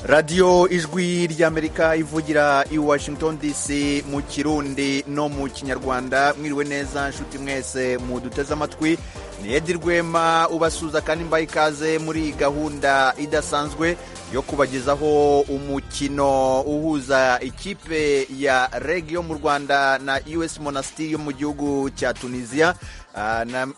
radiyo ijwi ry'amerika ivugira i washington dc mu kirundi no mu kinyarwanda mwiriwe neza nshuti mwese muduteze amatwi ni edi rwema ubasuza kandi mbaye ikaze muri gahunda idasanzwe yo kubagezaho umukino uhuza ikipe ya reg yo mu rwanda na us monastir yo mu gihugu cya tunisiya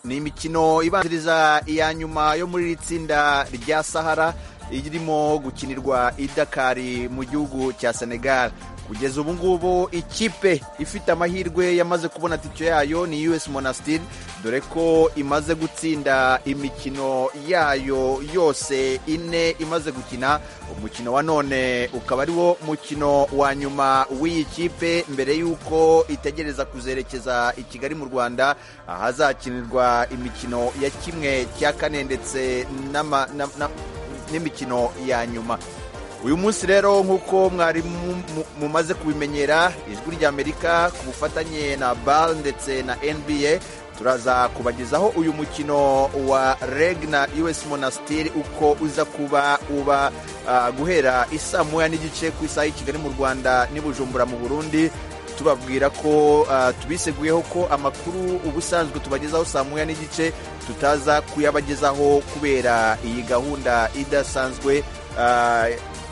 ni imikino ibanziriza iya nyuma yo muri iri tsinda rya sahara irimo gukinirwa i dakari mu gihugu cya senegal kugeza ubu ngubu ikipe ifite amahirwe yamaze kubona tike yayo ni us monastir dore ko imaze gutsinda imikino yayo yose ine imaze gukina umukino wa none ukaba ari wo mukino wa nyuma w'iyi kipe mbere y'uko itegereza kuzerekeza i kigali mu rwanda ahazakinirwa imikino ya kimwe cya kane ndetse n'imikino ya nyuma uyu munsi rero nk'uko mwari mumaze kubimenyera ijwi ry'amerika ku bufatanye na bal ndetse na nba turaza kubagezaho uyu mukino wa reg na us monastir uko uza kuba uba guhera isaa moya n'igice ku isaha y'i kigali mu rwanda n'ibujumbura mu burundi tubabwira ko tubiseguyeho ko amakuru ubusanzwe tubagezaho saa moya n'igice tutaza kuyabagezaho kubera iyi gahunda idasanzwe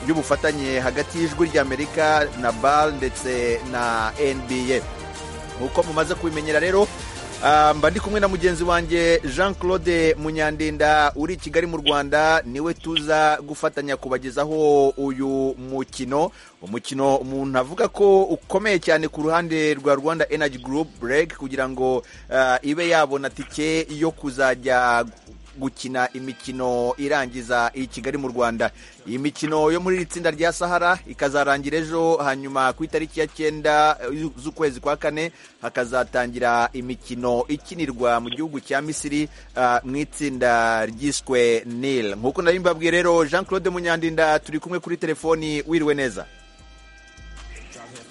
y'ubufatanye hagati y'ijwi ry'amerika na bal ndetse na nba nk'uko mumaze kubimenyera rero mba ndi kumwe na mugenzi wanjye jean claude munyandinda uri i kigali mu rwanda niwe tuza gufatanya kubagezaho uyu mukino umukino umuntu avuga ko ukomeye cyane ku ruhande rwa rwanda energy group reg kugira ngo ibe yabona tike yo kuzajya gukina imikino irangiza i kigali mu rwanda iyi mikino yo muri iri tsinda rya sahara ikazarangira ejo hanyuma ku itariki ya cyenda z'ukwezi kwa kane hakazatangira imikino ikinirwa mu gihugu cya misiri mu itsinda ryiswe nil nk'uko nari mbabwiye rero jean claude munyandinda turi kumwe kuri telefoni wiriwe neza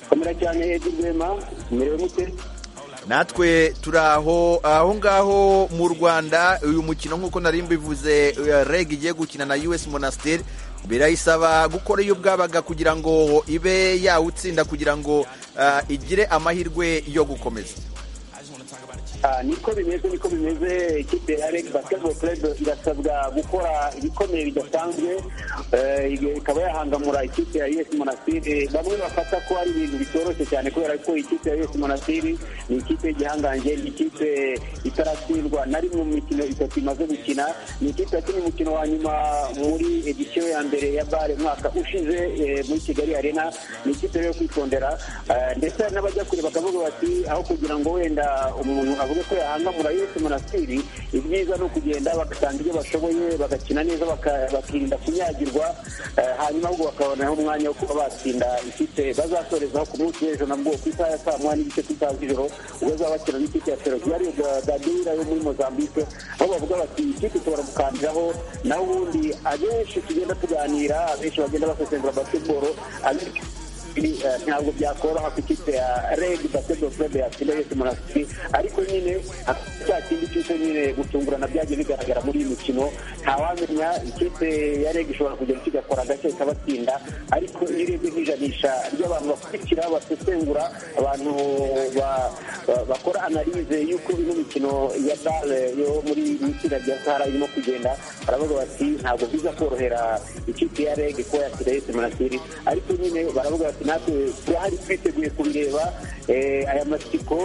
komera cyane edi rwema merewe mute natwe turi aho aho ngaho mu rwanda uyu mukino nk'uko nari mbivuze reg igiye gukina na us monastir birayisaba gukora iyo bwabaga kugira ngo ibe yawutsinda kugira ngo igire amahirwe yo gukomeza niko bimeze niko bimeze ikipe ya reg basketball club irasabwa gukora ibikomeye bidasanzwe ikaba yahangamura ikipe ya us monastir bamwe bafata ko ari ibintu bitoroshye cyane kubera ko ikipe ya us monastir ni ikipe y'igihangange ni ikipe itaratsindwa na rimwe mu mikino itatu imaze gukina ni ikipe yakinnye umukino wa nyuma muri edisiyo ya mbere ya bare umwaka ushize muri kigali arena ni ikipe yo kwitondera ndetse n'abajya kure bakavuga bati aho kugira ngo wenda umuntu avuga ko yahangamura yose monasitiri ibyiza ni ukugenda bagatanga ibyo bashoboye bagakina neza bakirinda kunyagirwa hanyuma ahubwo bakabonaho umwanya wo kuba batsinda ikipe bazasorezaho ku munsi w'ejo nabwo ku isaha ya saa moya n'igice ku isaha z'ijoro ubwo bazaba bakina n'ikipe ya ferogari gadira yo muri mozambique aho bavuga bati ikipe ishobora gukandiraho naho ubundi abenshi tugenda tuganira abenshi bagenda basesengura basikoro abenshi ntabwo byakoroha ku ikipe ya reg basketball club yatsinda yose monasitiri ariko nyine cya kindi cyose nyine gutungurana byagiye bigaragara muri iyi mikino ntawamenya ikipe ya reg ishobora kugenda igakora agace ikabatsinda ariko iyo urebye nk'ijanisha ry'abantu bakurikira basesengura abantu bakora analize y'uko ino mikino ya bare yo muri itsinda rya sahara irimo kugenda baravuga bati ntabwo biza korohera ikipe ya reg kuba yatsinda yose monasitiri ariko nyine baravuga bati natwe turahari twiteguye kubireba aya masiko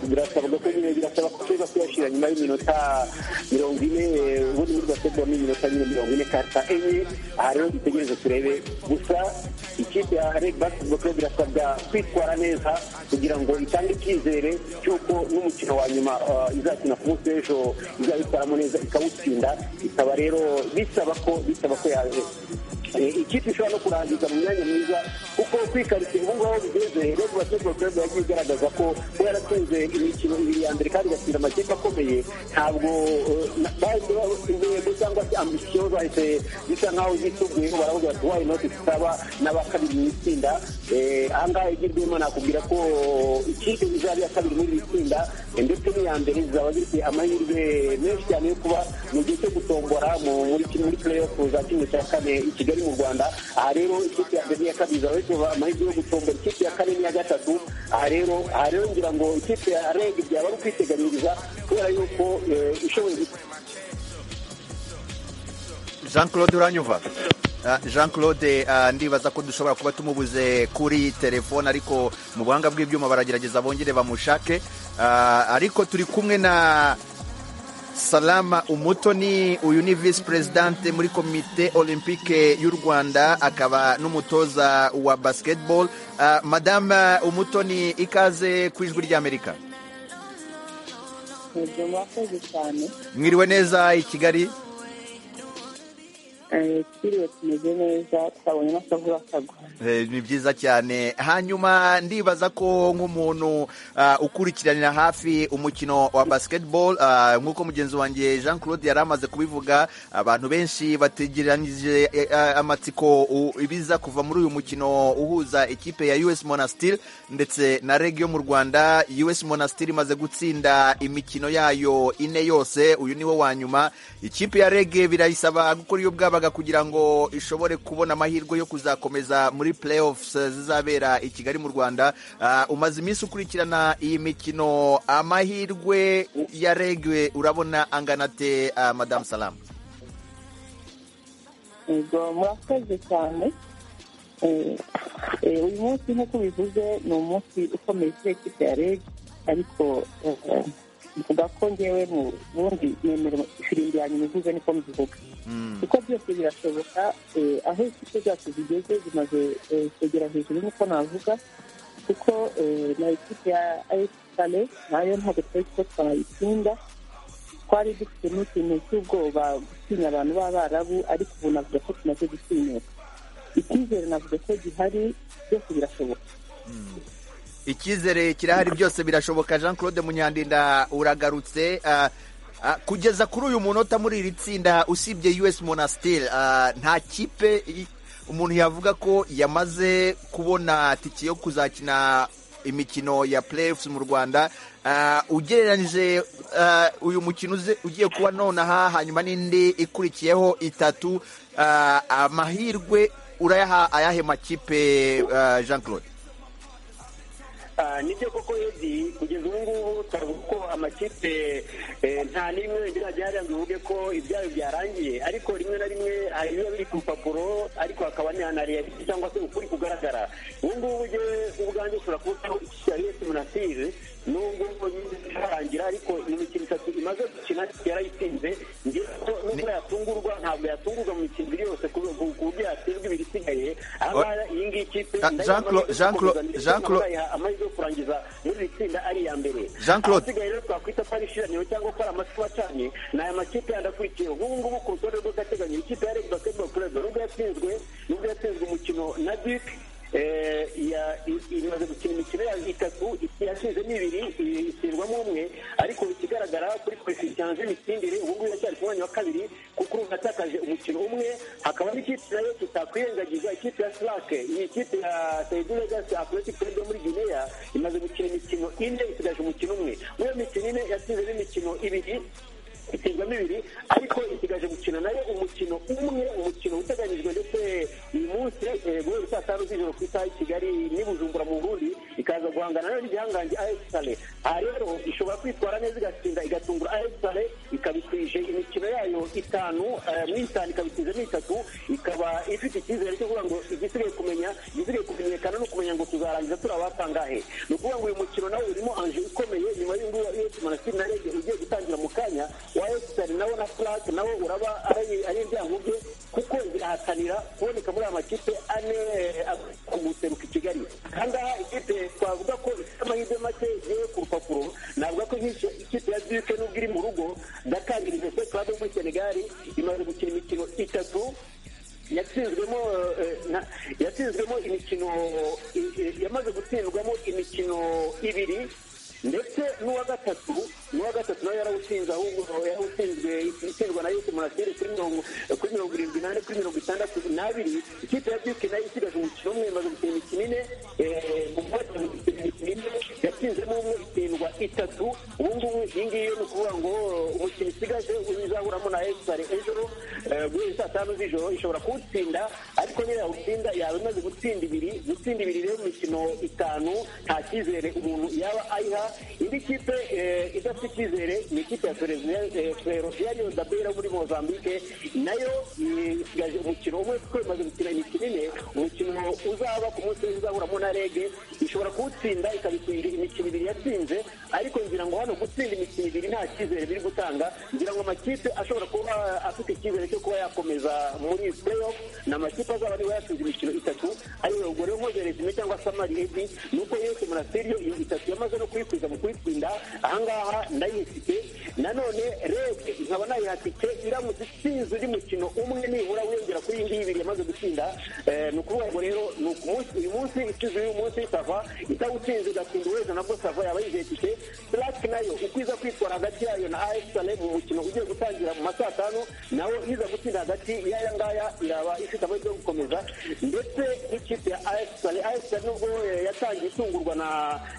birasabwa ko nyine birasaba ko tuza kuyashyira nyuma y'iminota mirongo ine ubundi muri basketball ni iminota nyine mirongo ine karta enye aha rero dutegereze turebe gusa ikipe ya reg basketball club irasabwa kwitwara neza kugira ngo itange icyizere cy'uko n'umukino wa nyuma izakina ku munsi w'ejo izabitwaramo neza ikawutsinda ikaba rero bisaba ko bisaba ko ikipe ishobora no kurangiza mu myanya myiza kuko kwikariza ubu ngubu bigeze rero basketball club yagiye igaragaza ko kuba yaratsinze imikino ibiri ya mbere kandi igatsinda amakipe akomeye ntabwo intego cyangwa se ambisiyo zahise zisa nk'aho zisubuyeho baravuga bati wayi noti zisaba n'abakabiri mu itsinda aha ngaha igirwemo nakubwira ko ikipe izaba iya kabiri muri iri tsinda ndetse n'iya mbere zizaba zifite amahirwe menshi cyane yo kuba mu gihe cyo gutombora muri playoff za kimwe cya kane i kigali mu rwanda aha rero ikipe ya mbere n'iya kabiri zaba zifite amahirwe yo gutombora ikipe ya kane n'iya gatatu aha rero aha rero ngira ngo ikipe ya reg byaba ari ukwiteganyiriza kubera yuko ishoboye jean claude uranyumva jean claude ndibaza ko dushobora kuba tumubuze kuri telefone ariko mu buhanga bw'ibyuma baragerageza bongere bamushake ariko turi kumwe na salama umutoni uyu ni visi perezidante muri komite olympique y'u rwanda akaba n'umutoza wa basiketibolo madame umutoni ikaze ku ijwi ry'amerika mwiriwe neza i kigali twiriwe tumeze neza twabonye n'akavuga akagwa ni byiza cyane hanyuma ndibaza ko nk'umuntu ukurikiranira hafi umukino wa basiketibolo nk'uko mugenzi wanjye jean claude yari amaze kubivuga abantu benshi bategeranyije amatsiko ibiza kuva muri uyu mukino uhuza ikipe ya us monastir ndetse na reg yo mu rwanda us monastir imaze gutsinda imikino yayo ine yose uyu ni wo wa nyuma ikipe ya reg birayisaba gukora iyo bwabaga kugira ngo ishobore kubona amahirwe yo kuzakomeza muri playoffs zizabera i kigali mu rwanda umaze iminsi ukurikirana iyi mikino amahirwe ya regwe urabona angana te madamu salamu murakoze cyane uyu munsi nk'uko bivuze ni umunsi ukomeye kuri ekipi ya rege ariko mvuga ko ngewe mu bundi nemera ifirimbi yanyu ivuze niko mbivuga kuko byose birashoboka aho ikipe zacu zigeze zimaze kwegera hejuru nkuko navuga kuko na ekipe ya ayesitare nayo ntabwo twari ko twayitsinda twari dufite n'ikintu cy'ubwoba gutinya abantu b'abarabu ariko ubu navuga ko tumaze gutinyuka icyizere navuga ko gihari byose birashoboka icyizere kirahari byose birashoboka jean claude munyandinda uragarutse kugeza kuri uyu munota muri iri tsinda usibye us monasiteri nta kipe umuntu yavuga ko yamaze kubona tike yo kuzakina imikino ya playoffs mu rwanda ugereranyije uyu mukino ugiye kuba nonaha hanyuma n'indi ikurikiyeho itatu amahirwe urayaha ayahe makipe jean claude nibyo koko edi kugeza ubu ngubu turavuga ko amakipe nta n'imwe birajya yaranze uvuge ko ibyayo byarangiye ariko rimwe na rimwe hari ibiba biri ku rupapuro ariko hakaba na realite cyangwa se ukuri kugaragara ubu ngubu ngewe ubwanjye ushobora kubona ikigali simunasire nubwo nyine itarangira ariko ni imikino itatu imaze gukina yarayitsinze ko nubwo yatungurwa ntabwo yatungurwa mu mikino ibiri yose ku buryo yatsinzwe ibiri isigaye ahangaha iyi ngiyi kipe amahirwe yo kurangiza muri iri tsinda ari iya mbere ahasigaye rero twakwita ko ari ishiraniro cyangwa ko ari amasipa acanye ni aya makipe yandi akurikiye nk'ubu ngubu ku rutonde rw'agateganyo ikipe ya rege basketball club nubwo yatsinzwe nubwo yatsinzwe umukino na duke imaze gukina imikino yayo itatu yasize n'ibiri isirwamo umwe ariko ikigaragara kuri kwesitanze imitsindire ubu ngubu iracyari ku mwanya wa kabiri kuko ubu atakaje umukino umwe hakaba n'ikipe nayo tutakwirengagiza ikipe ya silake iyi kipe ya seyidi legasi atletic club muri guinea imaze gukina imikino ine isigaje umukino umwe muri iyo mikino ine yasize n'imikino ibiri itsinda mibiri ariko isigaje gukina nayo umukino umwe umukino uteganyijwe ndetse uyu munsi guhera saa tanu z'ijoro ku isaha i kigali n'ibujumbura mu burundi ikaza guhangana nayo n'igihangange ayesitare aha rero ishobora kwitwara neza igatsinda igatungura ayesitare ikabitwije imikino yayo itanu muri itanu ikabitwizemo itatu ikaba ifite icyizere cyo kuvuga ngo igisigaye kumenya igisigaye kumenyekana no kumenya ngo tuzarangiza turi abatangahe ni ukuvuga ngo uyu mukino nawe urimo anje ikomeye nyuma y'ingubu iyo tumanasitiri na rege ugiye gutangira mu kanya wa esitari nawo na furake nawo uraba ari ibyango bye kuko birahatanira kuboneka muri aya makipe ane guseruka i kigali ahangaha ikipe twavuga ko ifite amahirwe make yewe ku rupapuro navuga ko ikipe ya duke nubwo iri mu rugo dakar universite club muri senegali imaze gukina imikino itatu yatsinzwemo imikino yamaze gutsindwamo imikino ibiri ndetse n'uwa gatatu n'uwa gatatu nawe yarawutsinze ahubwo yarawutsinzwe itsindwa na yusi murasire kuri mirongo kuri mirongo irindwi n'ane kuri mirongo itandatu n'abiri ikipe ya byuki nayo isigaje umukino umwe imaze gukina imikino ine mu mwaka gukina imikino ine yatsinzemo umwe itsindwa itatu ubu ngubu iyi ngiyi ni ukuvuga ngo umukino isigaje uzahuramo na esipari ejoro guhera saa tanu z'ijoro ishobora kuwutsinda ariko niyo yawutsinda yaba imaze gutsinda ibiri gutsinda ibiri rero imikino itanu nta cyizere umuntu yaba ayiha indi kipe idafite icyizere ni ikipe ya ferosiya ariyo dabera muri mozambique nayo isigaje umukino umwe kuko imaze gukina imikino ine umukino uzaba ku munsi uzahuramo na rege ishobora kuwutsinda ikabitsinda imikino ibiri yatsinze ariko ngira ngo hano gutsinda imikino ibiri nta cyizere biri gutanga ngira ngo amakipe ashobora kuba afite icyizere cyo kuba yakomeza muri playoff ni amakipe azaba ariwe yatsinze imikino itatu ariwe ubwo rero nkoze resume cyangwa samari ebi ni uko yose murasiriyo iyo itatu yamaze no kuyikwiza mu kuyitsinda ahangaha ndayifite nanone rege nkaba nayihatike iramutse itsinze undi mukino umwe nibura wiyongera kuri iyi ngiyi ibiri yamaze gutsinda ni ukuvuga ngo rero ni uyu munsi itsinze uyu munsi itava itawutsinze igatsinda uweza nabwo sava yaba yizihitike black nayo uko iza kwitwara hagati yayo na as sale mu mukino ugiye gutangira mu ma saa tanu nawe iza gutsinda hagati y'aya ngaya iraba ifite amahirwe yo gukomeza ndetse n'ikipe ya as sale as sale nubwo yatangiye itungurwa na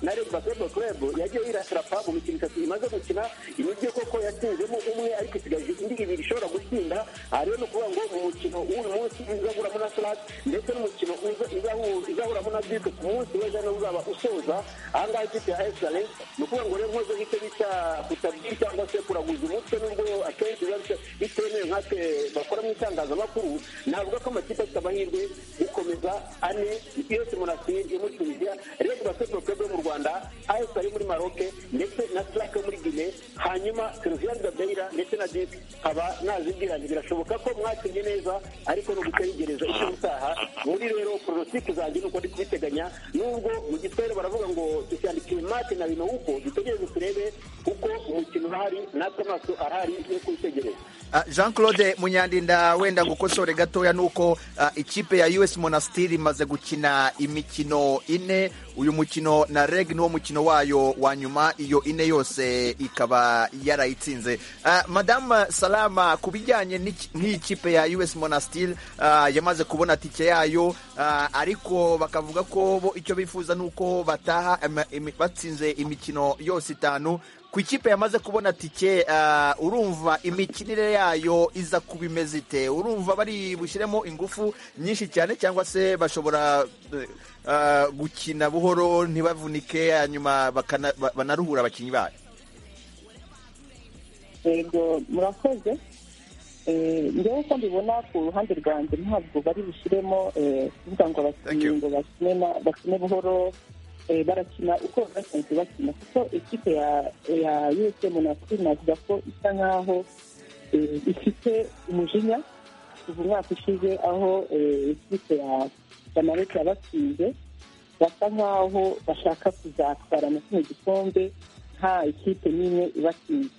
na red basketball club yagiye yirasirapa mu mikino itatu imaze gukina imijyi koko yatsinzemo umwe ariko isigaje indi ibiri ishobora gutsinda aha rero ni ukuvuga ngo mu mukino w'uyu munsi izahuramo na slak ndetse n'umukino izahuramo na bike ku munsi w'ejo niwo uzaba usoza ahangaha ikipe ya esale ni ukuvuga ngo rero nkoze nk'icyo bita kutabwira cyangwa se kuraguza umutwe n'ubwo akenshi biba bitemewe nkatwe bakora mu itangazamakuru navuga ko amakipe afite amahirwe gukomeza ane yose munasiri yo muri tunisiya red basketball club yo mu rwanda ayesi yo muri maroke ndetse na slak yo muri gine hanyuma seriviyani gabeira ndetse na dipi nkaba nazibwiranye birashoboka ko mwakinnye neza ariko ni ugutegereza icyo gutaha muri rero porositike zanjye ni uko ndi kubiteganya nubwo mu gitwere baravuga ngo dushyandikiye mate na bino uko dutegereze turebe uko umukino urahari natwe amaso arahari yo kuwitegereza jean claude munyandinda wenda gukosore gatoya nuko ikipe ya us monastiri imaze gukina imikino ine uyu mukino na reg niwo mukino wayo wa nyuma iyo ine yose ikaba yarayitsinze madamu salama ku bijyanye n'iyi kipe ya us monastiri yamaze kubona tike yayo ariko bakavuga ko bo icyo bifuza ni uko bataha batsinze imikino yose itanu ku ikipe yamaze kubona tike urumva imikinire yayo iza kuba imeze ite urumva bari bushyiremo ingufu nyinshi cyane cyangwa se bashobora gukina buhoro ntibavunike hanyuma banaruhura abakinnyi bayo yego murakoze ngewe uko mbibona ku ruhande rwanjye ntabwo bari bushyiremo kuvuga ngo abakinnyi ngo bakine buhoro barakina uko basanzwe bakina kuko ikipe ya yuwese monasitiri navuga ko isa nkaho ifite umujinya kuva umwaka ushize aho ikipe ya marete yabatsinze basa nkaho bashaka kuzatwara na kino gikombe nta ikipe n'imwe ibatsinze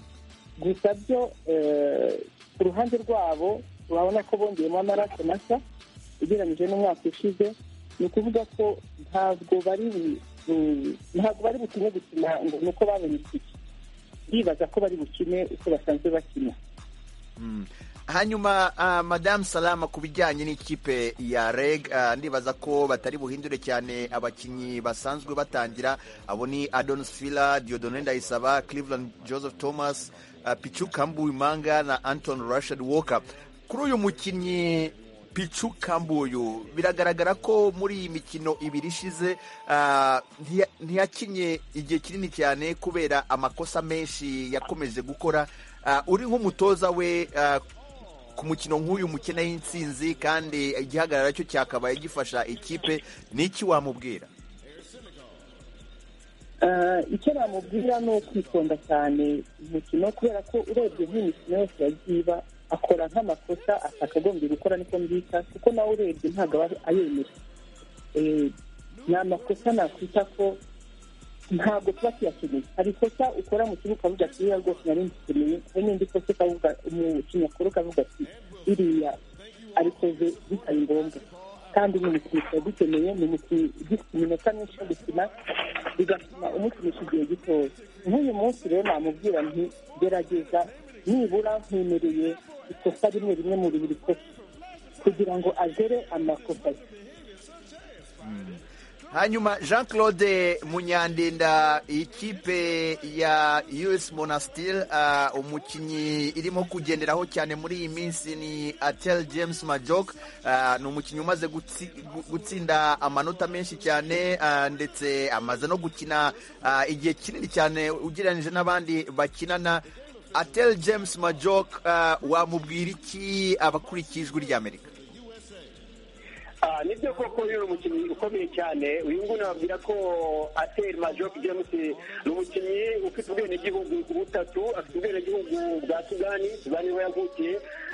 gusa byo ku ruhande rwabo urabona ko bongeyemo amaraso mashya ugereranyije n'umwaka ushize ni ukuvuga ko ntabwo bari ntabwo bari bukine gukina ngo ni uko babonye itike bibaza ko bari bukine uko basanzwe bakina hanyuma madamu salama ku bijyanye n'ikipe ya reg ndibaza ko batari buhindure cyane abakinnyi basanzwe batangira abo ni adonis fila diodone ndayisaba cleveland joseph thomas pichu kambuwimanga na anton rashad walker kuri uyu mukinnyi picu kambuyu biragaragara ko muri iyi mikino ibiri ishize ntiyakinnye igihe kinini cyane kubera amakosa menshi yakomeje gukora uri nk'umutoza we ku mukino nk'uyu mukene y'insinzi kandi igihagarara cyo cyakabaye gifasha ikipe ni iki wamubwira icyo namubwira ni ukwitonda cyane umukino kubera ko urebye nk'imikino yose yagiye iba akora nk'amakosa atakagombye gukora niko mbita kuko nawe urebye ntabwo aba ayemera ni amakosa nakwita ko ntabwo tuba tuyakeneye hari ikosa ukora mu kibuga ukavuga ati iriya rwose nari ndikeneye hari n'indi kosa ukavuga umukinnyi akora ukavuga ati iriya arikoze bitari ngombwa kandi ni imikino tuba dukeneye ni imikino igifite iminota myinshi yo gukina bigatuma umukinisha igihe gitoya nk'uyu munsi rero namubwira nti gerageza nibura nkemereye ikosa rimwe rimwe muri buri kosa kugira ngo agere amakosa ye hanyuma jean claude munyandinda ikipe ya us monastir umukinnyi irimo kugenderaho cyane muri iyi minsi ni atel james majok ni umukinnyi umaze gutsinda amanota menshi cyane ndetse amaze no gukina igihe kinini cyane ugereranyije n'abandi bakinana atel james majok wamubwira iki abakurikije ijwi ry'amerika nibyo koko uyu ni umukinnyi ukomeye cyane uyu nguyu nababwira ko ateri majoke james ni umukinnyi ufite ubwenegihugu butatu afite ubwenegihugu bwa sudani sudani niho yavukiye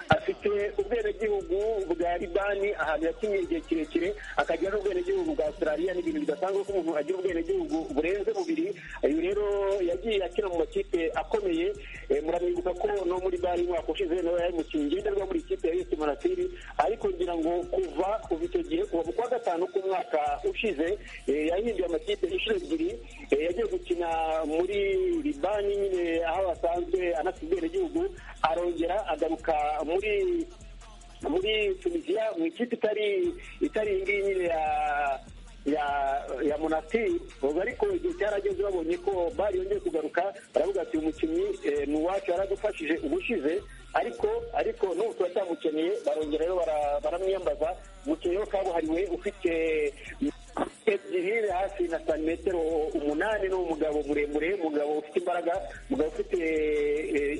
afite ubwenegihugu bwa libani ahantu yakinnye igihe kirekire akagira n'ubwenegihugu bwa australia ni ibintu bidasanzwe ko umuntu agira ubwenegihugu burenze bubiri uyu rero yagiye akina mu makipe akomeye muramenyuka ko no muri bari umwaka ushize nawe yari umukinnyi ngenda rwa muri kipe ya yesi monatiri ariko ngira ngo kuva kuva icyo gihe kuva mu kwa gatanu k'umwaka ushize yahinduye amakipe inshuro ebyiri yagiye gukina muri libani nyine aho basanzwe anafite ubwenegihugu arongera agaruka muri muri tunisiya mu ikipe itari itari iyi ngiyi nyine ya ya ya monatiri ubwo ariko igihe cyarageze babonye ko bari yongeye kugaruka baravuga ati umukinnyi ni uwacu yaradufashije ubushize ariko ariko n'ubu tuba twamukeneye barongera rero baramwiyambaza umukinnyi wo kabuhariwe ufite ebyiri hafi na santimetero umunani ni umugabo muremure umugabo ufite imbaraga umugabo ufite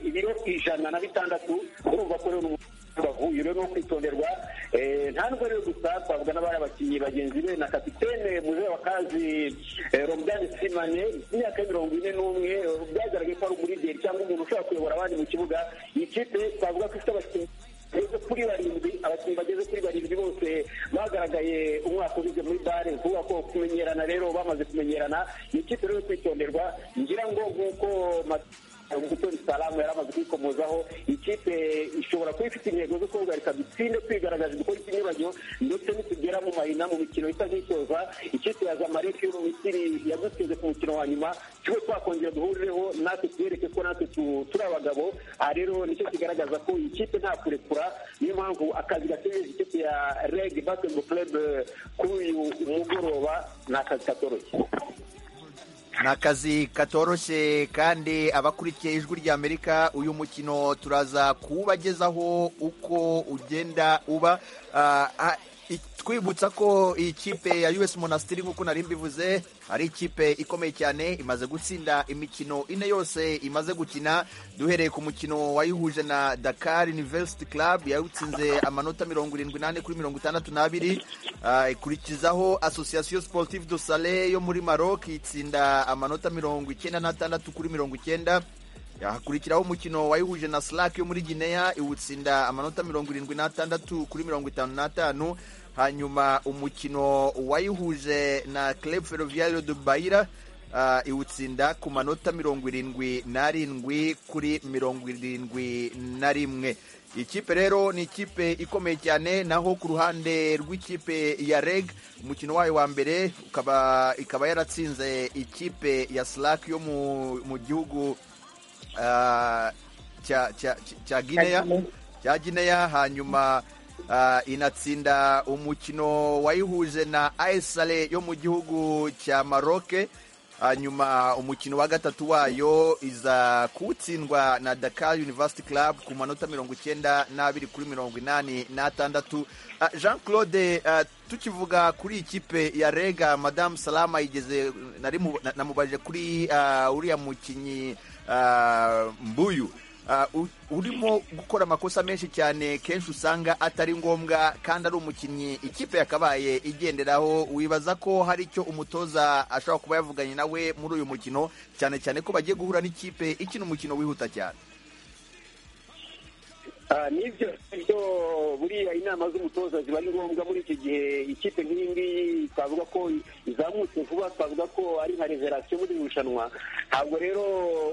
ibiro ijana na bitandatu urumva ko rero bavuye rero no kwitonderwa nta nubwo rero gusa twavuga n'abari abakinnyi bagenzi be na kapitene muzehe wa kazi romudani simane imyaka mirongo ine n'umwe byagaragaye ko ari umurigeri cyangwa umuntu ushobora kuyobora abandi mu kibuga iyi kipe twavuga ko ifite abakinnyi bageze kuri barindwi abakinnyi bageze kuri barindwi bose bagaragaye umwaka ugeze muri bare ni ukuvuga ko kumenyerana rero bamaze kumenyerana ni ikipe rero kwitonderwa ngira ngo nk'uko umutori salamu yari amaze kwikomozaho ikipe ishobora kuba ifite intego zo kuhagarika dutsinde twigaragaza dukora ikinyuranyo ndetse nitugera mu mahina mu mikino isa nk'isoza ikipe ya zamalek yo mu misiri yadutsinze ku mukino wa nyuma tube twakongera duhurireho natwe tuyereke ko natwe turi abagabo aha rero nicyo kigaragaza ko iyi kipe nta kurekura niyo mpamvu akazi gategereje ikipe ya reg basketball club kuri uyu mugoroba ni akazi katoroshye ni akazi katoroshye kandi abakurikiye ijwi ry'amerika uyu mukino turaza kuwubagezaho uko ugenda uba twibutsa ko iyi kipe ya us monasitiri nk'uko nari mbivuze ari ikipe ikomeye cyane imaze gutsinda imikino ine yose imaze gukina duhereye ku mukino wayihuje na dakar university club yawutsinze amanota mirongo irindwi n'ane kuri mirongo itandatu n'abiri ikurikizaho association sportive do sale yo muri maroc itsinda amanota mirongo icyenda n'atandatu kuri mirongo icyenda hakurikiraho umukino wayihuje na slack yo muri gineya iwutsinda amanota mirongo irindwi n'atandatu kuri mirongo itanu n'atanu hanyuma umukino wayihuje na club ferroviario de bayira uh, iwutsinda ku manota mirongo irindwi n'arindwi kuri mirongo irindwi na rimwe ikipe rero ni ikipe ikomeye cyane naho ku ruhande rw'ikipe ya reg umukino wayo wa mbere ukaba ikaba yaratsinze ikipe ya slack yo mu, mu gihugu uh, cya cya cya gineya cya gineya hanyuma inatsinda umukino wayihuje na ayisare yo mu gihugu cya maroke hanyuma umukino wa gatatu wayo iza kuwutsindwa na dakar university club ku manota mirongo icyenda n'abiri kuri mirongo inani n'atandatu jean claude tukivuga kuri ikipe ya rega madamu salama yigeze namubaje kuri uriya mukinnyi mbuyu urimo gukora amakosa menshi cyane kenshi usanga atari ngombwa kandi ari umukinnyi ikipe yakabaye igenderaho wibaza ko hari icyo umutoza ashobora kuba yavuganye nawe muri uyu mukino cyane cyane ko bagiye guhura n'ikipe ikina umukino wihuta cyane nibyo byo buriya inama z'umutoza ziba ari ngombwa muri iki gihe ikipe nk'iyi ngiyi twavuga ko izamutse vuba twavuga ko ari nka reverasiyo muri irushanwa ntabwo rero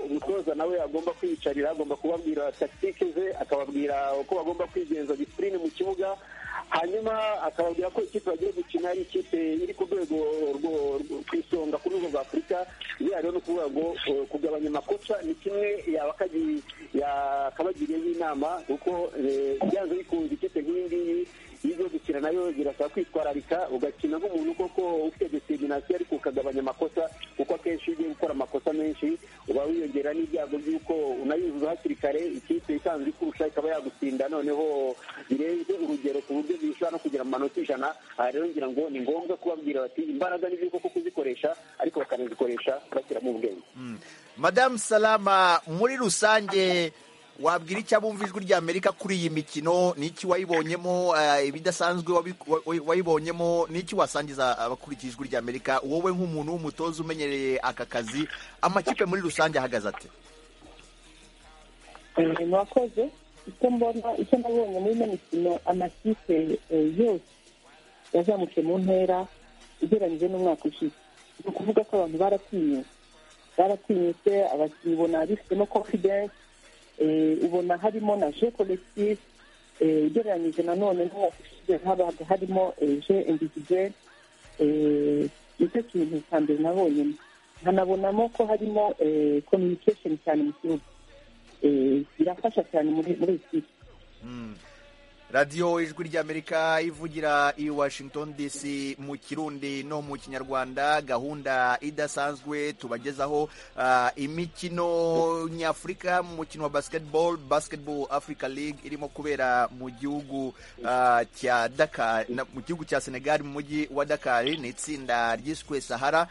umutoza nawe agomba kwiyicarira agomba kubabwira takitike ze akababwira uko bagomba kwigenza disipurine mu kibuga hanyuma akababwira ko ikipe bagiye gukina ari ikipe iri ku rwego ku isonga ku rwego rwa afurika biriya rero ni ukuvuga ngo kugabanya amakosa ni kimwe yakabagiriyeho inama kuko byanze bikunze ikipe nk'iyi ngiyi iyo ugiye gukina nayo birasaba kwitwararika ugakina nk'umuntu koko ufite determinasiyo ariko ukagabanya amakosa kuko akenshi iyo ugiye gukora amakosa menshi uba wiyongera n'ibyago by'uko unayuzuza hakiri kare ikipe isanzwe ikurusha ikaba yagutsinda noneho birenze urugero ku buryo bishobora no kugera mu manota ijana aha rero ngira ngo ni ngombwa kubabwira bati imbaraga ni koko kuzikoresha ariko bakanazikoresha bashyiramo ubwenge madamu salama muri rusange wabwira icyo abumva ijwi rya amerika kuri iyi mikino n'iki wayibonyemo ibidasanzwe wayibonyemo n'iki wasangiza abakurikiye ijwi rya amerika wowe nk'umuntu w'umutoza umenyereye aka kazi amakipe muri rusange ahagaze ate murakoze icyo mbona icyo nabonye muri ino mikino amakipe yose yazamutse mu ntera ugereranyije n'umwaka ushize ni ukuvuga ko abantu baratinyutse baratinyutse abakinnyi ubona bifitemo confidence ubona harimo na je collective ugereranyije nanone n'uwafashije habaga harimo je individuel nicyo kintu cya mbere nabonyemo nkanabonamo ko harimo communication cyane mu gihugu birafasha cyane muri iyi kipe radiyo ijwi ry'amerika ivugira i washington dc mu kirundi no mu kinyarwanda gahunda idasanzwe tubagezaho imikino nyafurika mu mukino wa basketball basketball africa league irimo kubera mu gihugu cya dakar mu gihugu cya senegal mu mujyi wa dakar ni itsinda ryiswe sahara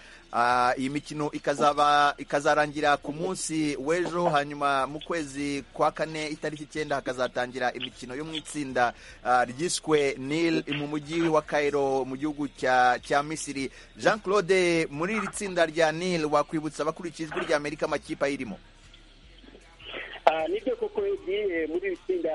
iyi mikino ikazaba ikazarangira ku munsi w'ejo hanyuma mu kwezi kwa kane itariki icyenda hakazatangira imikino yo mu itsinda ryiswe nil mu mujyi wa Cairo mu gihugu cya misiri jean claude muri iri tsinda rya nil wakwibutsa abakurikiye ijwi rya amerika amakipe ayirimo nibyo koko yagiye muri iri tsinda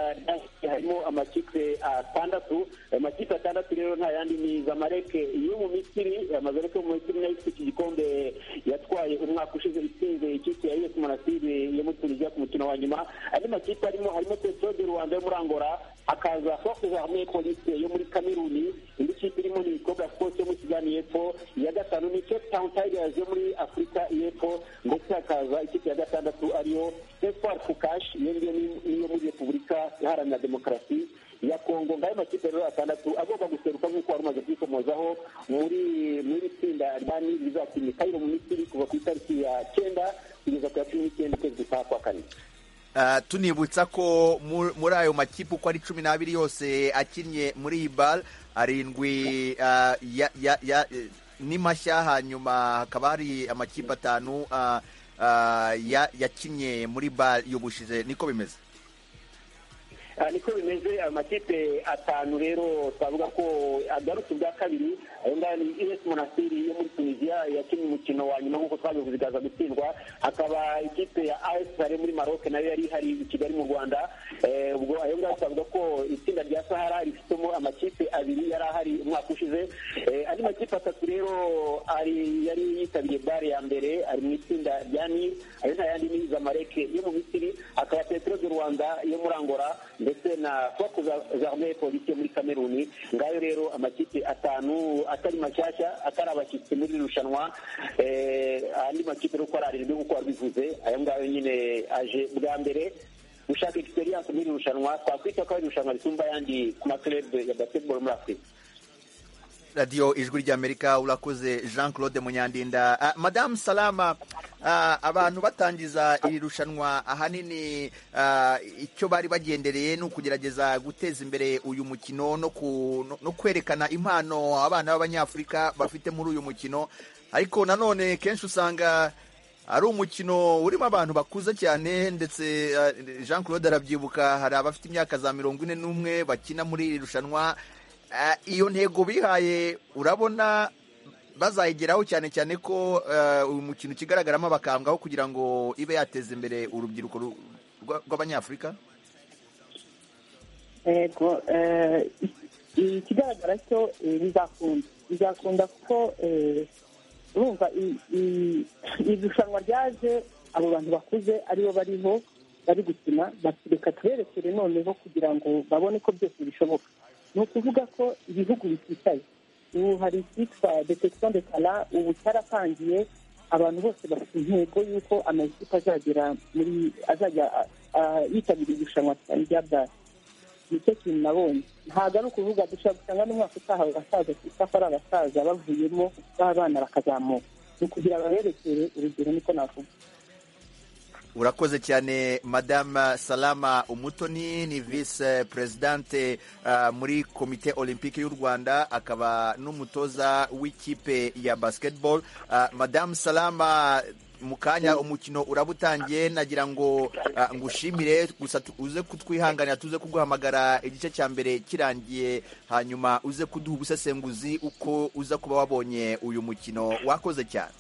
harimo amakipe atandatu amakipe atandatu rero nta yandi ni zamareke yo mu misiri amazareke yo mu misiri nayo ifite iki gikombe yatwaye umwaka ushize itsinze ikipe ya yesi monasiri yo muri tunisiya ku mukino wa nyuma andi makipe arimo harimo petro de rwanda yo muri angola hakaza fokuza hamwe polisi yo muri kameruni indi kipe irimo ni ikobwa sports yo muri sudani y'epfo iya gatanu ni cape town tigers yo muri afurika y'epfo ndetse hakaza ikipe ya gatandatu ariyo espoir kukash iyo ngiyo niyo muri repubulika iharanira demokarasi ya kongo ngayo makipe rero atandatu agomba guseruka nk'uko wari umaze kwikomozaho muri muri tsinda rya nili rizakina ikayiro mu misiri kuva ku itariki ya cyenda kugeza ku ya cumi n'icyenda ukwezi kwa kane tunibutsa ko muri ayo makipe uko ari cumi n'abiri yose akinnye muri iyi bare arindwi ni mashya hanyuma hakaba hari amakipe atanu yakinnye muri bare y'ubushize niko bimeze niko bimeze amakipe atanu rero twavuga ko agarutse ubwa kabiri ayo ngayo ni es monasiri yo muri tunisiya yakinnye umukino wa nyuma nk'uko twabivuze ikaza gutsindwa hakaba ikipe ya as sare muri maroc nayo yari ihari i kigali mu rwanda ubwo ayo ngayo twavuga ko itsinda rya sahara rifitemo amakipe abiri yari ahari umwaka ushize andi makipe atatu rero yari yitabiriye bare ya mbere ari mu itsinda rya nil ayo nta yandi ni zamareke yo mu misiri hakaba petero de rwanda yo muri angola ndetse na foku zarme polisi yo muri kameruni ngayo rero amakipe atanu atari mashyashya atari abashyitsi muri irushanwa andi makipe rero uko ari arindwi nk'uko wabivuze ayo ngayo nyine aje bwa mbere gushaka egisperiyanse muri irushanwa twakwita ko ari irushanwa risumba ayandi ku makelebe ya basiketiboro muri afurika radiyo ijwi ry'amerika urakoze jean claude munyandinda madamu salama abantu batangiza iri rushanwa ahanini icyo bari bagendereye ni ukugerageza guteza imbere uyu mukino no kwerekana impano abana b'abanyafurika bafite muri uyu mukino ariko nanone kenshi usanga ari umukino urimo abantu bakuze cyane ndetse jean claude arabyibuka hari abafite imyaka za mirongo ine n'umwe bakina muri iri rushanwa iyo ntego bihaye urabona bazayigeraho cyane cyane ko uyu mukino ukigaragaramo bakambwaho kugira ngo ibe yateza imbere urubyiruko rw'abanyafurika yego ikigaragara cyo bizakunda bizakunda kuko urumva irushanwa ryaje abo bantu bakuze aribo bariho bari gukina reka tuberekere noneho kugira ngo babone ko byose bishoboka ni ukuvuga ko ibihugu biticaye ubu hari icyitwa detection de kala ubu cyaratangiye abantu bose bafite intego y'uko amakipe azagera muri azajya yitabira irushanwa rya bwari nicyo kintu nabonye ntabwo ari ukuvuga dushobora gusanga n'umwaka utaha abasaza kuko ari abasaza bavuyemo b'abana bakazamuka ni ukugira baberekere urugero niko navuga urakoze cyane madame salama umutoni ni vise perezidante muri komite olympique y'u rwanda akaba n'umutoza w'ikipe ya basketball madame salama mu kanya umukino uraba utangiye nagira ngo ngushimire gusa uze kutwihanganira tuze kuguhamagara igice cya mbere kirangiye hanyuma uze kuduha ubusesenguzi uko uza kuba wabonye uyu mukino wakoze cyane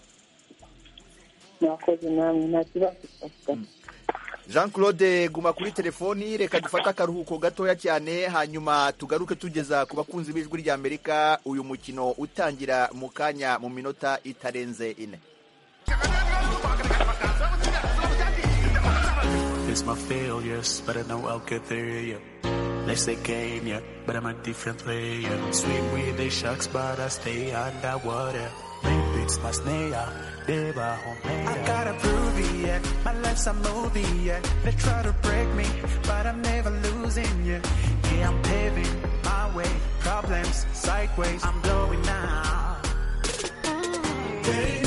mwakoze namwe nta kibazo jean claude guma kuri telefoni reka dufate akaruhuko gatoya cyane hanyuma tugaruke tugeza ku bakunzi b'ijwi ry'amerika uyu mukino utangira mu kanya mu minota itarenze ine It's my failures, but I know I'll get there, yeah. Next they came, yeah, but I'm a different player. Swim with the sharks, but I stay underwater. Maybe it's my snare, they were homemade. I gotta prove it, yeah. My life's a movie, yeah. They try to break me, but I'm never losing, yeah. Yeah, I'm paving my way. Problems, sideways, I'm blowing out. Hey,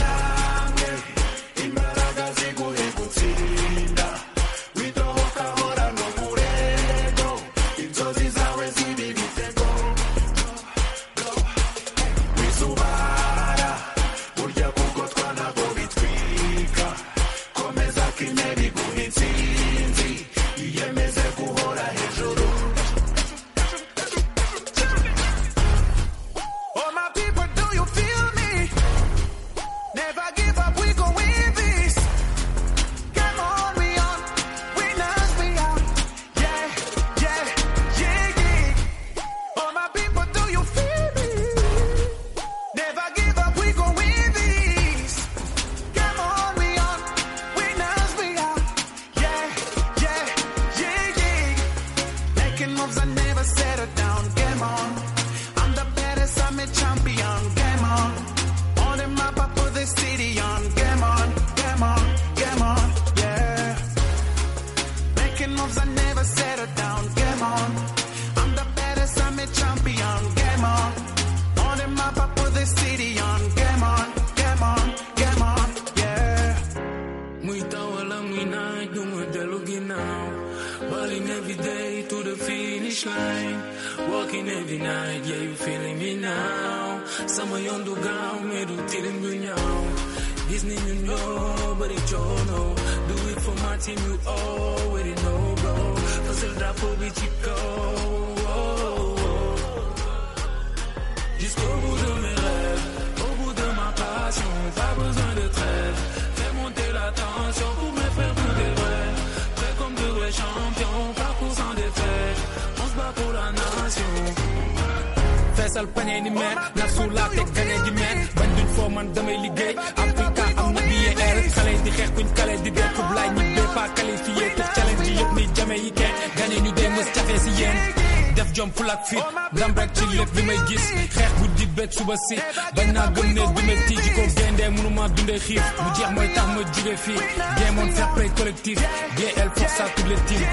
bañ naa gëm ne du métti ji ko gendee mënuma dundee xiif mu jeex mooy tax ma jóge fii géemoon fair play collectif GL pour ça toutes les teams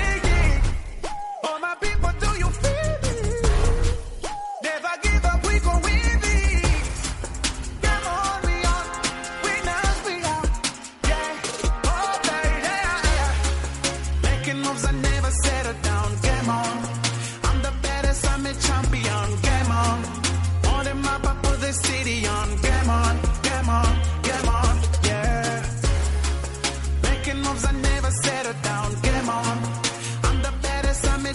I'm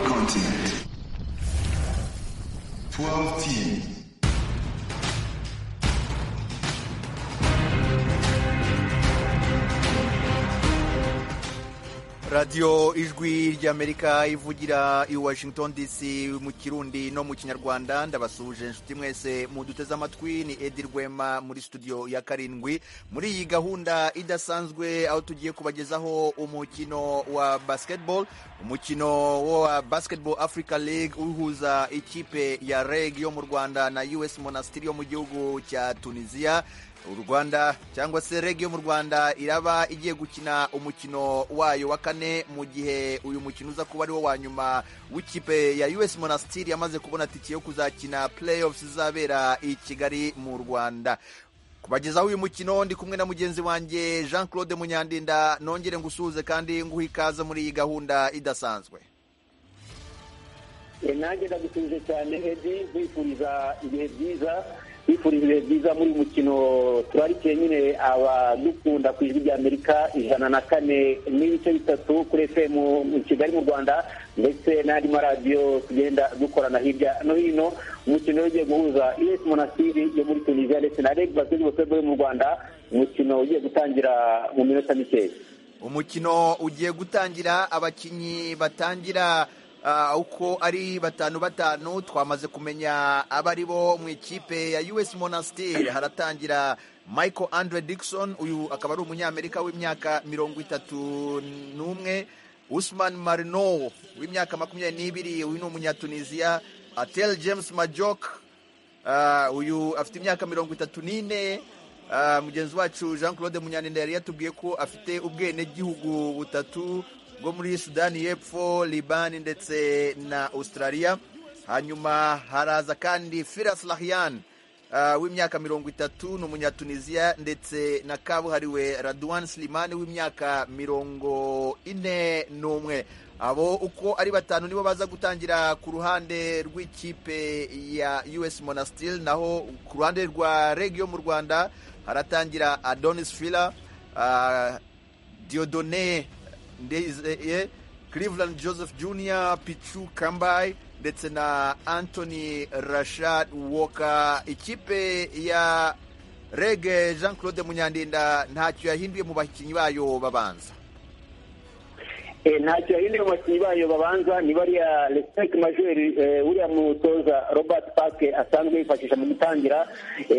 continent. 12 teams. radiyo ijwi ry'amerika ivugira i washington dc mu kirundi no mu kinyarwanda ndabasuje inshuti mwese muduteze amatwi ni edi rwema muri studio ya karindwi muri iyi gahunda idasanzwe aho tugiye kubagezaho umukino wa basketball umukino wa basketball africa league uhuza ikipe ya reg yo mu rwanda na us monastiri yo mu gihugu cya tunisiya u rwanda cyangwa se reg yo mu rwanda iraba igiye gukina umukino wayo wa kane mu gihe uyu mukino uza kuba ari wo wa nyuma w'ikipe ya us monastiri yamaze kubona tike yo kuzakina playoffs izabera i kigali mu rwanda kubagezaho uyu mukino ndi kumwe na mugenzi wanjye jean claude munyandinda nongere ngusuhuze kandi nguhe ikaze muri iyi gahunda idasanzwe nanjye ndagutuje cyane edi nkwifuriza ibihe byiza twifurije ibihe byiza muri uyu mukino turarikiye nyine abadukunda ku ijwi rya amerika ijana na kane n'ibice bitatu kuri efemu mu kigali mu rwanda ndetse n'andi maradiyo tugenda dukorana hirya no hino umukino ugiye guhuza us monasiri yo muri tunisiya ndetse na reg basketball yo mu rwanda umukino ugiye gutangira mu minota mikeya umukino ugiye gutangira abakinnyi batangira uko ari batanu batanu twamaze kumenya abari bo mu ikipe ya us monastir haratangira michael andre Dixon uyu akaba ari umunyamerika w'imyaka mirongo itatu n'umwe usman marino w'imyaka makumyabiri n'ibiri uyu ni umunyatunisiya atel james majok uyu afite imyaka mirongo itatu n'ine mugenzi wacu jean claude munyaninda yari yatubwiye ko afite ubwenegihugu butatu bwo muri sudani y'epfo libani ndetse na australia hanyuma haraza kandi firas lahian w'imyaka mirongo itatu ni umunyatunisiya ndetse na kabuhariwe raduwan silimani w'imyaka mirongo ine n'umwe abo uko ari batanu nibo baza gutangira ku ruhande rw'ikipe ya us monastil naho ku ruhande rwa reg yo mu rwanda haratangira adonis fila diodone ndizeye Cleveland joseph junior pichu kambayi ndetse na anthony rashad walker ikipe ya rege jean claude munyandinda ntacyo yahinduye mu bakinnyi bayo babanza ntacyo yahinduye mu bakinnyi bayo babanza ni bariya respect majeri uriya mutoza robert parke asanzwe yifashisha mu gutangira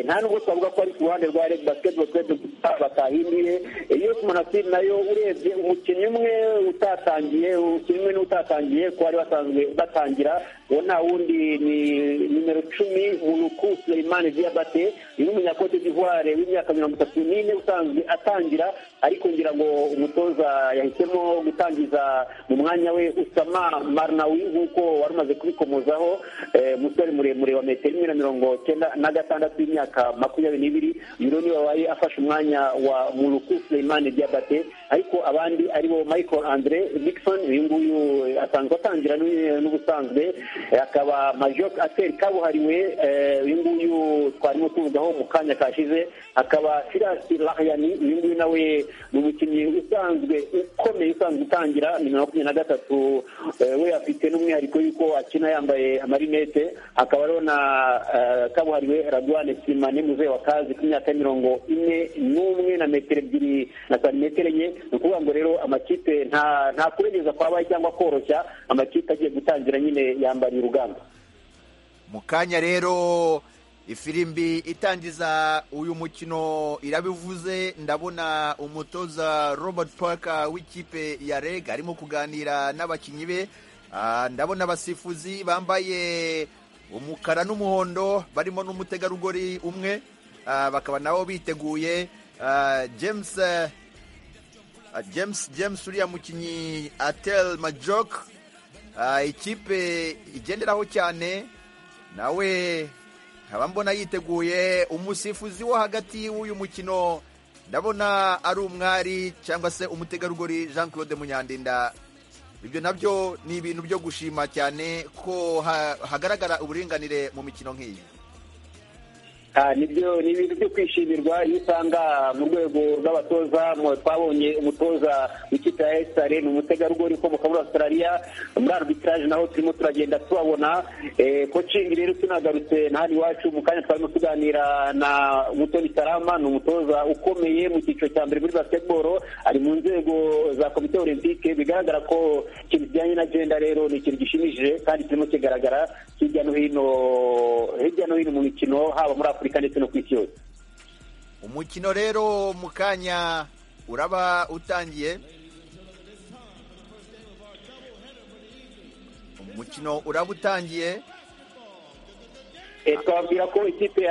nta nubwo twavuga ko ari ku ruhande rwa rege basketball club batahinduye yusi monasiri nayo urebye umukinnyi umwe utatangiye umukinnyi umwe n'utatangiye ko bari basanzwe batangira uwo nta wundi ni nimero icumi uruku suleimani diabate ni n'umunyakote d'ivoire w'imyaka mirongo itatu n'ine usanzwe atangira ariko ngira ngo umutoza yahisemo gutangiza mu mwanya we usama marnawi nk'uko wari umaze kubikomozaho umusore muremure wa metero imwe na mirongo cyenda na gatandatu y'imyaka makumyabiri n'ibiri uyu niwe wabaye afashe umwanya wa muruku Suleimani Diabate ariko abandi aribo Michael Andre Dixon uyu nguyu asanzwe atangira n'ubusanzwe akaba Major Ateri kabuhariwe uyu nguyu twarimo tuvugaho mu kanya kashize akaba Silas Lahyani uyu nguyu nawe ni umukinnyi usanzwe ukomeye usanzwe utangira ni makumyabiri na gatatu we afite n'umwihariko yuko akina yambaye amarinete akaba ariho na kabuhariwe Radwane Simane muzehe wa kazi ku myaka mirongo ine n'umwe na metero ebyiri na santimetero enye ni ukuvuga ngo rero amakipe nta kurengeza kwabaye cyangwa koroshya amakipe agiye gutangira nyine yambariye urugamba mu kanya rero ifirimbi itangiza uyu mukino irabivuze ndabona umutoza robert parker w'ikipe ya reg arimo kuganira n'abakinnyi be ndabona abasifuzi bambaye umukara n'umuhondo barimo n'umutegarugori umwe bakaba nabo biteguye james james james uriya mukinnyi atel majok ikipe igenderaho cyane nawe nkaba mbona yiteguye umusifuzi wo hagati w'uyu mukino ndabona ari umwari cyangwa se umutegarugori jean claude munyandinda ibyo nabyo ni ibintu byo gushima cyane ko hagaragara uburinganire mu mikino nk'iyi nibyo ni ibintu byo kwishimirwa iyo usanga mu rwego rw'abatoza twabonye umutoza w'ikipe ya esitari ni umutegarugori ukomoka muri australia muri arbitrage naho turimo turagenda tubabona kocingi rero tunagarutse hano iwacu mu kanya twarimo tuganira na mutoni salama ni umutoza ukomeye mu cyiciro cya mbere muri basketball ari mu nzego za komite olympique bigaragara ko ikintu kijyanye na genda rero ni ikintu gishimishije kandi kirimo kigaragara hirya no hino hirya no hino mu mikino haba muri afurika ndetse no ku isi yose umukino rero mu kanya uraba utangiye umukino uraba utangiye twababwira ko ikipe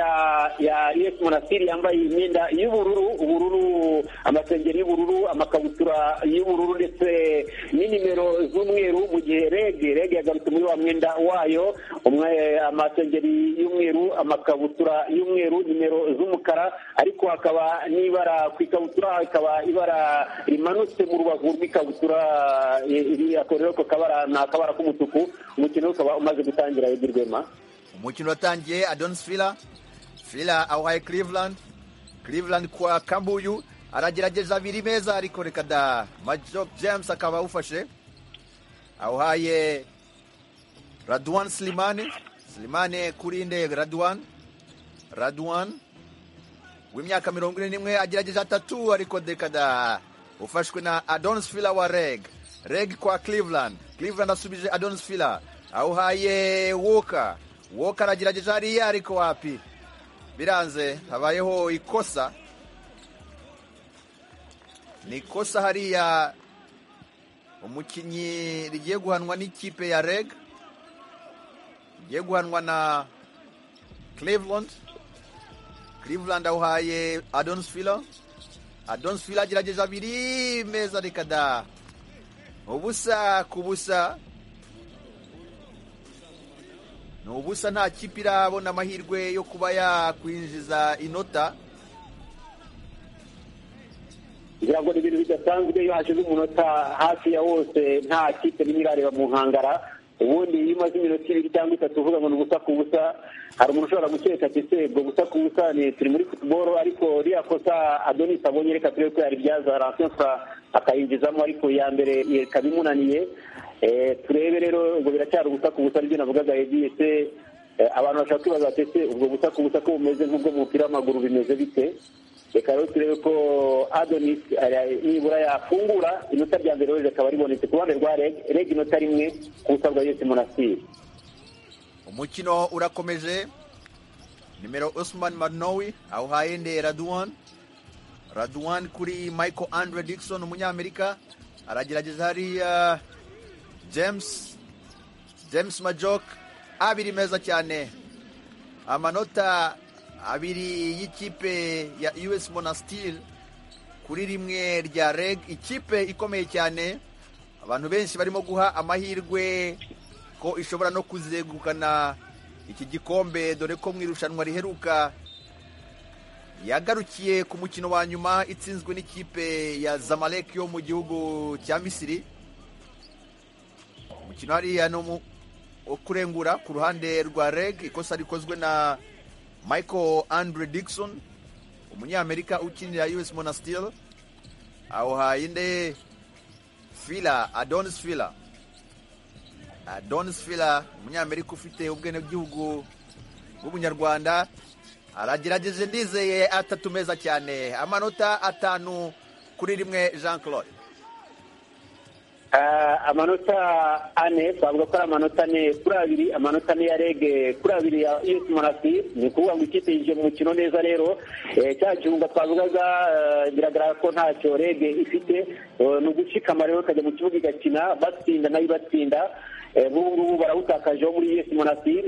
ya es monasiri yambaye imyenda y'ubururu ubururu amasengeri y'ubururu amakabutura y'ubururu ndetse n'inimero z'umweru mu gihe rege rege yagarutse muri wa mwenda wayo amasengeri y'umweru amakabutura y'umweru nimero z'umukara ariko hakaba n'ibara ku ikabutura hakaba ibara rimanutse mu rubavu rw'ikabutura rero kabara ni akabara k'umutuku umukino ukaba umaze gutangira yagirwema umukino watangiye adonis fila fila awuhaye cleveland cleveland kwa kambuyu aragerageza abiri meza ariko reka da majok james akaba awufashe awuhaye radwan silimane silimane kuri nde radwan radwan w'imyaka mirongo ine n'imwe agerageza atatu ariko reka da ufashwe na adonis fila wa reg reg kwa cleveland cleveland asubije adonis fila awuhaye woka woka aragerageje hariya ariko wapi biranze habayeho ikosa ni ikosa hariya umukinnyi rigiye guhanwa n'ikipe ya reg rigiye guhanwa na cleveland cleveland awuhaye adonsfilo adonsfilo agerageje abiri meza reka da ubusa ku busa ni ubusa nta kipe irabona amahirwe yo kuba yakwinjiza inota ngira ngo ni ibintu bidasanzwe iyo hashize umunota hafi ya wose nta kipe n'imwe irareba mu nkangara ubundi iyo umaze iminota ibiri cyangwa itatu uvuga ngo ni ubusa ku busa hari umuntu ushobora gukeka ati se ubwo busa ku busa ni turi muri futuboro ariko ririya kosa adonis abonye reka turebe ko yaribyaza rasensa akayinjizamo ariko iya mbere ikaba imunaniye turebe rero ubwo biracyari ubusa ku busa aribyo navugaga yagiye se abantu bashobora kwibaza bati se ubwo busa ku busa ko bumeze nk'ubwo mu mupira w'amaguru bimeze bite reka rero turebe ko adonis nibura yafungura inota rya mbere rero rikaba ribonetse ku ruhande rwa reg reg inota rimwe ku busa bwa yose monasiri umukino urakomeje nimero osman manowi awuhaye nde raduwan raduwan kuri michael andre dixon umunyamerika aragerageza hariya james james majok abiri meza cyane amanota abiri y'ikipe ya us monastir kuri rimwe rya reg ikipe ikomeye cyane abantu benshi barimo guha amahirwe ko ishobora no kuzegukana iki gikombe dore ko mu irushanwa riheruka yagarukiye ku mukino wa nyuma itsinzwe n'ikipe ya zamalek yo mu gihugu cya misiri umukino hariya ni uwo kurengura ku ruhande rwa reg ikosa rikozwe na michael andre dixon umunyamerika ukinira us monastil awuhaye inde fila adonis fila adonis fila umunyamerika ufite ubwenegihugu bw'umunyarwanda aragerageje ndizeye atatu meza cyane amanota atanu kuri rimwe jean claude amanota ane twavuga ko ari amanota ane kuri abiri amanota ane ya rege kuri abiri ya us monastir ni ukuvuga ngo ikipe yinjiye mu mukino neza rero cya kibuga twavugaga biragaragara ko ntacyo rege ifite ni ugushikama rero ikajya mu kibuga igakina batsinda nayo ibatsinda nk'ubu ngubu barawutakajeho muri us monastir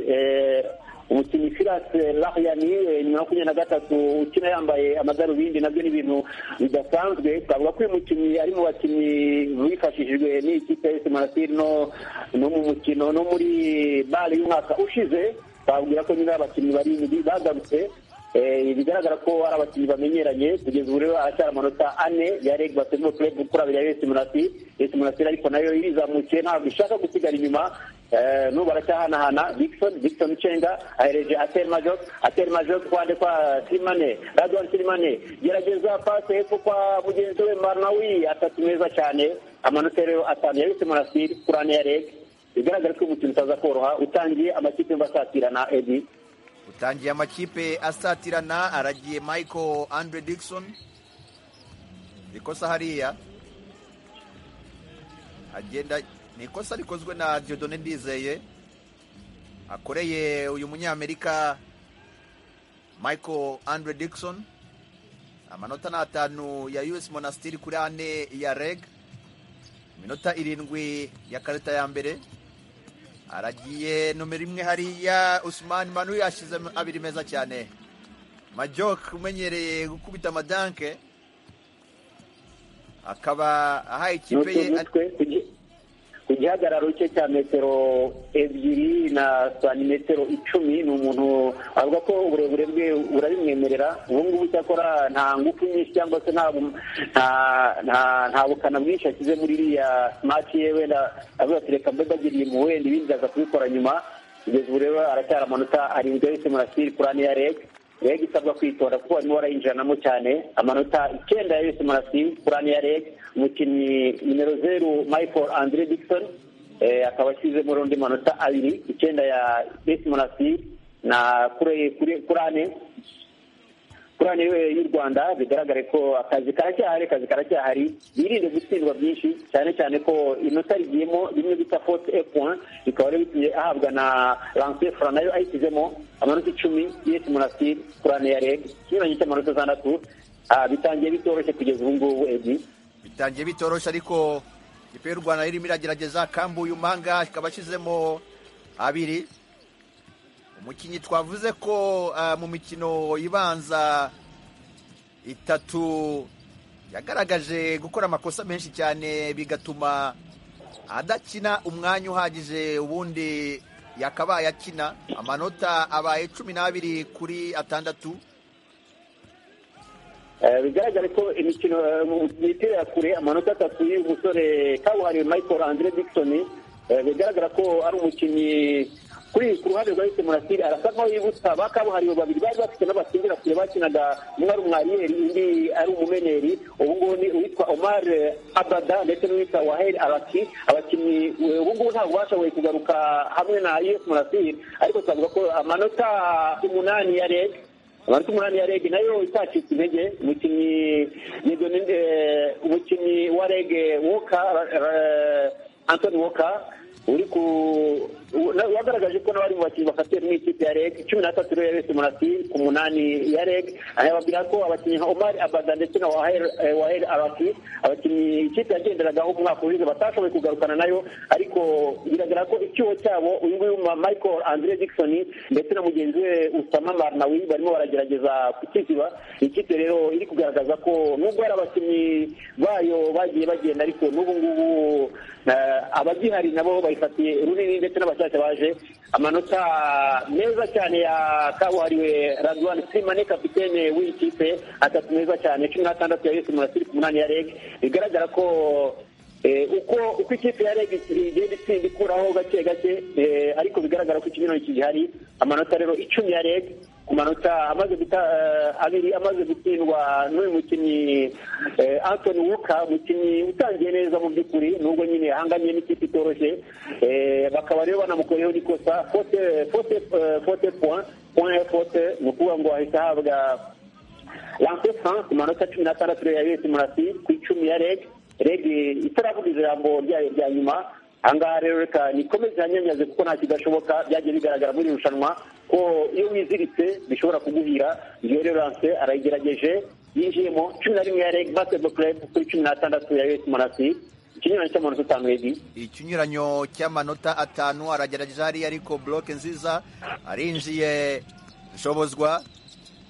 umukinnyi firase lahiyani nyuma makumyabiri na gatatu ukina yambaye amadarubindi nabyo ni ibintu bidasanzwe twavuga ko uyu mukinnyi ari mu bakinnyi bifashishijwe n'ikipe ya esimarasiri no mu mukino no muri bare y'umwaka ushize twabwira ko nyine abakinnyi barindwi bagarutse bigaragara ko ari abakinnyi bamenyeranye kugeza ubu rero aracyari amanota ane ya reg basengo kureba kuri abiri ya esimarasiri esimarasiri ariko nayo irizamukiye ntabwo ishaka gusigara inyuma n'ubu baracyahanahana dickson dickson cenga ahereje ateri majok ateri majok kwande kwa sirimane radwan sirimane gerageza pase hepfo kwa mugenzi we marnawi atatu meza cyane amanota rero atanu yabitse monastir kurane ya reg bigaragara ko umukino utaza koroha utangiye amakipe mbasatirana edi utangiye amakipe asatirana aragiye michael andre dickson ikosa hariya agenda ni ikosa rikozwe na Diodone ndizeye akoreye uyu munyamerika michael andre dickson amanota ni atanu ya us monasitiri kuri ane ya reg iminota irindwi ya karita ya mbere aragiye nomero imwe hariya usumani manu yashyize abiri meza cyane majoke umenyereye gukubita amadanke akaba ahaye ikipe ye ku gihagararo cye cya metero ebyiri na santimetero icumi ni umuntu avuga ko uburebure bwe burabimwemerera ubu ngubu cyakora nta ngufu nyinshi cyangwa se nta bukana bwinshi ashyize muri iriya simati ye wenda avuga ati reka mbe mbagiriye mu wenda ibindi ndaza kubikora nyuma kugeza ubu rero aracyari amanota arindwi yahise murasiri kuri ane ya reg reg isabwa kwitonda kuko barimo barayinjiranamo cyane amanota icyenda yahise murasiri kuri ane ya reg umukinnyi nimero zeru michael andre dickson akaba ashyizemo undi manota abiri icyenda ya besi monasi na kurane kurane y'u rwanda bigaragare ko akazi karacyahari akazi karacyahari birinde gutsindwa byinshi cyane cyane ko inota rigiyemo rimwe bita fote epuwan rikaba rero bitumye ahabwa na lansefura nayo ayishyizemo amanota icumi besi monasi kurane ya reg ikinyuranye cy'amanota atandatu bitangiye bitoroshye kugeza ubu ngubu ebyiri bitangiye bitoroshye ariko ikipe y'u rwanda irimo iragerageza kambuye umanga ikaba ashyizemo abiri umukinnyi twavuze ko mu mikino ibanza itatu yagaragaje gukora amakosa menshi cyane bigatuma adakina umwanya uhagije ubundi yakabaye akina amanota abaye cumi n'abiri kuri atandatu bigaragare ko imikino imipira ya kure amanota atatu y'uyu musore kabuhariwe michael andre dickson bigaragara ko ari umukinnyi kuri ku ruhande rwa yise murasiri arasa nkaho yibutsa ba kabuhariwe babiri bari bafite n'abatsindira kure bakinaga umwe ari umwariyeri undi ari umumeneri ubu ngubu ni uwitwa omar abada ndetse n'uwitwa waheri araki abakinnyi ubu ngubu ntabwo bashoboye kugaruka hamwe na us murasiri ariko twavuga ko amanota umunani ya rege abantu umunani ya rege nayo itacitse intege umukinnyi umukinnyi wa rege woka antoni woka uri ku wagaragaje ko n'abari mu bakinnyi bafatiye mu ikipe ya rege cumi n'atatu rero yabese umunasi ku munani ya rege anababwira ko abakinnyi nka omari abada ndetse na waheri arasi abakinnyi ikipe yagenderagaho umwaka ushize batashoboye kugarukana nayo ariko biragaragara ko icyuho cyabo uyu nguyu michael andre dickson ndetse na mugenzi we usama marnawi barimo baragerageza kukiziba ikipe rero iri kugaragaza ko nubwo hari abakinnyi bayo bagiye bagenda ariko n'ubu ngubu abagihari nabo bayifatiye runini ndetse n'abakiriya bashyashya baje amanota meza cyane ya kabuhariwe radwan simane kapitene w'iyi kipe atatu meza cyane cumi n'atandatu ya yose murasiri ku munani ya reg bigaragara ko uko uko ikipe ya reg igenda itsinda ikuraho gake gake ariko bigaragara ko ikinyurane kigihari amanota rero icumi ya reg ku manota amaze guta abiri amaze gutsindwa n'uyu mukinnyi antoni wuka umukinnyi utangiye neza mu by'ukuri nubwo nyine ahanganye n'ikipe itoroshye bakaba rero banamukoreyeho n'ikosa fote fote fote point point fote ni ukuvuga ngo ahita ahabwa lance france ku manota cumi n'atandatu ya yose murasi ku icumi ya reg reg itaravuga ijambo ryayo rya nyuma ahangaha rero reka nikomeze hanyanyaze kuko nta kidashoboka byagiye bigaragara muri irushanwa ko iyo wiziritse bishobora kuguhira iyo rerance arayigerageje yinjiyemo cumi na rimwe ya reg basketball club kuri cumi n'atandatu ya us monasi ikinyuranyo cy'amanota atanu edi ikinyuranyo cy'amanota atanu aragerageza hariya ariko buroke nziza arinjiye nshobozwa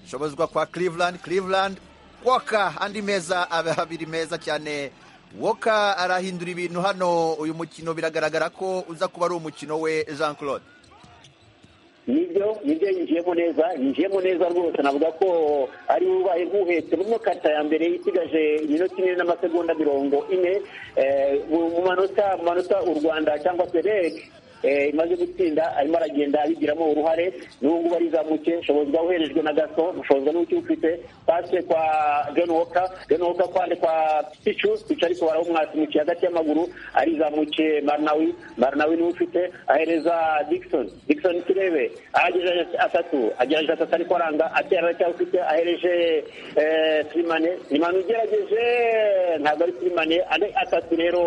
nshobozwa kwa cleveland cleveland woka andi meza abiri meza cyane woka arahindura ibintu hano uyu mukino biragaragara ko uza kuba ari umukino we jean claude nibyo nibyo yinjiyemo neza yinjiyemo neza rwose navuga ko ari we ubaye nk'uhetse muri karita ya mbere isigaje iminota ine n'amasegonda mirongo ine mu manota mu manota u rwanda cyangwa se reg imaze gutsinda arimo aragenda abigiramo uruhare n'ubu ngubu arizamuke ushobozi bwaba uherejwe na gato ushobozwa n'uko ufite pase kwa genowoka genowoka kwande kwa picu picu ariko barawumwasimukiye hagati y'amaguru arizamukiye marinawi marinawi niwe ufite ahereza digisoni digisoni turebe ahageze atatu agerageje atatu ariko aranga atera aracyafite ahereje sirimane sirimane ugerageje ntabwo ari sirimane ane atatu rero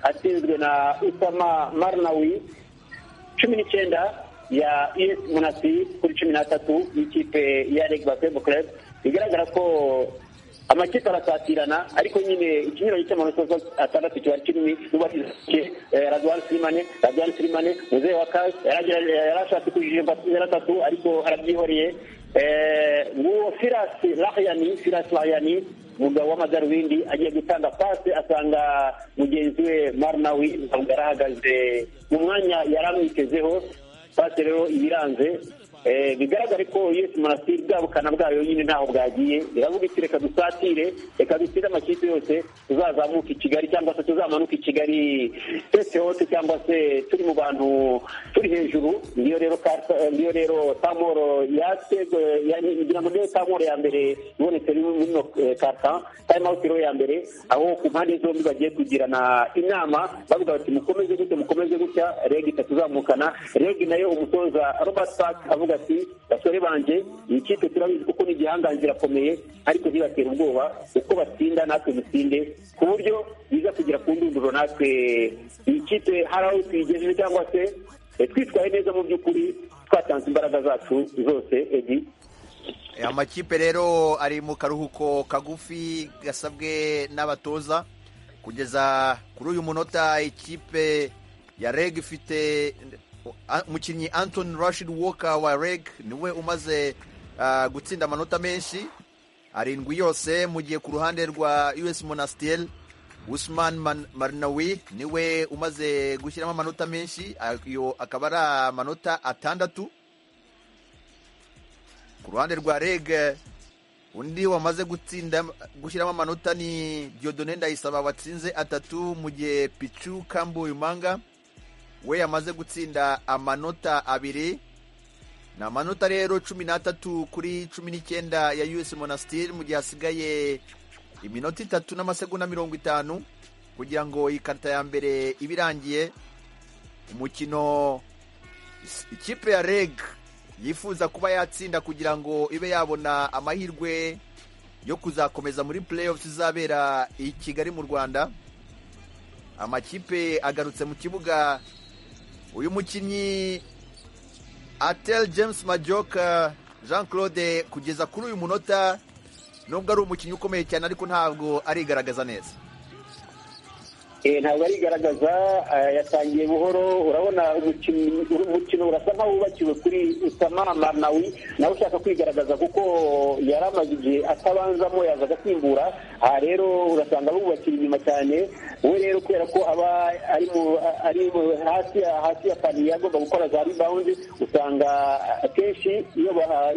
atsinzwe na usama marinawi cumi n'icyenda ya es munasi kuri cumi n'atatu y'ikipe ya reg basketball club bigaragara ko amakipe arasatirana ariko nyine ikinyuranyo cy'amanota atandatu kiba kinini n'uwatsinze radwan sirimane radwan sirimane muzehe wa kashi yarashatse kujijimba atatu ariko arabyihoreye nguwo firasi lahiyani firasi lahiyani umugabo w'amadarubindi agiye gutanga pasi asanga mugenzi we marinawi ntabwo yarahagaze mu mwanya yari amwitezeho pasi rero ibiranze bigaragare ko yesi munasiri bwa bukana bwayo nyine ntaho bwagiye biravuga iti reka dusatire reka dusire amakipe yose tuzazamuka i kigali cyangwa se tuzamanuka i kigali twese hose cyangwa se turi mu bantu turi hejuru niyo rero niyo rero tamoro yatego ngira ngo niyo tamoro ya mbere ibonetse muri karta time out rero ya mbere aho ku mpande zombi bagiye kugirana inama bavuga bati mukomeze gutya mukomeze gutya regi tuzamukana regi nayo umutoza robert park avuga ati basore banjye iyi kipe turabizi kuko ni igihangange irakomeye ariko ntibatera ubwoba uko batsinda natwe dutsinde ku buryo biza kugera ku ndunduro natwe iyi kipe hari aho tuyigejeje cyangwa se twitwaye neza mu by'ukuri twatanze imbaraga zacu zose edi amakipe rero ari mu karuhuko kagufi gasabwe n'abatoza kugeza kuri uyu munota ikipe ya reg ifite umukinnyi antoni rashid woka wa reg niwe umaze gutsinda amanota menshi arindwi yose mu gihe ku ruhande rwa us monasiteri usman marinawi niwe umaze gushyiramo amanota menshi ayo akaba ari amanota atandatu ku ruhande rwa reg undi wamaze gutsinda gushyiramo amanota ni diodone ndayisaba watsinze atatu mu gihe picu kambuyumanga we yamaze gutsinda amanota abiri ni amanota rero cumi n'atatu kuri cumi n'icyenda ya us monasitiri mu gihe hasigaye iminota itatu n'amasegonda mirongo itanu kugira ngo iyi karita ya mbere ibe irangiye umukino ikipe ya reg yifuza kuba yatsinda kugira ngo ibe yabona amahirwe yo kuzakomeza muri playoffs izabera i kigali mu rwanda amakipe agarutse mu kibuga uyu mukinnyi atel james majoka jean claude kugeza kuri uyu munota nubwo ari umukinnyi ukomeye cyane ariko ntabwo arigaragaza neza ntabwo arigaragaza yatangiye buhoro urabona umukino urasa nkaho wubakiwe kuri usama marnawi nawe ushaka kwigaragaza kuko yari amaze igihe atabanzamo yaza agasimbura aha rero urasanga bubakira inyuma cyane we rero kubera ko aba ari hasi ya paniye agomba gukora za ribawundi usanga akenshi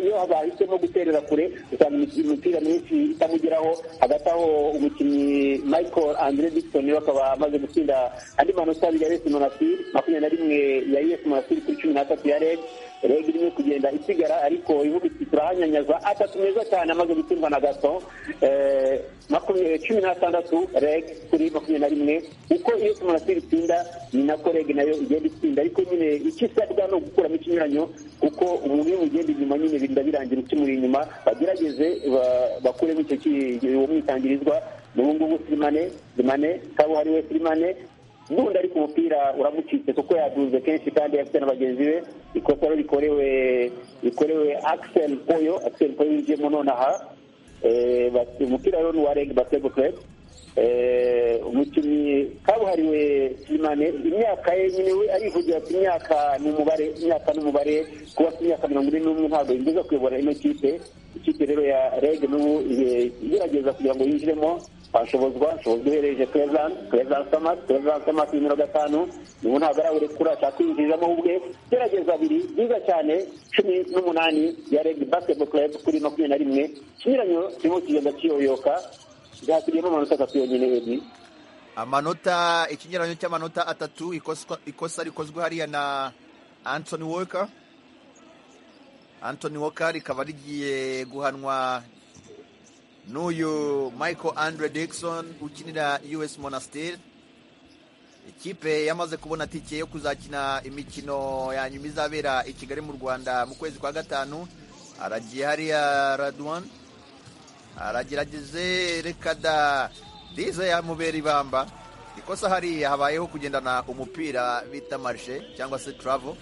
iyo bahisemo guterera kure usanga imipira myinshi itamugeraho hagati aho umukinnyi michael andre dixon akaba amaze gutsinda andi manota abiri ya yesi monasiri makumyabiri na rimwe ya yesi monasiri kuri cumi n'atatu ya reg reg irimo kugenda isigara ariko ivuga iti turahanyanyaza atatu meza cyane amaze gutsindwa na gato cumi n'atandatu reg kuri makumyabiri na rimwe uko yesi monasiri itsinda ni nako reg nayo igenda itsinda ariko nyine icyo isabwa ni ugukuramo ikinyuranyo kuko umuntu iyo mugenda inyuma nyine birinda birangira ukimuri inyuma bagerageze bakuremo icyo mwitangirizwa ubu ngubu sirimane sirimane kaba ari we sirimane n'ubundi ari ku mupira uramucitse kuko yaduze kenshi kandi yafite na bagenzi be ikosa rikorewe rikorewe akisel poyo akisel poyo winjiyemo nonaha umupira rero ni uwa reg basebo kurebu umukinnyi kabuhariwe sirimane imyaka ye nyine we arivugira ati imyaka ni umubare imyaka ni umubare kuba afite imyaka mirongo ine n'umwe ntabwo yigeze kuyobora ino kipe ikipe rero ya reg n'ubu igerageza kugira ngo yinjiremo ashobozwa ashobozwa uhereje prezan prezan samas prezan samas nimero gatanu ubu ntabwo arawurekura ashaka kwinjiriramo ubwe gerageza abiri byiza cyane cumi n'umunani ya reg basketball club kuri makumyabiri na rimwe ikinyuranyo kirimo kigenda kiyoyoka byakugiyemo amanota atatu yonyine ebyiri amanota ikinyuranyo cy'amanota atatu ikosa rikozwe hariya na antoni woka antoni woka rikaba rigiye guhanwa n'uyu michael andre Dixon ukinira us monasiteri ikipe yamaze kubona tike yo kuzakina imikino ya nyuma izabera i kigali mu rwanda mu kwezi kwa gatanu haragiye hariya raduwani aragerageze reka da dize yamubera ibamba ikosa hariya habayeho kugendana umupira bita marishe cyangwa se turavo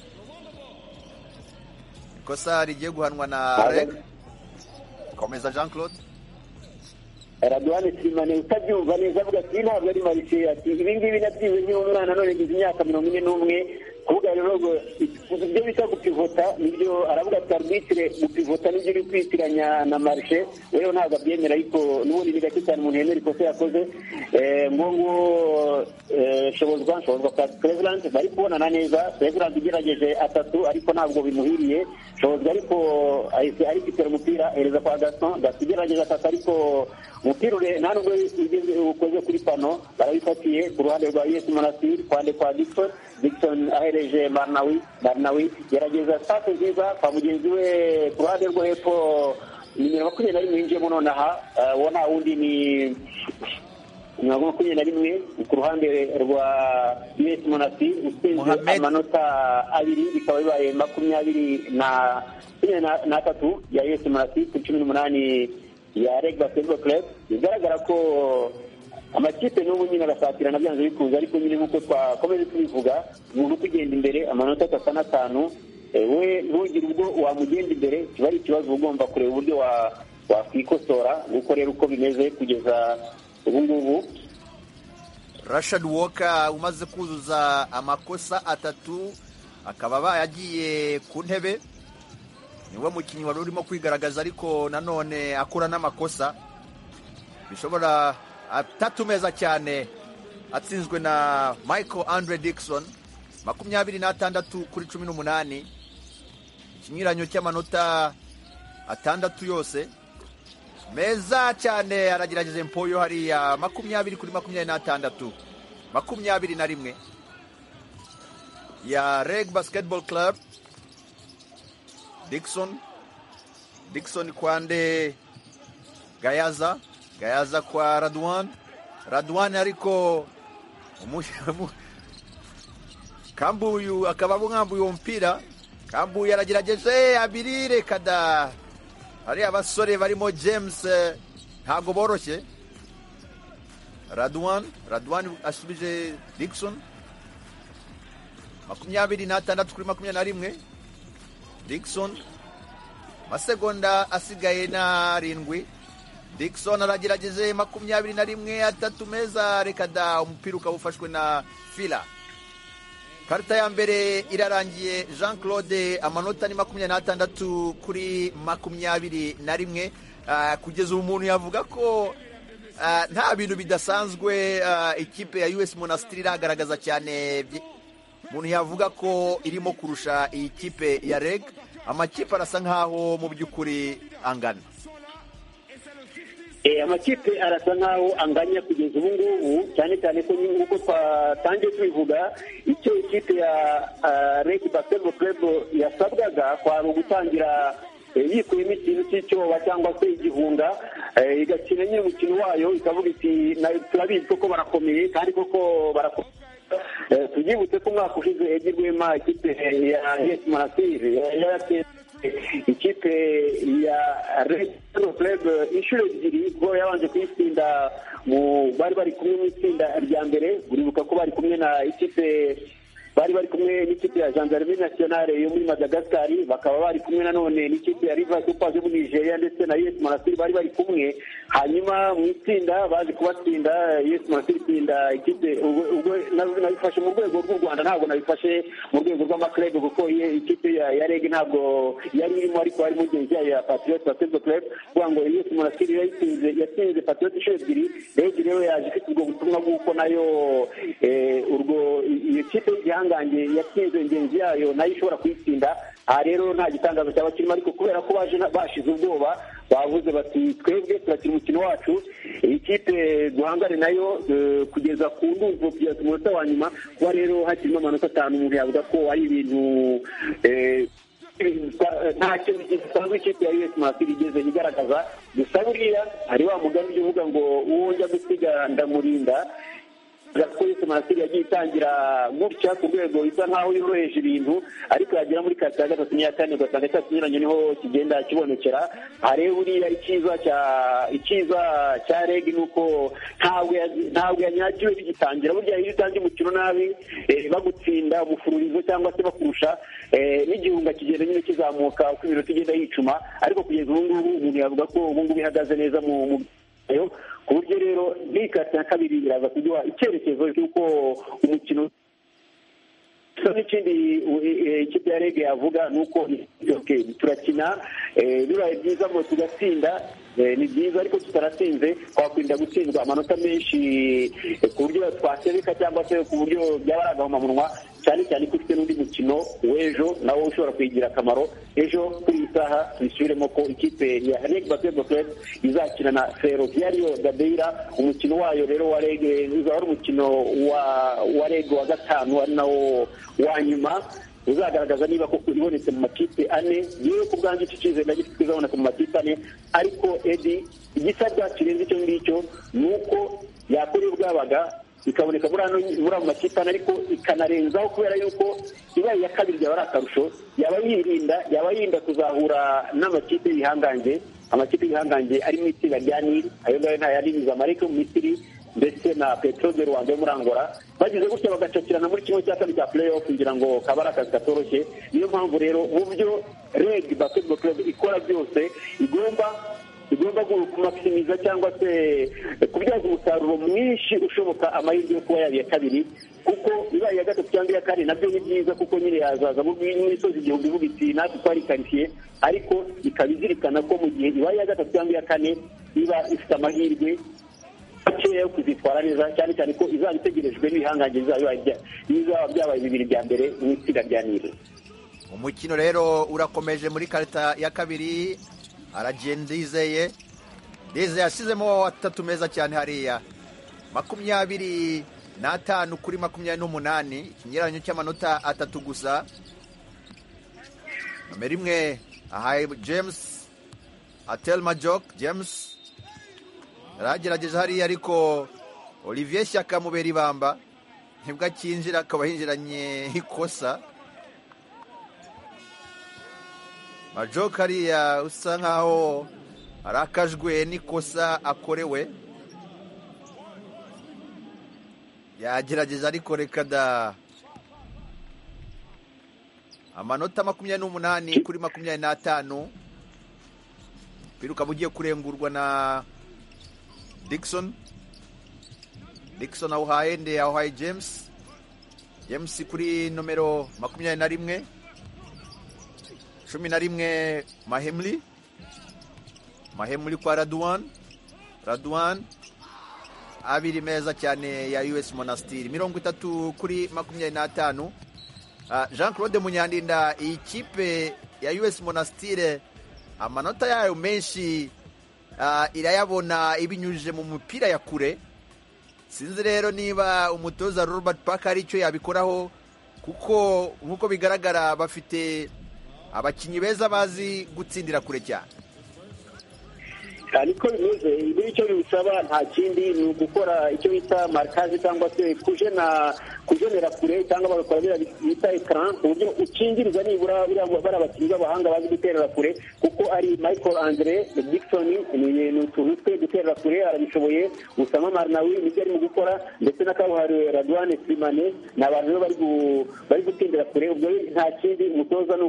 ikosa rigiye guhanwa na reg komeza jean claude raduwane simane utabyumva neza avuga ati ntabwo ari marishe ati ibi ngibi nabyize nk'iyo umwana none ngize imyaka mirongo ine n'umwe kuvuga rero ibyo bita gupivota nibyo aravuga ati arbitire gupivota nibyo uri kwitiranya na marishe rero ntabwo abyemera ariko n'ubundi ni gake cyane umuntu yemera ikosa yakoze ngo ngo shobozwa shobozwa kwa perezidanti bari kubonana neza perezidanti igerageje atatu ariko ntabwo bimuhiriye shobozwa ariko arifitira umupira hereza kwa gason gason igerageje atatu ariko umupira ure nta nubwo ukoze kuri pano barabifatiye ku ruhande rwa yesu monastir kuruhande kwa dixon dixon ahereje barnawi barnawi gerageza sitati nziza kwa mugenzi we ku ruhande rwo hepfo nimero makumyabiri na rimwe yinjiyemo nonaha ubona wundi ni mirongo makumyabiri na rimwe ku ruhande rwa us monasi utsinze amanota abiri bikaba bibaye makumyabiri na n'atatu ya us monasi ku cumi n'umunani ya reg basketball club bigaragara ko amakipe n'ubu nyine arasatirana byanze bikunze ariko nyine nk'uko twakomeje tubivuga umuntu ukugenda imbere amanota atatu n'atanu we ntugire ubwo wamugenda imbere kiba ari ikibazo uba ugomba kureba uburyo wakwikosora nguko rero uko bimeze kugeza ubu ngubu rashad woka umaze kuzuza amakosa atatu akaba bayagiye ku ntebe niwe mukinnyi wari urimo kwigaragaza ariko nanone akura n'amakosa bishobora atatu meza cyane atsinzwe na michael andre Dixon makumyabiri n'atandatu kuri cumi n'umunani ikinyuranyo cy'amanota atandatu yose meza cyane aragerageza empoyo hariya makumyabiri kuri makumyabiri n'atandatu makumyabiri na rimwe ya reg basketball club Dixon Dixon kwande Gayaza Gayaza kwa Radwan Radwan ariko Kambuyu akaba mwambuye uwo mpira Kambuyu yaragerageje abirire kada hari abasore barimo James ntabwo boroshye Radwan Radwan asubije Dixon makumyabiri n'atandatu kuri makumyabiri na rimwe Dixon amasegonda asigaye n'arindwi Dixon aragerageze makumyabiri na rimwe atatu meza reka da umupira ukaba ufashwe na fila karita ya mbere irarangiye jean claude amanota ni makumyabiri n'atandatu kuri makumyabiri na rimwe kugeza ubu umuntu yavuga ko nta bintu bidasanzwe ikipe ya us monasitiri iragaragaza cyane umuntu yavuga ko irimo kurusha iyi kipe ya reg amakipe arasa nkaho mu by'ukuri angana amakipe arasa nkaho anganya kugeza ubu ngubu cyane cyane ko nk'uko twatangiye tubivuga icyo ikipe ya reg basketball club yasabwaga kwari ugutangira yikuyemo ikintu cy'icyoba cyangwa se igihunga igakina nyine umukino wayo ikavuga iti turabizi koko barakomeye kandi koko barakomeye tubyibutse ko umwaka ushize yagirwemo ikipe ya yesi monasiri ikipe ya resitora kurebe inshuro ebyiri kuko yabanje kuyitsinda mu bari bari kumwe mu itsinda rya mbere uribuka ko bari kumwe na ikipe bari bari kumwe n'ikipe ya gendarmerie nationale yo muri madagascari bakaba bari kumwe nanone n'ikipe ya river supers yo muri nigeria ndetse na us monastir bari bari kumwe hanyuma mu itsinda bazi kubatsinda us monastir itsinda ikipe ubwo nabifashe mu rwego rw'u rwanda ntabwo nabifashe mu rwego rw'amaklebe kuko ikipe ya reg ntabwo yari irimo ariko hari mugenzi yayo ya patriot basketball club kugira ngo us monastir yatsinze yatsinze patriot inshuro ebyiri reg rero yaje ifite ubwo butumwa bw'uko nayo urwo iyo kipe ihangange yatsinze ingenzi yayo nayo ishobora kuyitsinda aha rero nta gitangazo cyaba kirimo ariko kubera ko baje bashize ubwoba bavuze bati twebwe turakina umukino wacu iyi kipe guhangane nayo kugeza ku ndumvo kugeza ku munota wa nyuma kuba rero hakirimo amanota atanu umuntu yavuga ko ari ibintu ntacyo gisanzwe ikipe ya us masiri igeze igaragaza gusa buriya hari wa mugani ujya uvuga ngo uwo njya gusiga ndamurinda polisi masiri yagiye itangira gutya ku rwego bisa nkaho yoroheje ibintu ariko yagera muri kati ya gatatu n'iya kane ugasanga cya kinyuranye niho kigenda kibonekera hare buriya icyiza cya icyiza cya reg ni uko ntabwo yanyagiwe bigitangira burya iyo utangiye umukino nabi bagutsinda umufururizo cyangwa se bakurusha n'igihunga kigenda nyine kizamuka uko iminota igenda yicuma ariko kugeza ubu ngubu umuntu yavuga ko ubu ngubu ihagaze neza mu ku buryo rero n'ikati ya kabiri biraza kuduha icyerekezo cy'uko umukino n'ikindi ikipe ya rege yavuga ni uko turakina bibaye byiza ngo tugatsinda ni byiza ariko tutaratsinze twakwirinda gutsindwa amanota menshi ku buryo twasebeka cyangwa se ku buryo byaba ari agahomamunwa cyane cyane ko ufite n'undi mukino w'ejo nawo ushobora kuyigira akamaro ejo kuri iyi saha tubisubiremo ko ikipe ya reg basketball club izakina na ferroviario gadeira umukino wayo rero wa reg uzaba ari umukino wa reg wa gatanu ari nawo wa nyuma uzagaragaza niba koko ibonetse mu makipe ane yewe ku bwanjye icyo cyizere ndagifite izaboneka mu makipe ane ariko edi igisabwa kirenze icyo ngicyo ni uko yakora bwabaga ikaboneka muri ayo makipe ane ariko ikanarenzaho kubera yuko ibaye iya kabiri yaba ari akarusho yaba yirinda yaba yirinda kuzahura n'amakipe y'ibihangange amakipe y'ibihangange arimo itsinda rya niri ayo ngayo ntayariniza amarike mu misiri ndetse na peteroli rwanda yo muri angola bagize gutya bagacakirana muri kimwe cya kabiri cya pureyo kugira ngo kaba ari akazi katoroshye niyo mpamvu rero mu byo reg basketball club ikora byose igomba igomba kumakisimiza cyangwa se kubyaza umusaruro mwinshi ushoboka amahirwe yo kuba yaba iya kabiri kuko ibaye iya gatatu cyangwa iya kane nabyo ni byiza kuko nyine yazaza n'imisozi igihumbi ivuga iti natwe twari karitsiye ariko ikaba izirikana ko mu gihe ibaye iya gatatu cyangwa iya kane iba ifite amahirwe makeya yo kuzitwara neza cyane cyane ko izaba itegerejwe n'ibihangange bizaba byabaye bibiri bya mbere mu itsinda rya nire umukino rero urakomeje muri karita ya kabiri aragenda yizeye ndizeye yashyizemo atatu meza cyane hariya makumyabiri n'atanu kuri makumyabiri n'umunani ikinyuranyo cy'amanota atatu gusa nomero imwe ahaye james atelma joke james yaragerageje hariya ariko olivier shyaka mubera ibamba nibwo akinjira akaba yinjiranye ikosa majoke hariya usa nkaho arakajwe n'ikosa akorewe yagerageje ariko reka da amanota makumyabiri n'umunani kuri makumyabiri n'atanu ukaba ugiye kurengurwa na Dixon Dixon awuhaye nde awuhaye James James kuri nomero makumyabiri na rimwe cumi na rimwe Mahemli Mahemli kwa Radwan Radwan abiri meza cyane ya US Monastiri mirongo itatu kuri makumyabiri n'atanu uh, Jean Claude Munyandinda iyi kipe ya US Monastire amanota yayo menshi irayabona ibinyujije mu mupira ya kure sinzi rero niba umutoza Robert Park ari icyo yabikoraho kuko nk'uko bigaragara bafite abakinnyi beza bazi gutsindira kure cyane niko bimeze ibyo icyo bisaba nta kindi ni ugukora icyo bita marikazi cyangwa se kujena kujenera kure cyangwa bagakora biriya bita ekara ku buryo ukingiriza nibura bari abakinnyi b'abahanga bazi guterera kure kuko ari michael andre dixon ni utuntu twe guterera kure arabishoboye usama marnawi nibyo arimo gukora ndetse na kabuhariwe radwane simane ni abantu rero bari gutindira kure ubwo nta kindi umutoza ni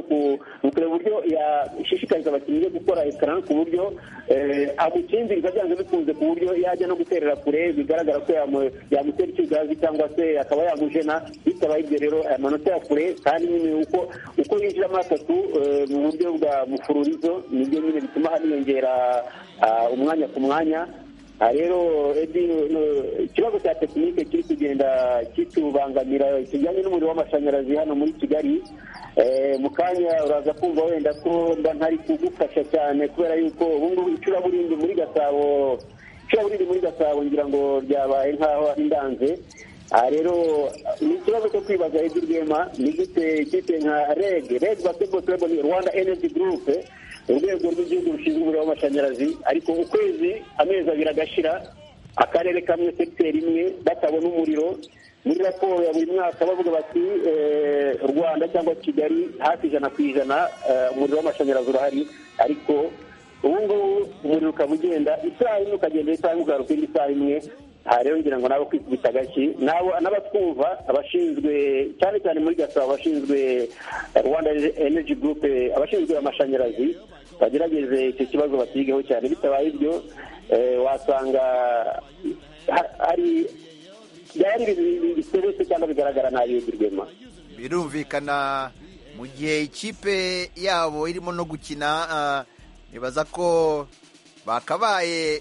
ukureba uburyo yashishikariza abakinnyi be gukora ekara ku buryo agukingiriza byanze bikunze ku buryo yajya no guterera kure bigaragara ko yamutera ikigazi cyangwa se akaba yagutera jena bitabaye ibyo rero aya manota ya kure kandi nyine uko uko yinjiramo atatu mu buryo bwa mufururizo nibyo nyine bituma haniyongera umwanya ku mwanya rero ikibazo cya tekinike kiri kugenda kitubangamira kijyanye n'umuriro w'amashanyarazi hano muri kigali mu kanya uraza kumva wenda ko mba ntari kugufasha cyane kubera yuko ubu ngubu icuraburindi muri gasabo ishobora riri muri gasabo ngira ngo ryabaye nk'aho indanze aha rero ni ikibazo cyo kwibaza ibyo rwema ni gute ikipe nka reg reg basketball club ni rwanda energy group urwego rw'igihugu rushinzwe umuriro w'amashanyarazi ariko ukwezi amezi abiri agashira akarere kamwe sekiteri imwe batabona umuriro muri raporo ya buri mwaka bavuga bati rwanda cyangwa kigali hafi ijana ku ijana umuriro w'amashanyarazi urahari ariko ubu ngubu umuriro ukaba ugenda isaha imwe ukagenda isaha imwe ugaruka indi saha imwe aha rero ngira ngo nabo kwikubita agashyi n'abatwumva abashinzwe cyane cyane muri gasabo abashinzwe rwanda energy group abashinzwe amashanyarazi bagerageze icyo kibazo batigeho cyane bitabaye ibyo wasanga hari byari ibintu biseretse cyangwa bigaragara nabi y'urwema birumvikana mu gihe ikipe yabo irimo no gukina nibaza ko bakabaye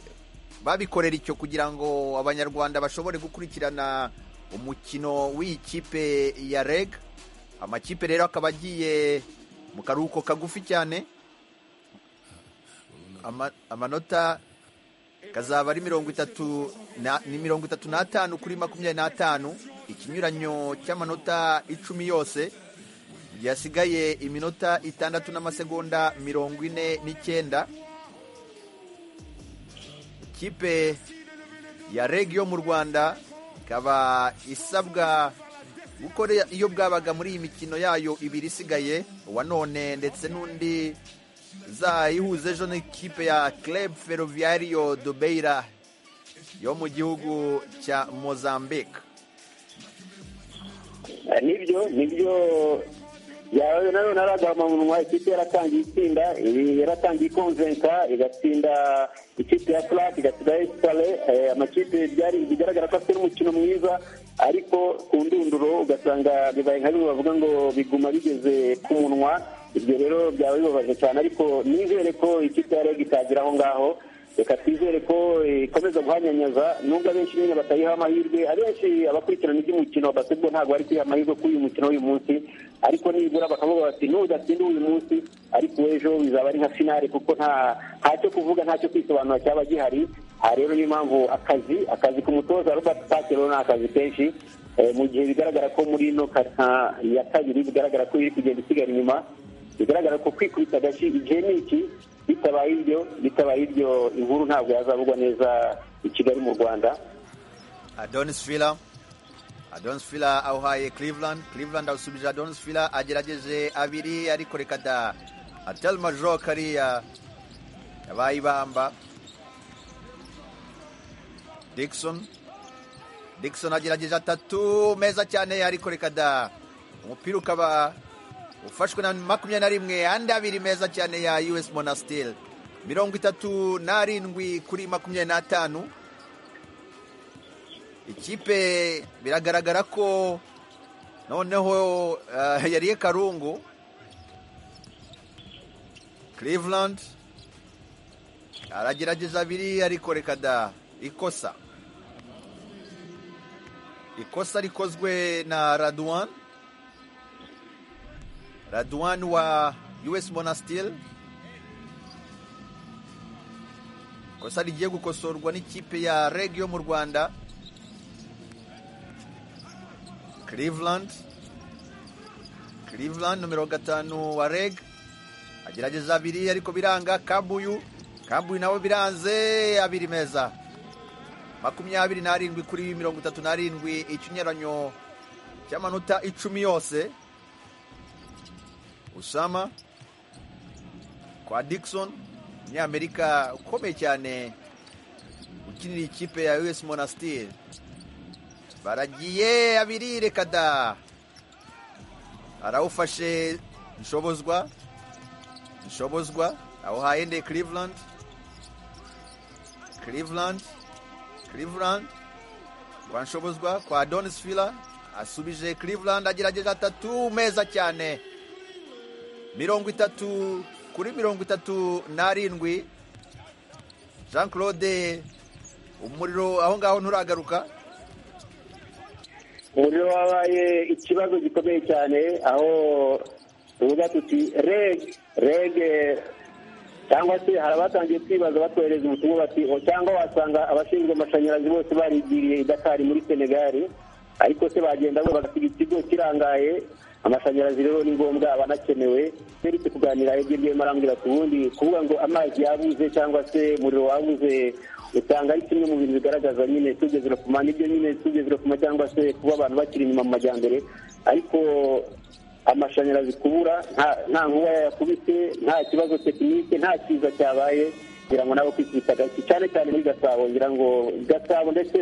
babikorera icyo kugira ngo abanyarwanda bashobore gukurikirana umukino w'iyi kipe ya reg amakipe rero akaba agiye mu karuhuko kagufi cyane amanota kazaba ari mirongo itatu ni mirongo itatu n'atanu kuri makumyabiri n'atanu ikinyuranyo cy'amanota icumi yose yasigaye iminota itandatu n'amasegonda mirongo ine n'icyenda ikipe ya reg yo mu rwanda ikaba isabwa gukora iyo bwabaga muri iyi mikino yayo ibiri isigaye uwa none ndetse n'undi ihuza ejo n'ikipe ya club ferroviario dobeira yo mu gihugu cya mozambique nibyo nibyo yawe nanone aragahamamunwa ikipe yaratangiye itsinda yaratangiye ikonjenka igatsinda ikipe ya furake igatsinda esipare amakipe bigaragara ko afite n'umukino mwiza ariko ku ndunduro ugasanga bibaye nka bimwe bavuga ngo biguma bigeze ku munwa ibyo rero byaba bibabaje cyane ariko nizere ko ikipe ya rege itagira aho ngaho reka twizere ko ikomeza guhanyanyaza nubwo abenshi nyine batayiha amahirwe abenshi abakurikirana iby'umukino wa basketball ntabwo bari kwiha amahirwe kuri uyu mukino w'uyu munsi ariko nibura bakavuga bati n'udatsinda uyu munsi ariko ejo bizaba ari nka finale kuko nta ntacyo kuvuga ntacyo kwisobanura cyaba gihari aha rero niyo mpamvu akazi akazi ku mutoza robert pakero ni akazi kenshi mu gihe bigaragara ko muri ino karita ya kabiri bigaragara ko iri kugenda isigara inyuma bigaragara ko kwikubita agashyi igihe ni iki bitabaye ibyo bitabaye ibyo inkuru ntabwo yazavugwa neza i kigali mu rwanda adonis fila adonis fila awuhaye cleveland cleveland awusubije adonis fila agerageje abiri ariko reka da atelma jo kariya yabaye ibamba dikson dikson agerageje atatu meza cyane ariko reka da umupira ukaba ufashwe na makumyabiri na rimwe andi abiri meza cyane ya us monasiteri mirongo itatu n'arindwi kuri makumyabiri n'atanu ikipe biragaragara ko noneho yariye karungu cleveland aragerageza abiri ariko reka da ikosa ikosa rikozwe na raduwani Radwan wa US Monastir kosa rigiye gukosorwa n'ikipe ya reg yo mu Rwanda Cleveland Cleveland numero gatanu wa reg agerageza abiri ariko biranga Kabuyu Kabuyu nabo biranze abiri meza makumyabiri n'arindwi kuri mirongo itatu n'arindwi ikinyuranyo cy'amanota icumi yose usama kwa dikisoni umunyamerika ukomeye cyane ukinira ikipe ya us monasiteri baragiye abiri reka da arawufashe inshobozwa inshobozwa awuhaye nde cleveland cleveland cleveland kwa nshobozwa kwa donis fila asubije cleveland agerageje atatu meza cyane mirongo itatu kuri mirongo itatu n'arindwi jean claude umuriro aho ngaho nturagaruka umuriro wabaye ikibazo gikomeye cyane aho tuvuga tuti rege rege cyangwa se hari abatangiye kwibaza batohereza ubutumwa bati cyangwa wasanga abashinzwe amashanyarazi bose barigiriye i dakari muri senegali ariko se bagenda bo bagasiga ikigo kirangaye amashanyarazi rero ni ngombwa aba anakenewe seretse kuganira ibyo ngiye marambwira ku bundi kuvuga ngo amazi yabuze cyangwa se umuriro wabuze usanga ari kimwe mu bintu bigaragaza nyine tugezera ku mani ibyo nyine tugezera ku cyangwa se kuba abantu bakiri inyuma mu majyambere ariko amashanyarazi kubura nta nkuba yakubise nta kibazo tekinike nta kiza cyabaye kugira ngo nawe kwikubita gake cyane cyane muri gasabo ngira ngo gasabo ndetse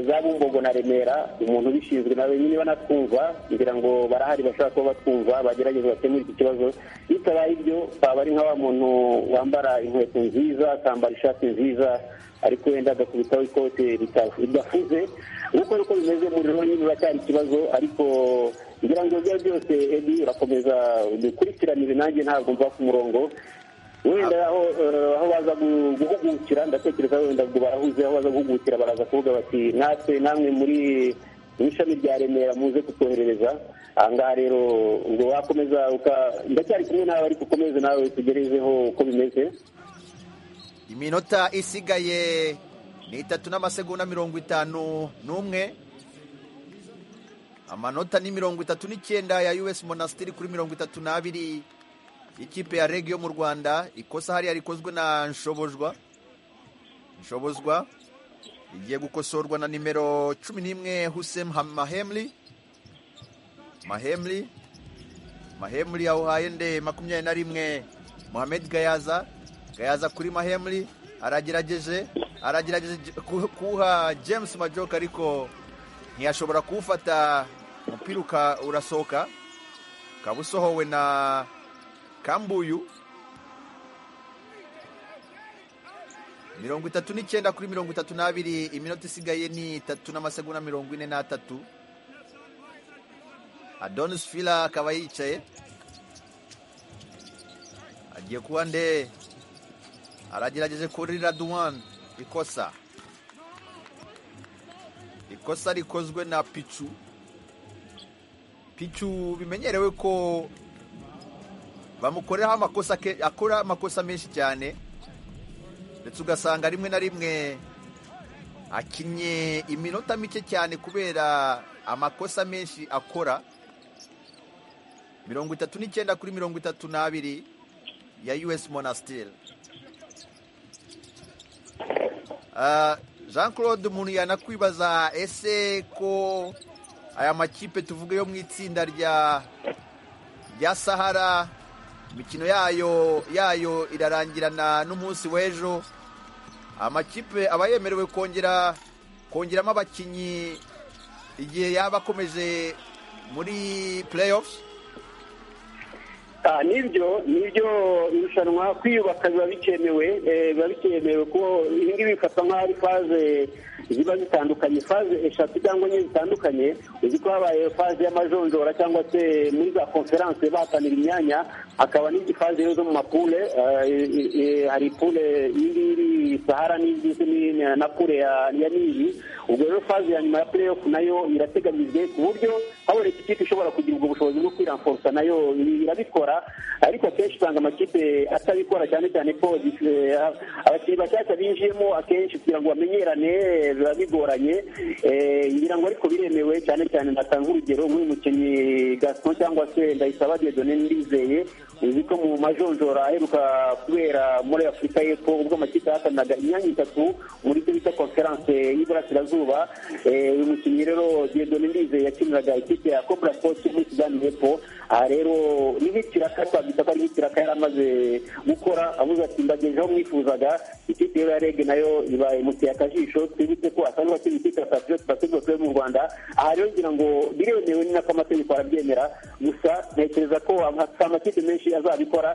za bumbogo na remera umuntu ubishinzwe nawe nyine banatwumva kugira ngo barahari bashobora kuba batwumva bagerageza bakemure iki kibazo bitabaye ibyo twaba ari nka wa muntu wambara inkweto nziza akambara ishati nziza ariko wenda agakubitaho ikote ridafuze nk'uko niko bimeze umuriro nyine uracyari ikibazo ariko ngira ngo ibyo byose edi urakomeza udukurikiranire nanjye ntabwo mva ku murongo wenda aho baza guhugukira ndatekereza wenda ngo barahuze aho baza guhugukira baraza kuvuga bati natwe namwe muri mu ishami rya remera muze kutwoherereza aha ngaha rero ngo wakomeza ndacyari kumwe nawe ariko ukomeze nawe tugerezeho uko bimeze iminota isigaye ni itatu n'amasegonda mirongo itanu n'umwe amanota ni mirongo itatu n'icyenda ya us monasitiri kuri mirongo itatu n'abiri ikipe ya reg yo mu rwanda ikosa hariya rikozwe na nshobozwa nshobozwa igiye gukosorwa na nimero cumi n'imwe husem mahemli mahemli mahemli yawuhaye nde makumyabiri na rimwe muhamed gayaza gayaza kuri mahemli aragerageje aragerageje kuwuha james majoka ariko ntiyashobora kuwufata umupira urasohoka ukaba usohowe na kambuyu mirongo itatu n'icyenda kuri mirongo itatu n'abiri iminota isigaye ni itatu n'amasegonda mirongo ine n'atatu adonis fila akaba yicaye agiye kuba nde aragerageje kuri raduwani ikosa ikosa rikozwe na picu picu bimenyerewe ko bamukoreraho amakosa akora amakosa menshi cyane ndetse ugasanga rimwe na rimwe akinnye iminota mike cyane kubera amakosa menshi akora mirongo itatu n'icyenda kuri mirongo itatu n'abiri ya us monasiteri jean claude umuntu yanakwibaza ese ko aya makipe tuvuga yo mu itsinda rya sahara imikino yayo yayo irarangirana n'umunsi w'ejo amakipe aba yemerewe kongera kongeramo abakinnyi igihe yaba akomeje muri playoffs nibyo nibyo irushanwa kwiyubaka biba bikenewe biba bikenewe kuko ibi ngibi bifatwa nk'aho ari faze ziba zitandukanye faze eshatu cyangwa enye zitandukanye uzi ko habaye faze y'amajonjora cyangwa se muri za konferanse bahatanira imyanya hakaba n'indi faze zo mu mapule hari pule iyi ngiyi sahara na pule ya nili ubwo rero faze ya nyuma ya playoff nayo irateganyijwe ku buryo haboneka ikipe ishobora kugira ubwo bushobozi bwo kwiramforsa nayo irabikora ariko akenshi usanga amakipe atabikora cyane cyane ko abakinnyi bashyashya binjiyemo akenshi kugira ngo bamenyerane biba bigoranye ngira ngo ariko biremewe cyane cyane natanga urugero nk'uyu mukinnyi gaston cyangwa se ndayisaba diodone ndizeye uzi ko mu majonjora aheruka kubera muri afurika y'epfo ubwo amakipe yahatanaga imyanya itatu muri cyo bita konferanse y'iburasirazuba uyu mukinnyi rero diodone ndizeye yakiniraga ikipe ya cobra sport muri sudani y'epfo aha rero n'ikiraka twabyita ko ari nk'ikiraka yari amaze gukora avuze ati ndagejeje aho mwifuzaga ikipe ya rege nayo imuteye akajisho twibutse ko asanzwe akiri ikipe ya patriote basketball club mu rwanda aha rero ngira ngo biremewe ni nako amategeko arabyemera gusa ntekereza ko amakipe menshi azabikora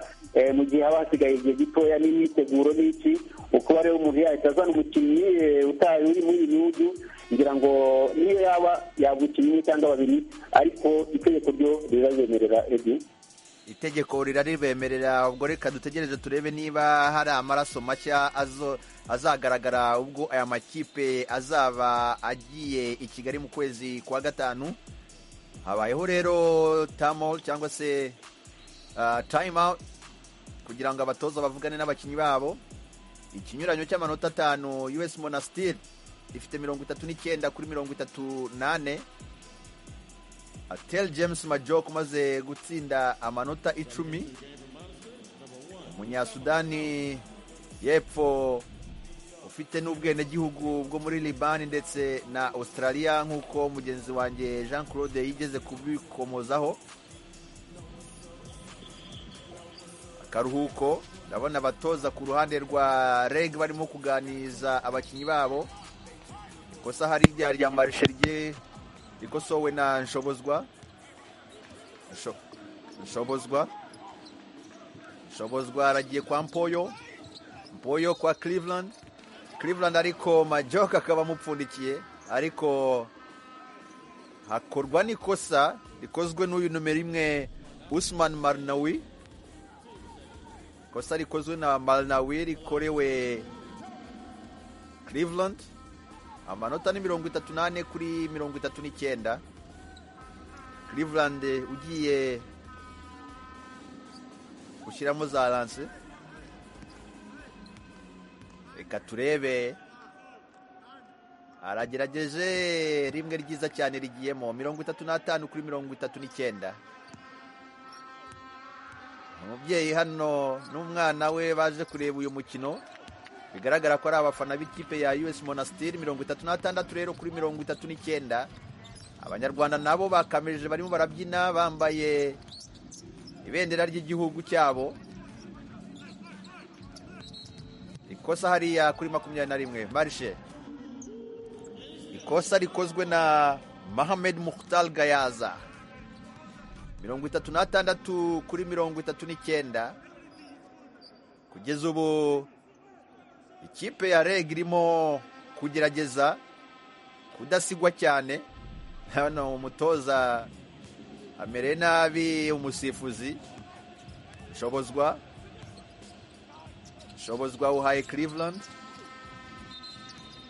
mu gihe haba hasigaye igihe gitoya n'imyiteguro n'iki ukuba rero umuntu yahita azana umukinnyi utaye uri muri iyi bihugu ngira ngo niyo yaba yagukinnye umwe cyangwa babiri ariko itegeko ryo rirabemerera ebyiri itegeko riraribemerera ubwo reka dutegereze turebe niba hari amaraso mashya azagaragara ubwo aya makipe azaba agiye i kigali mu kwezi kwa gatanu habayeho rero tamol cyangwa se tayime awuti kugira ngo abatoza bavugane n'abakinnyi babo ikinyuranyo cy'amanota atanu us monastir ifite mirongo itatu n'icyenda kuri mirongo itatu n'ane atel james majok umaze gutsinda amanota icumi umunyasudani y'epfo ufite n'ubwenegihugu bwo muri libani ndetse na australia nk'uko mugenzi wanjye jean claude yigeze kubikomozaho akaruhuko ndabona abatoza ku ruhande rwa reg barimo kuganiriza abakinnyi babo ikosa harirya rya marisherye rikosowe na nshobozwa nshobozwa nshobozwa aragiye kwa mpoyo mpoyo kwa cleveland cleveland ariko majoka akaba amupfundikiye ariko hakorwa n'ikosa rikozwe n'uyu numero imwe usman marnawi ikosa rikozwe na marnawi rikorewe cleveland amanota ni mirongo itatu n'ane kuri mirongo itatu n'icyenda cleveland ugiye gushyiramo za lanse reka turebe aragerageje rimwe ryiza cyane rigiyemo mirongo itatu n'atanu kuri mirongo itatu n'icyenda umubyeyi hano n'umwana we baje kureba uyu mukino bigaragara ko ari abafana b'ikipe ya us monastir mirongo itatu n'atandatu rero kuri mirongo itatu n'icyenda abanyarwanda nabo bakamirije barimo barabyina bambaye ibendera ry'igihugu cyabo ikosa hariya kuri makumyabiri na rimwe marishe ikosa rikozwe na mahamed mukhtar gayaza mirongo itatu n'atandatu kuri mirongo itatu n'icyenda kugeza ubu ikipe ya reg irimo kugerageza kudasigwa cyane hano umutoza amere nabi umusifuzi nshobozwa nshobozwa uhaye cleveland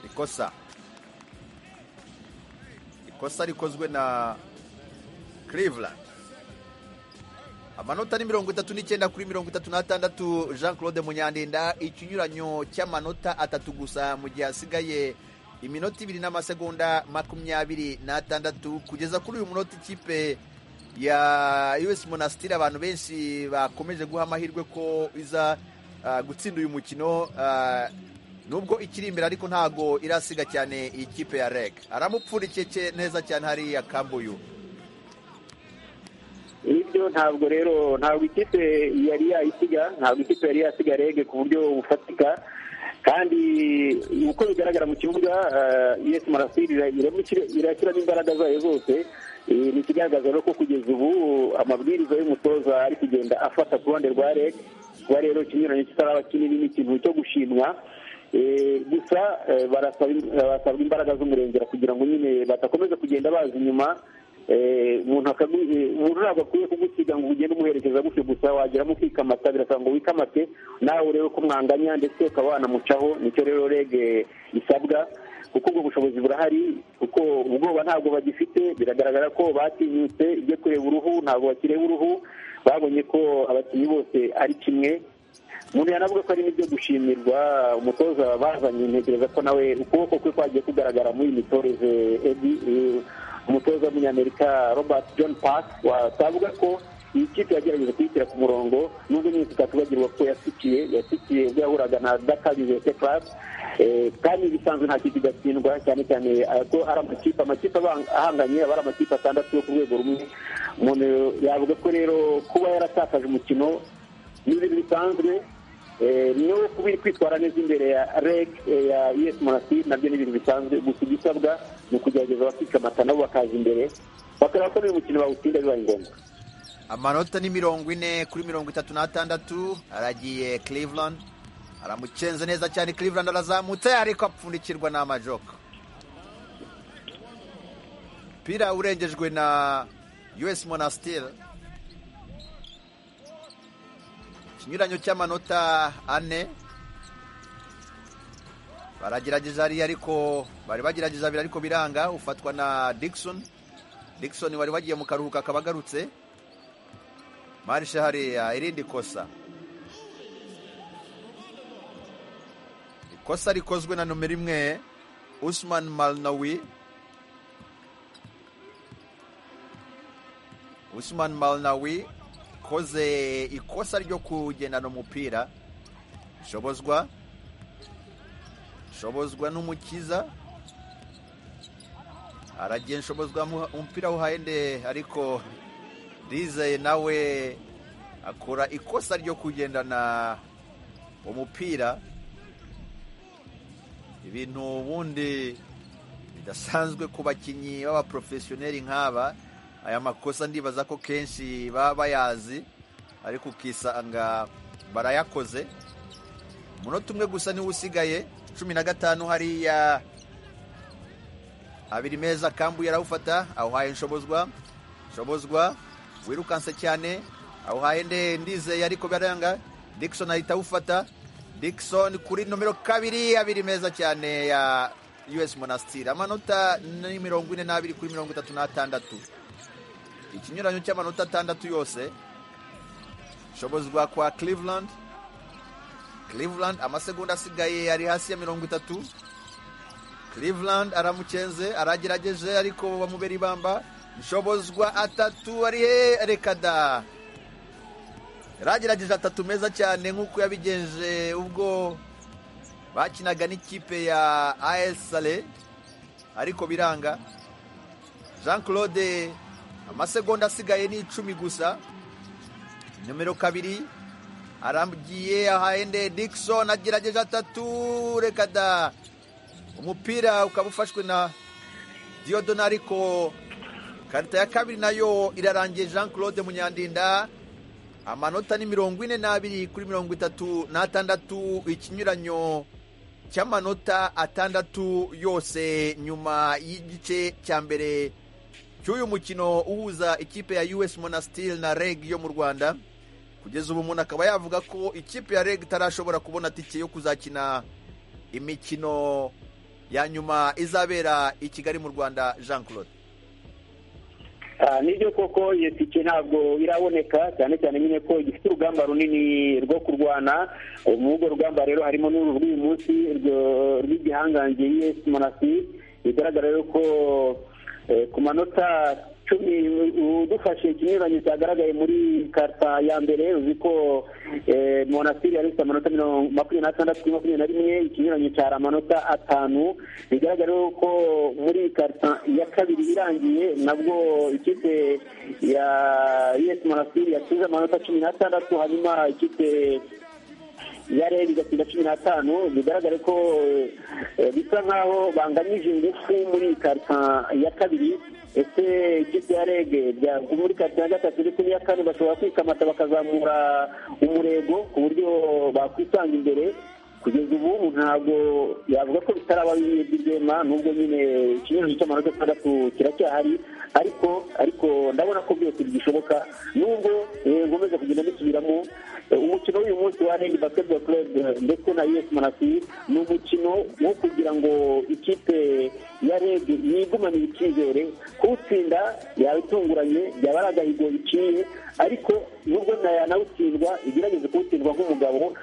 ikosa ikosa rikozwe na cleveland amanota ni mirongo itatu n'icyenda kuri mirongo itatu n'atandatu jean claude munyandinda ikinyuranyo cy'amanota atatu gusa mu gihe hasigaye iminota ibiri n'amasegonda makumyabiri n'atandatu kugeza kuri uyu munota ikipe ya us monasitiri abantu benshi bakomeje guha amahirwe ko iza gutsinda uyu mukino nubwo ikiri imbere ariko ntago irasiga cyane iyi kipe ya reg aramupfundikiye neza cyane hariya kambuyu nibyo ntabwo rero ntabwo ikipe yari yayisiga ntabwo ikipe yari yasiga rege ku buryo bufatika kandi uko bigaragara mu kibuga yesi marasiri irashyiramo imbaraga zayo zose ni ikigaragaza rero ko kugeza ubu amabwiriza y'umutoza ari kugenda afata ku ruhande rwa rege kuba rero ikinyuranyo kitaraba kinini ni ikintu cyo gushimwa gusa barasabwa imbaraga z'umurengera kugira ngo nyine badakomeza kugenda baza inyuma umuntu ntabwo akwiye kugusiga ngo ugende umuherekeza gutyo gusa wageramo ukikamata birasaba ngo wikamate nawe urebe ko mwanganya ndetse ukaba wanamucaho nicyo rero rege isabwa kuko ubwo bushobozi burahari kuko ubwoba ntabwo bagifite biragaragara ko batinyutse ibyo kureba uruhu ntabwo bakireba uruhu babonye ko abakinnyi bose ari kimwe umuntu yanavuga ko ari n'ibyo gushimirwa umutoza bazanye ntekereza ko nawe ukuboko kwe kwagiye kugaragara muri iyi mitoreze ebi umutoza w'umunyamerika robert john park wasavuga ko iyi kipe yagerageje kuyishyira ku murongo nubwo nyine tutatubagirwa ko yasikiye yasikiye ubwo yahuraga na dakabizete class kandi ibisanzwe nta kipe igatsindwa cyane cyane ko ari amakipe amakipe ahanganye aba ari amakipe atandatu yo ku rwego rumwe umuntu yavuga ko rero kuba yaratakaje umukino n'ibintu bisanzwe niyo kuba kwitwara neza imbere ya reg ya us monastir nabyo ni ibintu bisanzwe gusa igisabwa ni ukugerageza abakikamata nabo bakaza imbere bakareba ko n'uyu mukino bawutsinda bibaye ngombwa amanota ni mirongo ine kuri mirongo itatu n'atandatu aragiye cleveland aramucenze neza cyane cleveland arazamutse ariko apfundikirwa n'amajoka umupira urengejwe na us monastir ikinyuranyo cy'amanota ane baragerageza hariya ariko bari bagerageza abiri ariko biranga ufatwa na dickson dickson wari wagiye mu karuhuko akaba agarutse marishe hariya irindi kosa kosa rikozwe na nomero imwe usman malnawi usman malnawi koze ikosa ryo kugendana umupira shobozwa shobozwa n'umukiza aragiye nshobozwa umupira wuhahende ariko dize nawe akora ikosa ryo kugendana umupira ibintu ubundi bidasanzwe ku bakinnyi b'abaporofesiyoneri nk'aba aya makosa ndibaza ko kenshi baba bayazi ariko ukisanga barayakoze umunota umwe gusa niwo usigaye cumi na gatanu hariya abiri meza kambuye arawufata awuhaye nshobozwa nshobozwa wirukanse cyane awuhaye nde ndizeye ariko biranga dickson ahita awufata dickson kuri nomero kabiri abiri meza cyane ya us monasitiri amanota ni mirongo ine n'abiri kuri mirongo itatu n'atandatu ikinyuranyo cy'amanota atandatu yose nshobozwa kwa cleveland cleveland amasegonda asigaye ari hasi ya mirongo itatu cleveland aramukenze aragerageje ariko bamubera ibamba nshobozwa atatu ari he rekada yaragerageje atatu meza cyane nk'uko yabigenje ubwo bakinaga n'ikipe ya asale ariko biranga jean claude amasegonda asigaye ni icumi gusa nomero kabiri aramgiye ahahende dickson agerageje atatu rekada umupira ukaba ufashwe na diodona ariko karita ya kabiri nayo irarangiye jean claude munyandinda amanota ni mirongo ine n'abiri kuri mirongo itatu n'atandatu ikinyuranyo cy'amanota atandatu yose nyuma y'igice cya mbere cy'uyu mukino uhuza ikipe ya us monastil na reg yo mu rwanda kugeza ubu umuntu akaba yavuga ko ikipe ya reg itarashobora kubona tike yo kuzakina imikino ya nyuma izabera i kigali mu rwanda jean claude nibyo koko iyo tike ntabwo iraboneka cyane cyane nyine ko gifite urugamba runini rwo kurwana muri urwo rugamba rero harimo n'uru rw'uyu munsi rw'igihangange y'esi monasi bigaragara rero ko ku manota cumi udufashe ikinyuranyo cyagaragaye muri karita ya mbere uzi ko monasitiri yari ifite amanota makumyabiri n'atandatu kuri makumyabiri na rimwe ikinyuranyo cyari amanota atanu bigaragara ko muri karita ya kabiri irangiye nabwo ikipe ya yesi monasitiri yatsinze amanota cumi n'atandatu hanyuma ikipe yare bigatsinda cumi n'atanu bigaragare ko bisa nk'aho banganyije ingufu muri karita ya kabiri ese ikipe ya rege muri karita ya gatatu ndetse n'iya kane bashobora kwikamata bakazamura umurego ku buryo bakwisanga imbere kugeza ubu ntabwo yavuga ko bitaraba by'igema nubwo nyine ikinyuranyo cy'amanota atandatu kiracyahari ariko ariko ndabona ko byose bigishoboka nubwo nkomeza kugenda mbisubiramo umukino w'uyu munsi wa redi basiketiboro club ndetse na us manasi ni umukino wo kugira ngo ikipe ya redi yigumanire icyizere kuwutsinda yaba itunguranye yaba ari agahigo biciye ariko nubwo yanawutsindwa igerageze kuwutsindwa nk'umugabo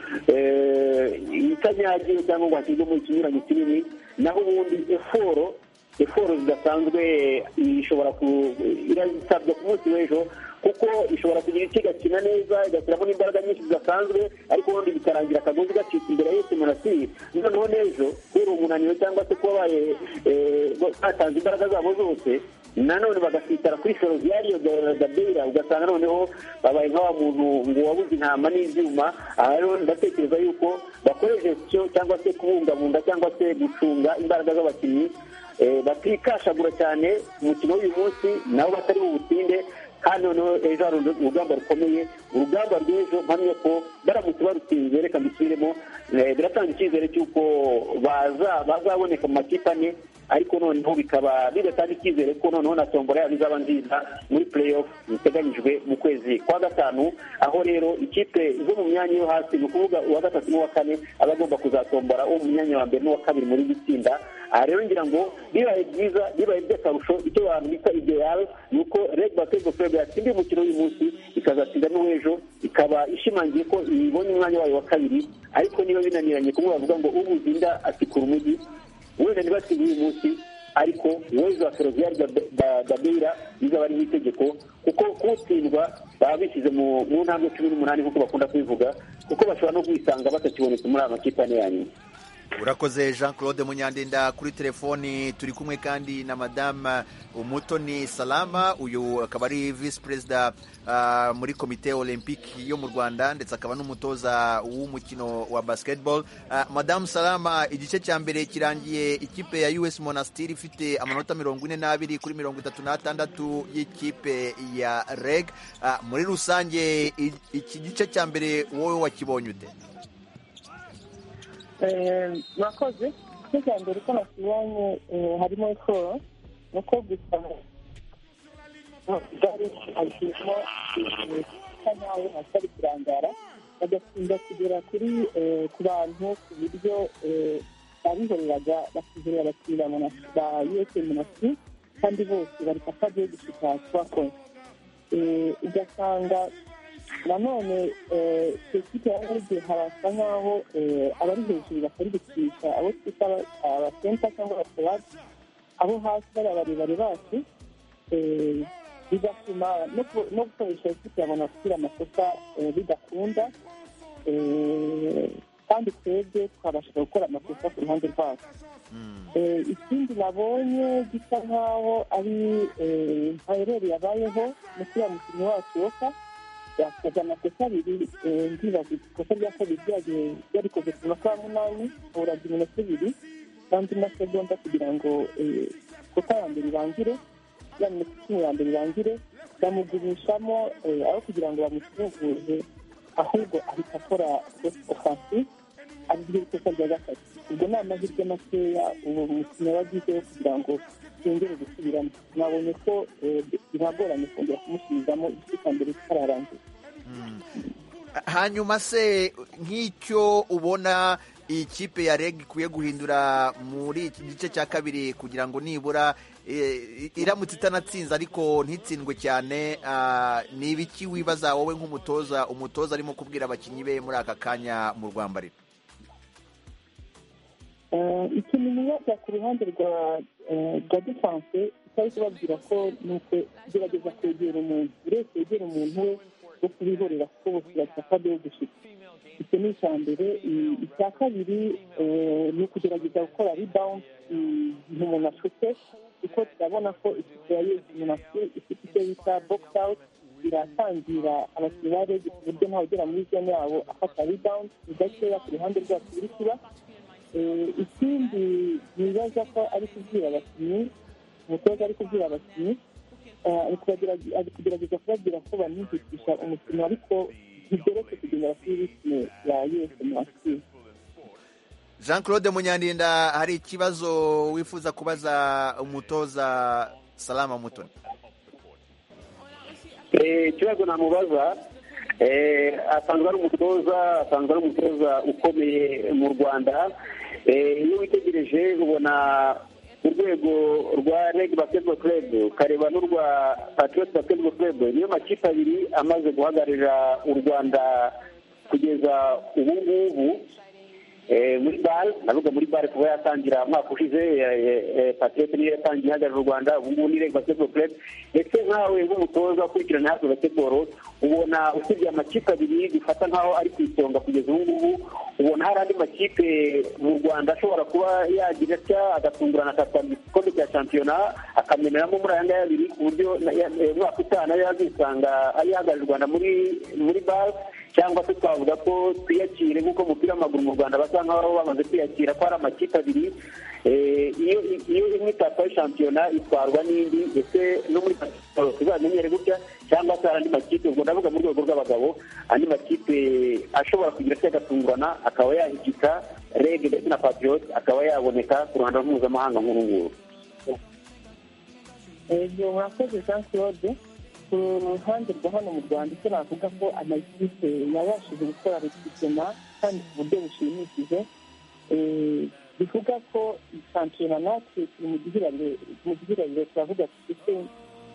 itanyagiwe cyangwa ngo hashyirwemo ikinyuranyo kinini naho ubundi eforo eforo zidasanzwe ishobora irasabwa ku munsi w'ejo kuko ishobora kugira icyo igakina neza igashyiramo n'imbaraga nyinshi zidasanzwe ariko ubundi bikarangira akagozi gacitse imbere yose monasiri noneho n'ejo kubera umunaniro cyangwa se kuba batanze imbaraga zabo zose nanone bagasitara kuri ferozi yariyo gabera ugasanga noneho babaye nk'awa muntu ngo wabuze intama n'ibyuma aha rero ndatekereza yuko bakoresheje icyo cyangwa se kubungabunga cyangwa se gucunga imbaraga z'abakinnyi batikashagura cyane umukino w'uyu munsi nabo batari butinde kandi noneho ejo hari urugamba rukomeye urugamba rw'ejo mpamya ko baramutse barutsinze reka mbisubiremo biratanga icyizere cy'uko bazaboneka mu makipe ane ariko noneho bikaba bidatanga icyizere ko noneho na tombora yabo izaba nziza muri play off ziteganyijwe mu kwezi kwa gatanu aho rero ikipe zo mu myanya yo hasi ni ukuvuga uwa gatatu n'uwa kane aba agomba kuzatombora uwo mu myanya wa mbere n'uwa kabiri muri iri tsinda aha rero ngira ngo bibaye byiza bibaye by'akarusho icyo abantu bita ideal ni uko reg basketball club yatsindiye umukino w'uyu munsi ikazatsinda n'uw'ejo ikaba ishimangiye ko ibonye umwanya wayo wa kabiri ariko niba binaniranye kumwe bavuga ngo ubuzinda atikura umujyi wenda ntibatsinde uyu munsi ariko uwezi wa feroziyari dabira bizaba ari nk'itegeko kuko kutsindwa baba bishyize mu ntambwe cumi n'umunani nk'uko bakunda kubivuga kuko bashobora no kwisanga batakibonetse muri aya makipe ane ya nyuma urakoze jean claude munyandinda kuri telefoni turi kumwe kandi na madamu umutoni salama uyu akaba ari visi perezida muri komite olympique yo mu rwanda ndetse akaba n'umutoza w'umukino wa basketball madamu salama igice cya mbere kirangiye ikipe ya us monastir ifite amanota mirongo ine n'abiri kuri mirongo itatu n'atandatu y'ikipe ya reg muri rusange iki gice cya mbere wowe wakibonye ute murakoze igice cya mbere uko nakibonye harimo siporo ni uko gusa gare harimo isa nawe hatari kurangara bagatinda kugera kuri ku bantu ku buryo babihoreraga bakizera abakiriya ba yuwesi munasi kandi bose bari bagiye gushika kubakora ugasanga nanone ku ikipe ya rege harasa nk'aho abari hejuru batari gutwika abo twita abasenta cyangwa abasorati abo hasi bari abarebare bacu bigatuma no gukoresha ikipe ya monasitiri amakosa bidakunda kandi twebwe twabasha gukora amakosa ku ruhande rwacu ikindi nabonye gisa nk'aho ari mayereri yabayeho mu kiriya mukinnyi wacu woka yakoze amakosa abiri ndibaza ikosa rya kabiri ryagiye yarikoze ku masaha munani aburaga iminota ibiri kandi n'amasegonda kugira ngo ikosa ya mbere irangire ya minota icumi ya mbere irangire bamugurishamo aho kugira ngo bamusubuze ahubwo ahita akora ofansi ariryo ikosa rya gatatu ubwo ni amahirwe makeya ubu mukino wagizeho kugira ngo twongere gusubiramo nabonye ko biragoranye kongera kumusubizamo igice cya mbere kitararangira hanyuma se nk'icyo ubona iyi kipe ya reg ikwiye guhindura muri iki gice cya kabiri kugira ngo nibura iramutse itanatsinze ariko ntitsindwe cyane ni ibiki wibaza wowe nk'umutoza umutoza arimo kubwira abakinnyi be muri aka kanya mu rwambariro ikintu nibaza ku ruhande rwa rwa defanse tutari kubabwira ko ni uko gerageza kwegera umuntu buri wese wegera umuntu we wo kubihorera kuko bose batakade yo gushyika icyo ni icya mbere icya kabiri ni ukugerageza gukora ribawundi igihe umuntu ashutse kuko turabona ko ikipe ya yezi munasi ifite icyo bita bogisi awuti iratangira abakinnyi ba rege ku buryo ugera muri zone yabo afata ribawundi ni gakeya ku ruhande rwacu biri kuba ikindi nibaza ko ari kubwira abakinnyi umutoza ari kubwira abakinnyi ari kugerageza kubabwira ko banihutisha umukino ariko ntibyoroshye kugendera kuri ritme ya yose mwakira jean claude munyandinda hari ikibazo wifuza kubaza umutoza salama mutoni ikibazo namubaza asanzwe ari umutoza asanzwe ari umutoza ukomeye mu rwanda iyo witegereje ubona urwego rwa reg basketball club ukareba n'urwa patriot basketball club niyo makipe abiri amaze guhagararira u rwanda kugeza ubu ngubu muri bare navuga muri bare kuba yatangira umwaka ushize patriot niyo yatangiye ihagarara u rwanda ubu ngubu ni reg basketball club ndetse nkawe nk'umutoza ukurikirana hafi basketball ubona usibye amakipe abiri dufata nkaho ari ku isonga kugeza ubu ngubu ubona hari andi makipe mu rwanda ashobora kuba yagira atya agatungurana akatanga igikombe cya shampiyona akameneramo muri aya ngaya abiri ku buryo umwaka utaha nayo yazisanga yihagarariye u rwanda muri muri bare cyangwa se twavuga ko twiyakire nk'uko umupira w'amaguru mu rwanda basa nkaho bamaze kwiyakira ko hari amakipe abiri iyo imwe itataye shampiyona itwarwa n'indi ndetse no muri pasiporo tuzamenyere gutya cyangwa se hari andi makipe ubwo ndavuga mu rwego rw'abagabo andi makipe ashobora kugira se agatungurana akaba yahigika reg ndetse na patriot akaba yaboneka ku ruhando mpuzamahanga nk'uru nguru hejuru murakoze jean claude ku ruhande rwa hano mu rwanda icyo navuga ko amakipe yabashije gukora resitima kandi ku buryo bushimishije bivuga ko shampiyona natwe turi mu gihirabiro mu gihirabiro turavuga dufite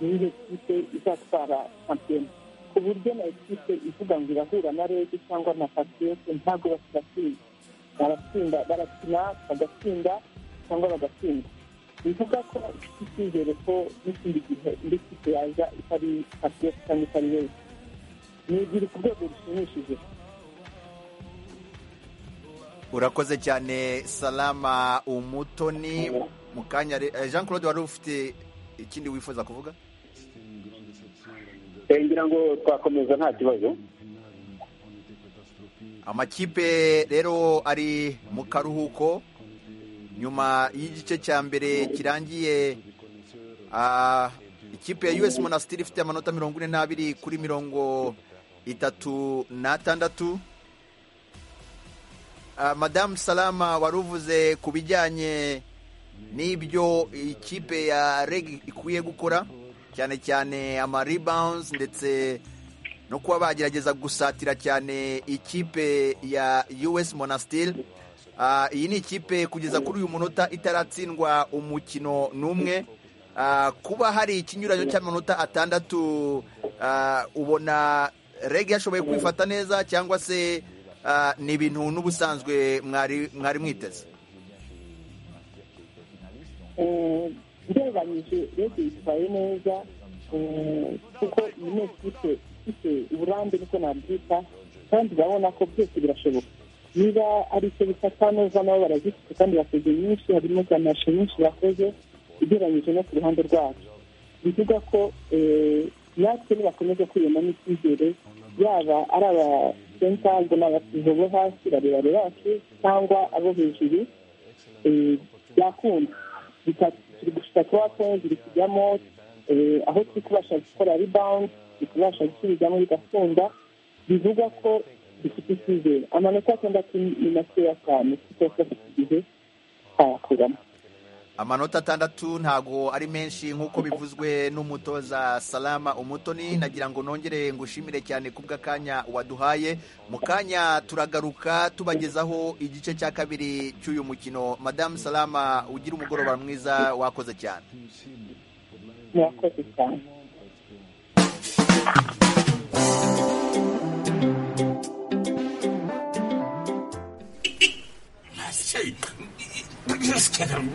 niyo kipe izatwara shampiyona ku buryo na ekipe ivuga ngo irahura na rege cyangwa na patriyote ntabwo basigatsinda baratsinda barakina bagatsinda cyangwa bagatsinda bivuga ko ifite icyizere ko n'ikindi gihe indi kipe yaza itari patriyote cyangwa itari rege ni ibiri ku rwego rushimishije urakoze cyane salama umutoni mu kanya re- eh, jean claude wari ufite ikindi wifuza kuvuga Eh, ngira ngo twakomeza nta kibazo amakipe rero ari mu karuhuko nyuma y'igice cya mbere kirangiye ah, ikipe ya us monastir ifite amanota mirongo ine n'abiri kuri mirongo itatu n'atandatu Ah, madamu salama wari uvuze ku bijyanye n'ibyo ikipe ya reg ikwiye gukora cyane cyane ama rebounds ndetse no kuba bagerageza gusatira cyane ikipe ya US Monastir. Ah, iyi ni ikipe kugeza kuri uyu munota itaratsindwa umukino n'umwe. Ah, kuba hari ikinyuranyo cy'amanota atandatu ah, ubona reg yashoboye kwifata neza cyangwa se ah, ni ibintu n'ubusanzwe mwari mwari mwiteze ngereranyije rege yitwaye neza eh, kuko iyi ni ekipe ifite uburambe niko nabyita kandi urabona ko byose birashoboka niba ari icyo bifata neza nabo barazifite kandi bakoze nyinshi harimo za mashe nyinshi bakoze ugereranyije no ku ruhande rwacu bivuga ko eh, natwe nibakomeza kwiyemamo icyizere yaba ari abasenta ubwo ni abasizo bo hasi barebare bacu cyangwa abo hejuru eh, byakunda Bita- turi gushaka kuba twongera kujyamo eh, aho turi kubasha gukora rebound turi kubasha gusubizamo bigakunda bivuga ko dufite icyizere amanota atandatu ni makeya cyane kuko dufite igihe twayakuramo amanota atandatu ntago ari menshi nk'uko bivuzwe n'umutoza salama umutoni nagira ngo nongere ngushimire cyane kubw'akanya waduhaye mu kanya turagaruka tubagezaho igice cya kabiri cy'uyu mukino madamu salama ugira umugoroba mwiza wakoze cyane murakoze cyane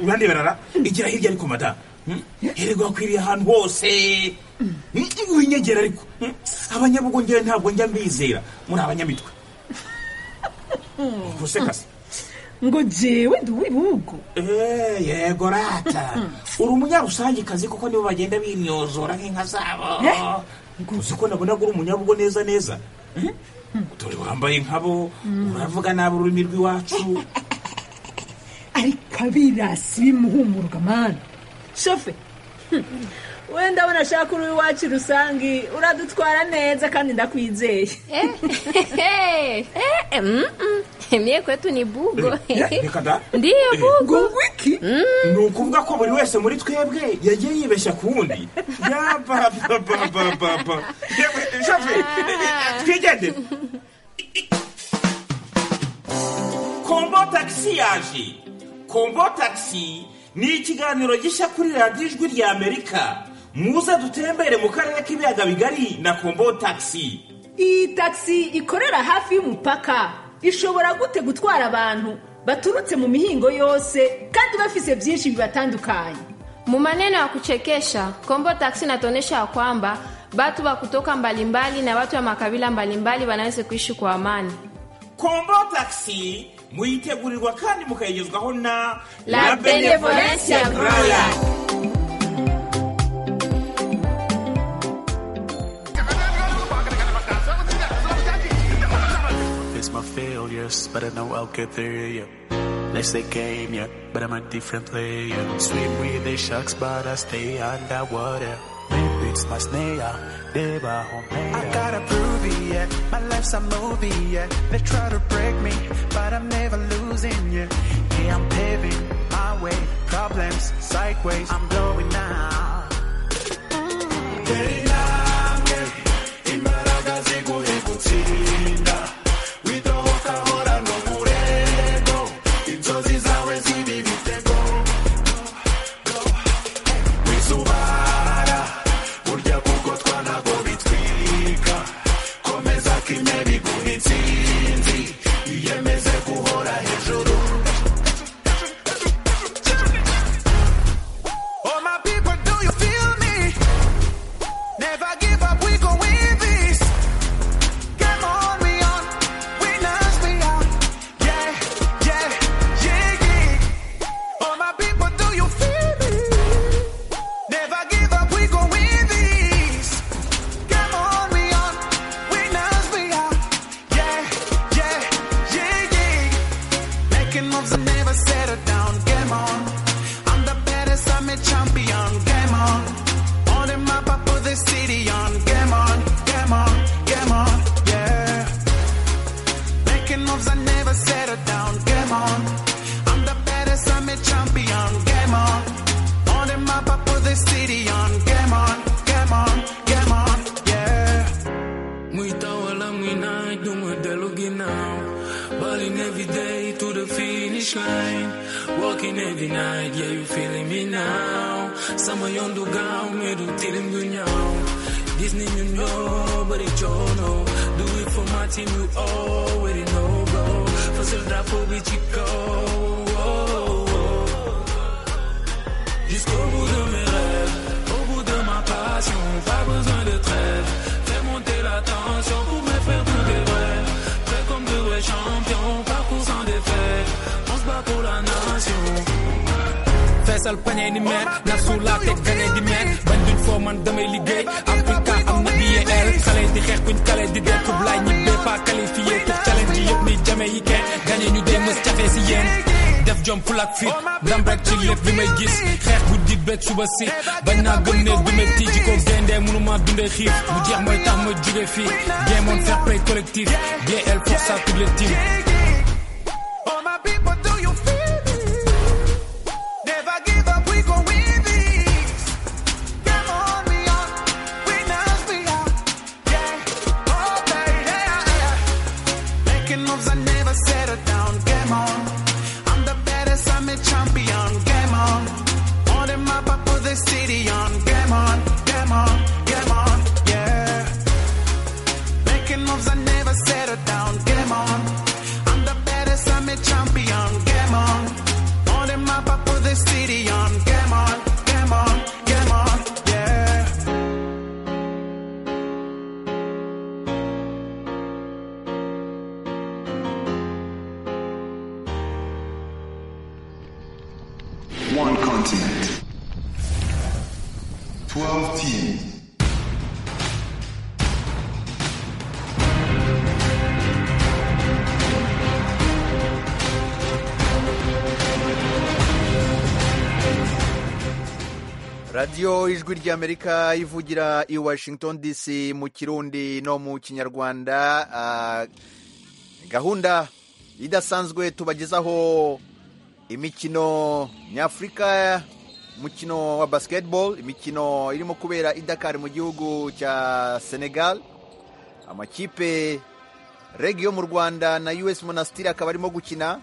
uruhande barara igira hirya ariko mada erega wakwiriye ahantu hose winyegera ariko Hmm? abanyabugo ngewe ntabwo njya mbizera muri abanyamitwe gusekase ngo jewe ndi uw'ibihugu Eh, yego rata uri umunyarusangiekazi kuko nibo bagenda binyozora nk'inka zabo uzi ko nabonaga uri umunyabugo neza neza dore wambaye nkabo uravuga nabi ururimi rw'iwacu ariko abirasi bimuhumurwa mani shofe hmm, wenda abona ashaka uri iwacu rusange uradutwara neza kandi ndakwizeye Mie kwetu ni bugo. Eh, reka da Ndiyo Eh, bugo. wiki ni ukuvuga ko buri wese muri twebwe yagiye yibeshya ku wundi yabababababa yewe shafe twigende kombo tagisi yaje kombo tagisi ni ikiganiro gishya kuri radiyo ijwi rya amerika muze dutembere mu karere k'ibiyaga bigari na kombo tagisi iyi tagisi ikorera hafi y'umupaka ishobora gute gutwara abantu baturutse mu mihingo yose kandi bafise byinshi bibatandukanye Mu maneno ya kuchekesha, Kombo Taxi inatuonyesha ya kwamba watu wa kutoka mbalimbali na watu wa makabila mbalimbali wanaweza kuishi kwa amani. kombo tagisi muyitegurirwa kandi mukayigezwaho na La Benevolencia Royal. It's my failures, but I know I'll get there, yeah. Next they game, yeah, but I'm a different player. Swim with the sharks, but I stay underwater. Maybe it's my snare, they were home. I gotta prove it, yeah. My life's a movie, yeah. They try to break me, but I'm never losing. closing, yeah. Yeah, I'm paving my way. Problems, sideways, I'm blowing now. Oh my people, do you feel me? Never give up, we go win this. Come on, we on, winners we are. Yeah, yeah, yeah, yeah. Oh my people, do you feel me? Never give up, we go win this. Come on, we on, winners we are. Yeah, yeah, yeah, yeah. Making moves and never settle down. Game on. I'm the baddest, I'm a champion. Game on. On the map, I put the city on. Game on, game on, game on, yeah. Making moves, I never settle down. Game on. I'm the baddest, I'm a champion. Game on. On the map, I put the city on. Game on, game on, game on, yeah. Muita wala mwina, do my delugi now. Balling every day to the finish line. Walking every night, yeah, you feeling me now. Sama yondu gao, me do tilim gunyao. Disney you know, but it you know. Do it for my team, you already know, bro. For Zelda, for Bichiko. Jusqu'au bout de mes rêves, au bout de ma passion, pas besoin de trêve. Fais monter la tension pour me faire tout des vrais. Prêt comme de vrais champions, parcours sans défaite. On se bat pour la nation. feesal pañe ni meer naf su laa teg gañe di meer bañ duñ foo man damay liggéey Africa am na biye el xale di xeex kuñ kale di dee kub laay ñi bee pas qualifié pour challenge yi yëpp ni jame yi kenn gañe ñu dee mës cafe si yéen def jom fulak fit ndam rek ci lépp li may gis xeex bu dit beeg suba si bañ naa gëm ne du metti ji ko gendee mënuma dundee xiif mu jeex mooy tax ma jóge fii géemoon fair play collectif GL force à toutes les teams All my people, do you feel me? Never give up, we gon' win this. Come on, we are winners, we are. Yeah, oh baby, yeah, yeah. Making moves, I never settle down. Game on, I'm the baddest, I'm a champion. Game on, on the map, I put the city on. Game on, game on, game on, yeah. Making moves, I never settle down. Game on. I'm the baddest, I'm a champion. Game on. On the map, I put the city on. Game on, game on, game on, yeah. One continent. Twelve teams. radiyo ijwi ry'amerika ivugira i washington dc mu kirundi no mu kinyarwanda Ah, gahunda idasanzwe tubagezaho imikino nyafurika umukino wa basketball imikino irimo kubera i dakar mu gihugu cya senegal amakipe reg yo mu rwanda na us monastir akaba arimo gukina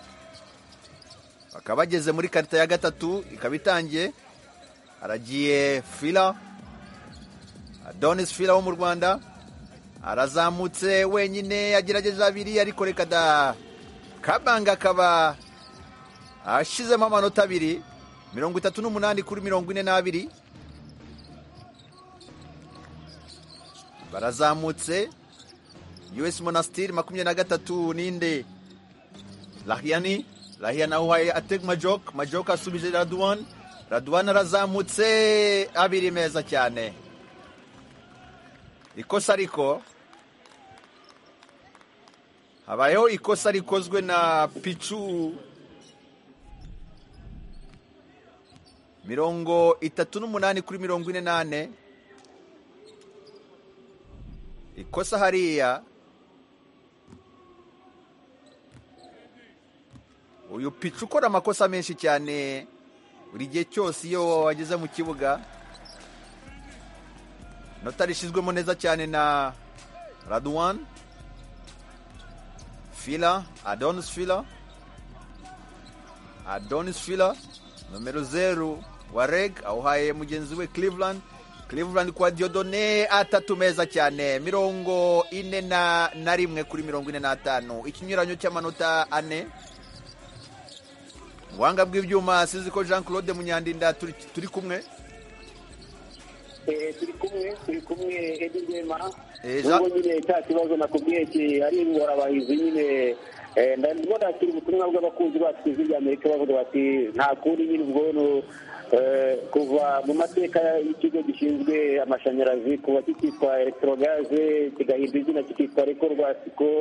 bakaba bageze muri karita ya gatatu ikaba itangiye haragiye fila adonis fila wo mu rwanda arazamutse wenyine agerageje abiri ariko reka da kabanga akaba ashizemo amanota abiri mirongo itatu n'umunani kuri mirongo ine n'abiri barazamutse us monastir makumyabiri na gatatu ninde rahiyani rahiyani ahuhaye ateg majok majok asubije raduwan raduwan arazamutse abiri meza cyane ikosa ariko habayeho ikosa rikozwe na picu mirongo itatu n'umunani kuri mirongo ine n'ane ikosa hariya uyu pica ukora amakosa menshi cyane buri gihe cyose iyo wageze mu kibuga inota rishyizwemo neza cyane na raduwan fila adonis fila adonis fila nomero zeru wa reg awuhaye mugenzi we cleveland cleveland kwa diodone atatu meza cyane mirongo ine na, na rimwe kuri mirongo ine n'atanu ikinyuranyo cy'amanota ane ubuhanga bw'ibyuma sinzi ko jean claude munyandinda turi, turi kumwe Eh, turi kumwe turi kumwe edi rwema Eh, Jean- ubwo nyine cya kibazo nakubwiye ki ari ingorabahizi nyine eh, ndabona kiri ubutumwa bw'abakunzi bacu ku ijwi ry'amerika bavuga bati nta kundi nyine ubwo no eh, kuva mu mateka y'ikigo gishinzwe amashanyarazi kuba kikitwa electrogaze kigahindura izina kikitwa reko rwasiko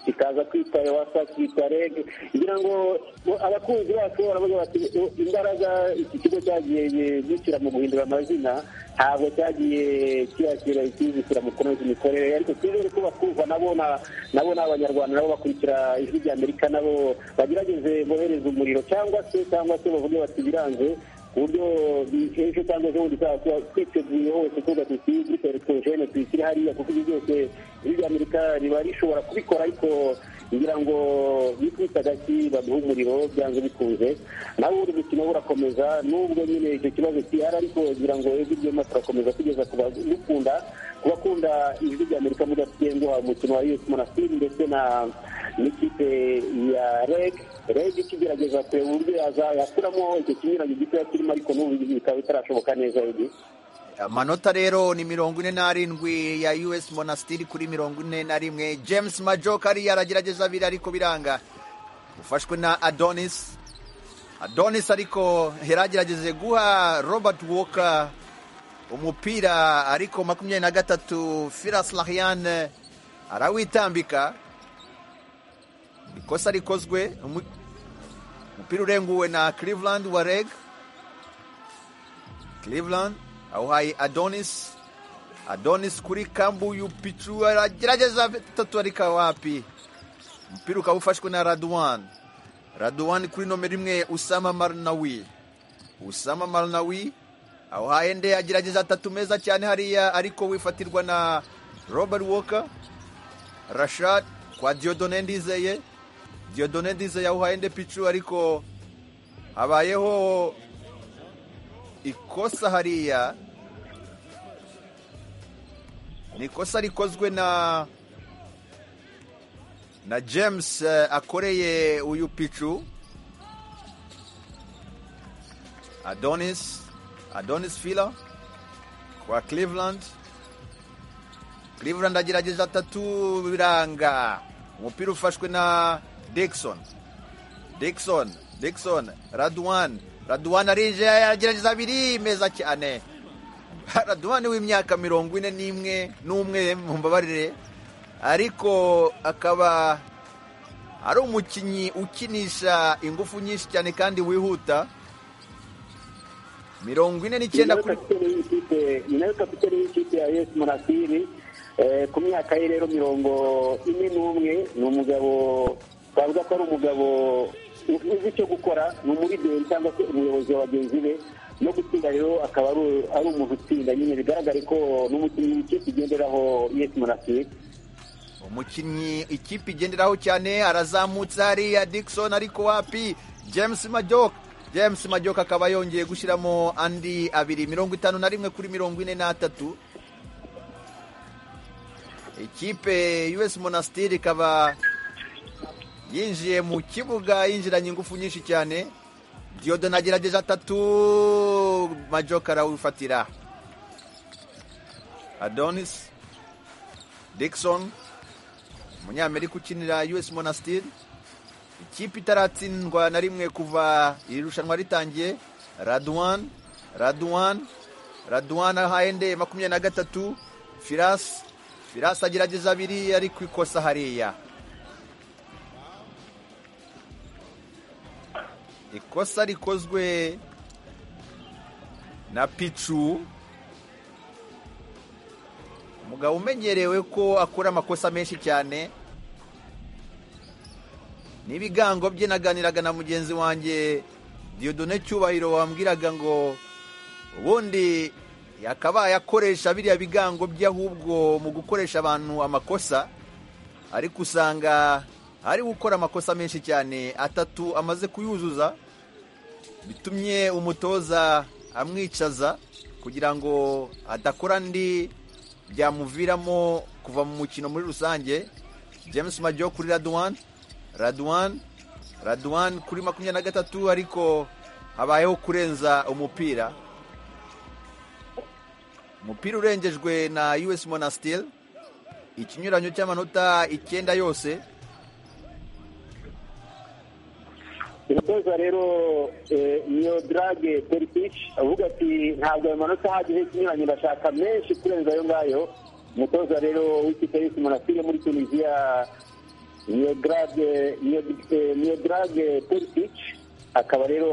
kikaza kwitwa ewasa kikitwa reg kugira ngo bo- abakunzi bacu baravuga bati "O, imbaraga iki kigo cyagiye gishyira mu guhindura amazina ntabwo cyagiye kiyakira ikizishyira mu kunoza imikorere ariko twizere ko bakumva nabo na- nabo ni abanyarwanda nabo bakurikira ijwi rya amerika nabo bagerageze bohereze umuriro cyangwa se cyangwa se bavuge bati biranze ku buryo ejo cyangwa ejo bundi tuzaba tuba twiteguye hose tuvuga tuti gute elegitoroshene tuyishyire hariya kuko ibyo byose ijwi rya amerika riba rishobora kubikora ariko ngira ngo bikubita agati baduha umuriro byanze bikunze nawe uri gukina burakomeza nubwo nyine icyo kibazo gihari ariko ngira ngo ijwi ryema turakomeza kugeza ku bagukunda ku bakunda ijwi rya amerika mudasigengwa umukino wa us monastir ndetse na n'ikipe ya reg reg ikigerageza kureba uburyo yaza yakuramo icyo kinyuranyo gitoya kirimo ariko n'ubu bikaba bitarashoboka neza edi amanota rero ni mirongo ine n'arindwi ya us monastiri kuri mirongo ine na rimwe james majoka ari aragerageza abiri ariko biranga ufashwe na adonis adonis ariko yaragerageje guha robert walker umupira ariko makumyabiri na gatatu firas lahian arawitambika ikosa rikozwe umu- umupira urenguwe na cleveland wareg Cleveland awuhaye Adonis Adonis kuri kambu yupicu aragerageza tatu ariko wapi umupira ukaba ufashwe na Radwan Radwan kuri nomero imwe Usama Marnawi Usama Marnawi awuhaye nde agerageza atatu meza cyane hariya ariko wifatirwa na Robert Walker Rashad kwa Diodone Ndizeye Diodone Ndizeye awuhaye nde picu ariko habayeho ikosa hariya ni ikosa rikozwe na na james eh, akoreye uyu picu adonis adonis fila kwa cleveland cleveland agerageza atatu biranga umupira ufashwe na dikson Dixon, Dixon, Radwan, Radwan arije agerageza abiri meza cyane. Radwan w'imyaka mirongo ine n'imwe n'umwe mumbabarire ariko akaba ari umukinnyi ukinisha ingufu nyinshi cyane kandi wihuta mirongo ine n'icyenda ni kuri nawe kapitene y'ikipe ya yesi monasiri Eh, ku myaka ye rero mirongo ine n'umwe ni umugabo twavuga ko ari umugabo uzi icyo gukora ni umurigeri cyangwa se umuyobozi wa bagenzi be no gutsinda rero akaba ari- ari umuntu utsinda nyine bigaragare ko n'umukinnyi w'ikipe igenderaho yesi monasiri umukinnyi ikipe igenderaho cyane arazamutse hariya Dickson ariko wapi James Majoka James Majoka akaba yongeye gushyiramo andi abiri mirongo itanu na rimwe kuri mirongo ine n'atatu ikipe US Monastir ikaba yinjiye mu kibuga yinjiranye ingufu nyinshi cyane Diodon agerageje atatu Majoka arawufatira Adonis Dixon umunyamerika ukinira us monastir ikipe itaratsindwa na rimwe kuva iri rushanwa ritangiye radwan radwan radwan ahaye nde makumyabiri na gatatu firas firas agerageza abiri ari ku ikosa hariya ikosa rikozwe na picu umugabo umenyerewe ko akora amakosa menshi cyane n'ibigango bye naganiraga na mugenzi wanjye Dieudonné cyubahiro wambwiraga ngo ubundi yakabaye akoresha biriya bigango bye ahubwo mu gukoresha abantu amakosa ariko usanga ari gukora amakosa menshi cyane atatu amaze kuyuzuza bitumye umutoza amwicaza kugira ngo adakora andi byamuviramo kuva mu mukino muri rusange james majyo kuri raduwani raduwani raduwani kuri makumyabiri na gatatu ariko habayeho kurenza umupira umupira urengejwe na us monasiteri ikinyuranyo cy'amanota icyenda yose umutoza rero eh, iyo drage perisici avuga ati ntabwo ayo manota ahagije ikinyuranye ndashaka menshi kurenza ayo ngayo umutoza rero w'ikipe y'isi monasire muri tunisiya iyo drage iyo eh, iyo drage perisici akaba rero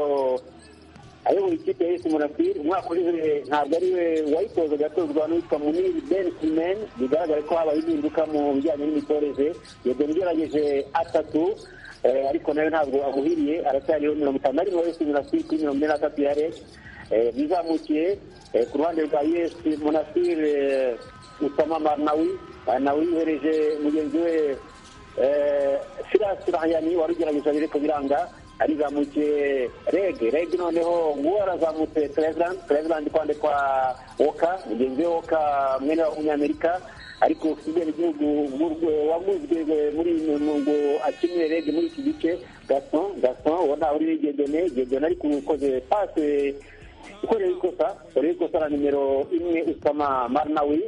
ayoboye ikipe y'isi monasire umwaka ushize ntabwo ari we wayitozaga atozwa n'uwitwa muniri ben simen bigaragara ko habaye impinduka mu bijyanye n'imitoreze yego nigerageje atatu Eh, ariko nawe ntabwo amuhiriye aracyariho mirongo itanu na rimwe wese munasiri kuri mirongo ine na gatatu ya rege bizamukiye eh, ku ruhande rwa us munasiri usama marnawi Ah, nawe yohereje mugenzi we eh, firas rahayani wari ugerageje abireko biranga arizamukiye rege rege noneho nguwo arazamutse cleveland cleveland kwande kwa woka mugenzi we woka mwene w'umunyamerika ariko kubera igihugu waguzwe muri iyi ngo akinire rege muri iki gice gason gason ubona uri gedone gedone ariko ukoze pase ukoreye ikosa ukoreye ikosa na nimero imwe usama marnawi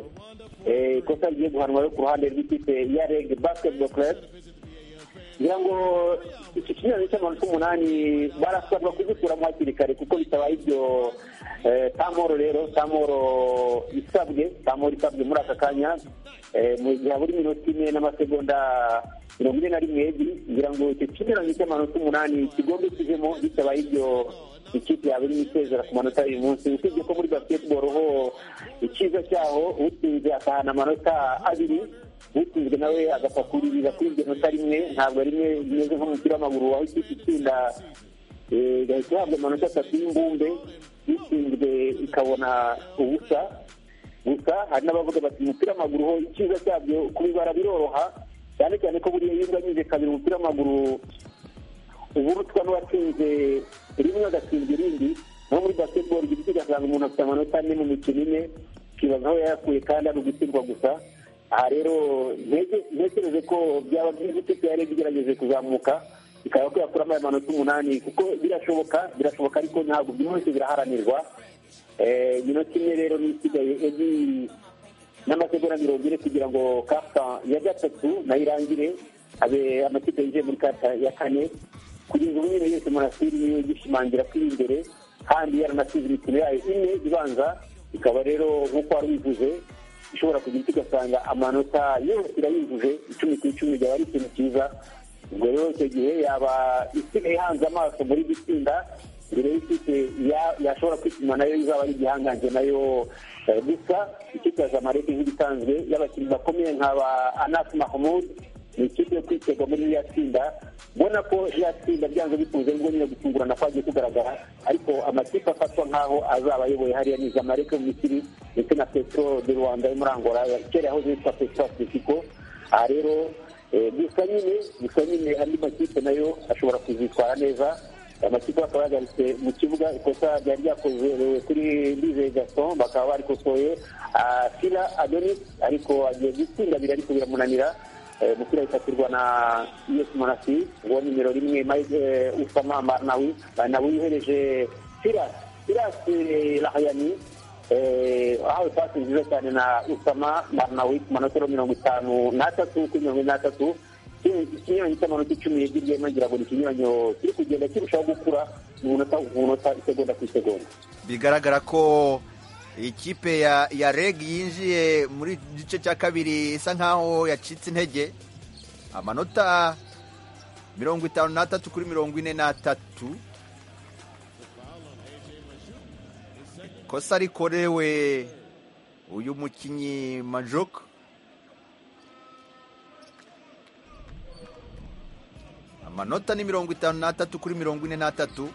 Eh, ikosa rigiye guhanwa yo ku ruhande rw'ikipe ya rege basiketibolo club ngira ngo iki kinyuranye cy'amanota umunani barasabwa kugikuramo hakiri kare kuko bitabaye ibyo eh, tamoro rero tamoro isabwe tamoro isabwe muri aka kanya eh, mu gihe buri minota ine n'amasegonda mirongo ine na rimwe ebyiri ngira ngo icyo kinyuranye cy'amanota umunani kigomba kivemo bitabaye ibyo ikipe yawe irimo isezera ku manota y'uyu munsi usibye ko muri basketball ho icyiza cyaho utsinze akahana amanota abiri utsinzwe nawe agapfa kuririra kuri iryo nota rimwe ntabwo rimwe rimeze nk'umupira w'amaguru aho ikipe itsinda eh, igahita ihabwa amanota atatu y'imbumbe itsinzwe ikabona ubusa gusa hari n'abavuga bati umupira w'amaguru ho icyiza cyabyo kubibara biroroha cyane cyane ko buriya iyo unganyije kabiri umupira w'amaguru uburutwa n'uwatsinze rimwe agatsinda irindi naho muri basketball igiti ugasanga umuntu afite amanota ane mu mikino ine ukibaza aho yayakuye kandi ari ugutsindwa gusa aha rero ntege- ntekereze ko byaba byiza ikipe yari igerageje kuzamuka ikaba ko yakuramo aya manota umunani kuko birashoboka birashoboka ariko ntabwo byose biraharanirwa Eh, minota imwe rero niyo isigaye edi n'amasegonda mirongo ine kugira ngo kapita ya gatatu nayo irangire abe amakipe yinjiye muri kapita ya kane kugeza ubu nyine yose murasiri niyo igishimangira ko iri imbere kandi yaranasize imikino yayo ine ibanza ikaba rero nk'uko wari ubivuze ishobora kugira icyo ugasanga amanota yose irayujuje icumi ku icumi byaba ari ikintu cyiza ubwo rero icyo gihe yaba isigaye ihanze amaso muri iri tsinda mbere y'ikipe ya- yashobora kwituma nayo izaba ari igihangange nayo eh, gusa ikipe ya zamalek nk'ibisanzwe y'abakinnyi bakomeye nka ba anas mahmud ni ikipe yo kwitega muri ririya tsinda mbona ko ririya tsinda byanze bikunze ngo nyine gutungurana kwagiye kugaragara ariko amakipe afatwa nk'aho azaba ayoboye hariya ni zamalek yo mu misiri ndetse na petro de rwanda yo muri angola kera yahoze yitwa petro atletico aha rero eh, gusa nyine gusa nyine andi makipe nayo ashobora kuzitwara neza amakipe bakaba yahagaritse mu kibuga ikosa ryari ryakorewe kuri Ndizeye Gaston bakaba barikosoye Ah, Fila Adonis ariko agiye gutsinda biri ariko biramunanira Eh, umupira wifatirwa na US Monastir uwo nimero rimwe Mike eh, Usama Marnawi Marnawi yohereje Firas Firas eh, Lahayani eh, ahawe pasi nziza cyane na Usama Marnawi ku manotero mirongo itanu n'atatu kuri mirongo ine n'atatu ikinyuranyo cy'amanota icumi yegerye nongera buri kinyuranyo kiri kugenda kirushaho gukura mu munota ku munota isegonda ku isegonda bigaragara ko ikipe ya ya reg yinjiye muri gice cya kabiri isa nkaho yacitse intege amanota mirongo itanu n'atatu kuri mirongo ine n'atatu kosa rikorewe uyu mukinnyi majoka amanota ni mirongo itanu n'atatu kuri mirongo ine n'atatu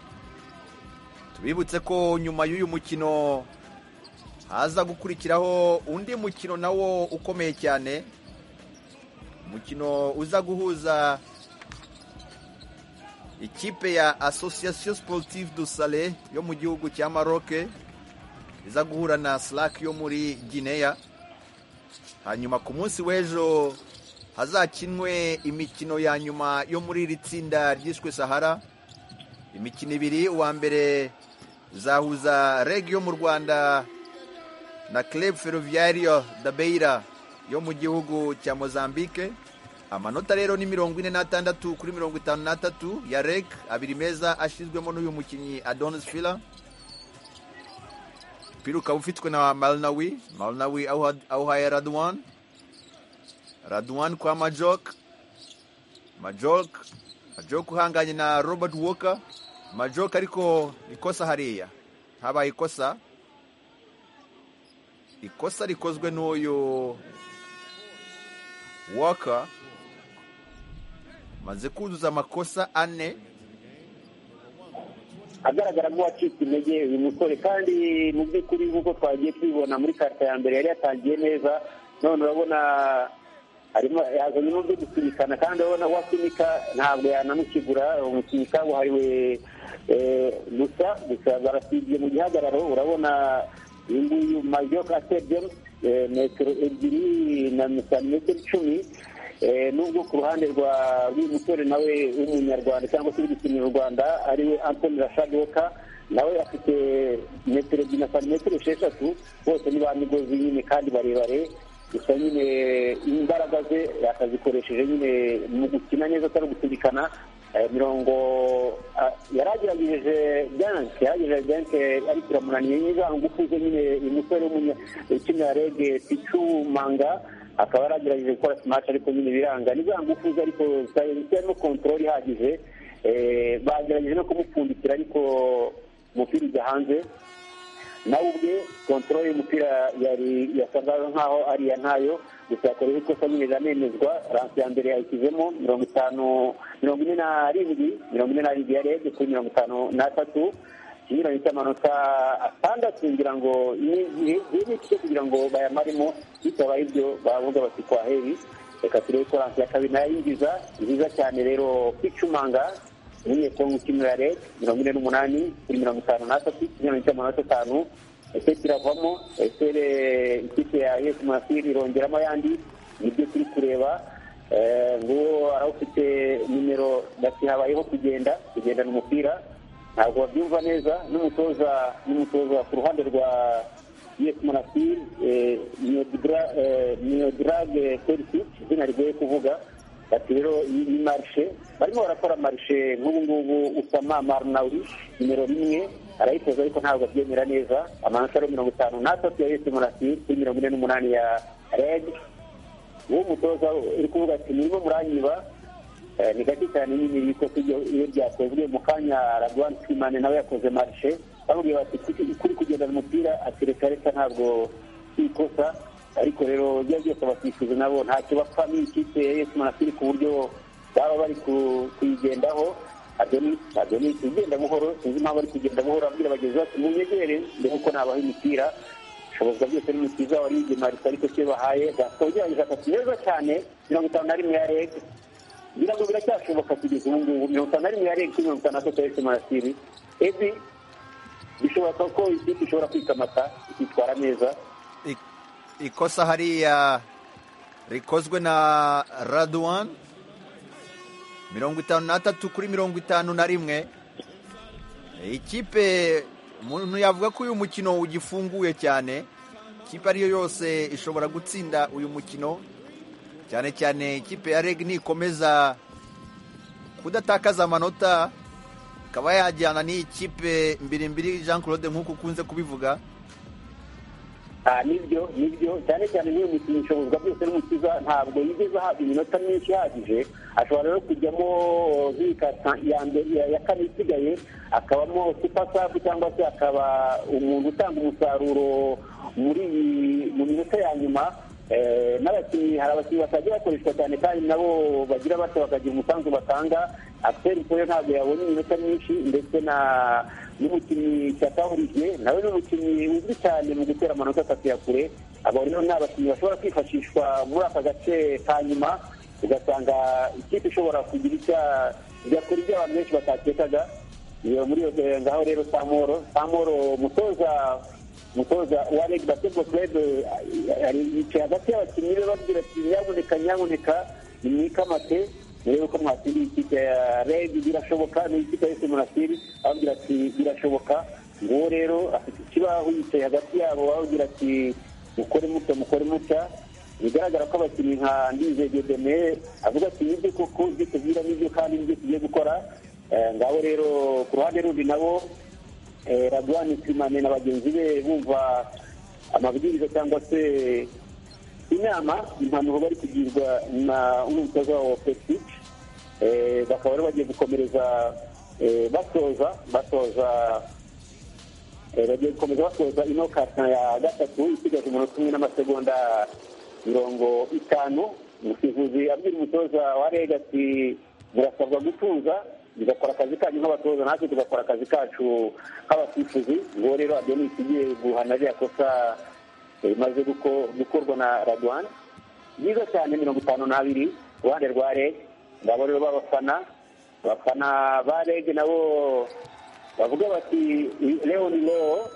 tubibutse ko nyuma y'uyu mukino haza gukurikiraho undi mukino nawo ukomeye cyane umukino uza guhuza ikipe ya association sportive du sale yo mu gihugu cya maroc iza guhura na slack yo muri guinea hanyuma ku munsi w'ejo hazakinwe imikino ya nyuma yo muri iri tsinda ryiswe sahara imikino ibiri uwa mbere uzahuza reg yo mu rwanda na club ferroviario da beira yo mu gihugu cya mozambique amanota rero ni mirongo ine n'atandatu kuri mirongo itanu n'atatu ya reg abiri meza ashyizwemo n'uyu mukinnyi adonis fila umupira ukaba ufitwe na malnawi malnawi awuha- awuhaye radwan radwan kwa majok majok majok uhanganye na robert walker majok ariko ikosa hariya habaye ikosa ikosa rikozwe n'uyu walker maze kuzuza amakosa ane agaragara nk'uwacitse intege uyu musore kandi mu by'ukuri nk'uko twagiye tubibona muri karita ya mbere yari yatangiye neza none urabona arimo yazanyemo byo gusubikana kandi urabona wasunika ntabwo yanamukigura umukinnyi kabuhariwe eh, gusa gusa barasibye mu gihagararo urabona uyu nguyu majoka atebye eh, metero ebyiri na santimetero icumi Eh, nubwo ku ruhande rwa rw'uyu musore nawe w'umunyarwanda cyangwa se uri gukinira u rwanda ariwe antoni rashadwoka nawe afite metero ebyiri na santimetero esheshatu bose ni ba migozi nyine kandi barebare gusa nyine imbaraga ze yakazikoresheje nyine mu gukina neza atari ugusilikana mirongo ah, yaragerageje ganke yaragerageje ganke ariko iramunaniye nyine za ngufu ze nyine uyu musore w'umunya- ukinira rege picu manga akaba yaragerageje gukora smash ariko nyine biranga ni za ngufu ze ariko zitari zitari no kontorori ihagije Eh, bagerageje no kumupfundikira ariko umupira ujya hanze nawe ubwe kontorori y'umupira yari yasaga nkaho ari iya ntayo gusa yakorewe ikosa nyine iramemezwa ransi ya mbere yayishyizemo mirongo itanu mirongo ine na rindwi mirongo ine na rindwi yarebye kuri mirongo itanu n'atatu ikinyuranyo cy'amanota atandatu ngira ngo yewe cyo kugira ngo bayamaremo bitabaye ibyo bavuga bati kwa heri reka turebe ko ransi ya kabiri nayo yinjiza nziza cyane rero kwicumanga umunyekongo ukinira reg mirongo ine n'umunani kuri mirongo itanu n'atatu ikinyuranyo cy'amanota atanu ese kiravamo ese re- ikipe ya yesu masiri irongeramo ayandi nibyo turi kureba Eh, nguwo arawufite nimero bati habayeho kugenda kugendana umupira ntabwo babyumva neza n'umutoza n'umutoza ku ruhande rwa yes monastir niyodrage serisic izina rigoye kuvuga bati rero iyi ni marishe barimo barakora marishe nk'ubu ngubu usama marnawi nimero rimwe arayitoza ariko ntabwo abyemera neza amanota ari mirongo itanu n'atatu ya yes monastir kuri mirongo ine n'umunani ya red uwo mutoza uri kuvuga ati nirimo muranyiba Eh, ni gake cyane nyine ibikosi iyo- iyo ryakozwe mu kanya ragwan kimane nawe yakoze marishe bamubwiye bati "Kuri- kuri kugendana umupira ati reka reka ntabwo si ikosa ariko rero ibyo byose abasifuzi nabo ntacyo bapfa n'ikipe ya yesu manasiri ku buryo baba bari ku- kuyigendaho adoni adoni igenda buhoro sinzi impamvu ari kugenda buhoro abwira bagenzi bati munyegere mbere yuko nabaha imipira ubushobozi byose n'umukiza wari yigemarika ariko cyo bahaye gasogerageje akati neza cyane mirongo itanu na rimwe ya rege ngira ngo biracyashoboka kugeza ubu ngubu mirongo itanu na rimwe ya rege kuri mirongo itanu na tatu ya emarasiri ebi bishoboka ko ikipe ishobora kwikamata ikitwara neza ikosa hariya rikozwe na radwan mirongo itanu n'atatu kuri mirongo itanu na rimwe ikipe umuntu yavuga ko uyu mukino ugifunguye cyane ikipe ariyo yose ishobora gutsinda uyu mukino cyane cyane ikipe ya reg nikomeza kudatakaza amanota ikaba yajyana n'iyi kipe mbirimbiri jean claude nk'uko ukunze kubivuga Ah, nibyo nibyo cyane cyane niyo mukinnyi ishobozwa byose n'umukiza ntabwo yigeze ahabwa iminota myinshi ihagije ashobora rero kujyamo nk'ikata ya mbere ya- ya kane isigaye akabamo supasafu cyangwa se akaba umuntu utanga umusaruro muri iyi mu minota ya nyuma Eh, n'abakinnyi hari abakinnyi batajya bakoreshwa cyane kandi nabo bagira bato bakagira umusanzu batanga aperi rero ntabwo yabonye iminota myinshi ndetse na n'umukinnyi cyatahurije nawe ni umukinnyi uzwi cyane mu gutera amanota atatu ya kure abo rero ni abakinnyi bashobora kwifashishwa muri aka gace ka nyuma ugasanga ikipe ishobora kugira icya- igakora ibyo abantu benshi batakekaga iyo muri iyo eh, ngaho rero samoro samoro umutoza umutoza wa reg basketball club eh, ari- yicaye hagati y'abakinnyi be babwira ati nyaboneka nyaboneka nimwikamate murebe ko mwatsinda iyi kipe ya reg birashoboka n'ikipe ya ese munasiri ababwira ati birashoboka nguwo rero afite ikibaho yicaye hagati yabo ababwira ati mukore mutya mukore mutya bigaragara ko abakinnyi nka ndizegedeme avuga ati nibyo koko ibyo tubwira nibyo kandi nibyo tugiye gukora Eh, ngabo rero ku ruhande rundi nabo eh, radwani simane na bagenzi be bumva amabwiriza cyangwa se inama impanuro bari kugirwa na umutoza wa pesike bakaba rero bagiye gukomereza eh, batoza batoza Eh, bagiye gukomeza basoza ino kata ya gatatu isigaje umunota umwe n'amasegonda mirongo itanu umusifuzi abwira umutoza wa rega ati murasabwa gutuza mugakora akazi kanyu nk'abatoza natwe tugakora akazi kacu nk'abasifuzi nguwo rero adonis ugiye guhana ririya kosa eh, rimaze guko- gukorwa na radwan byiza cyane mirongo itanu n'abiri ku ruhande rwa reg ngabo rero b'abafana abafana ba reg nabo bavuga bati leo ni leo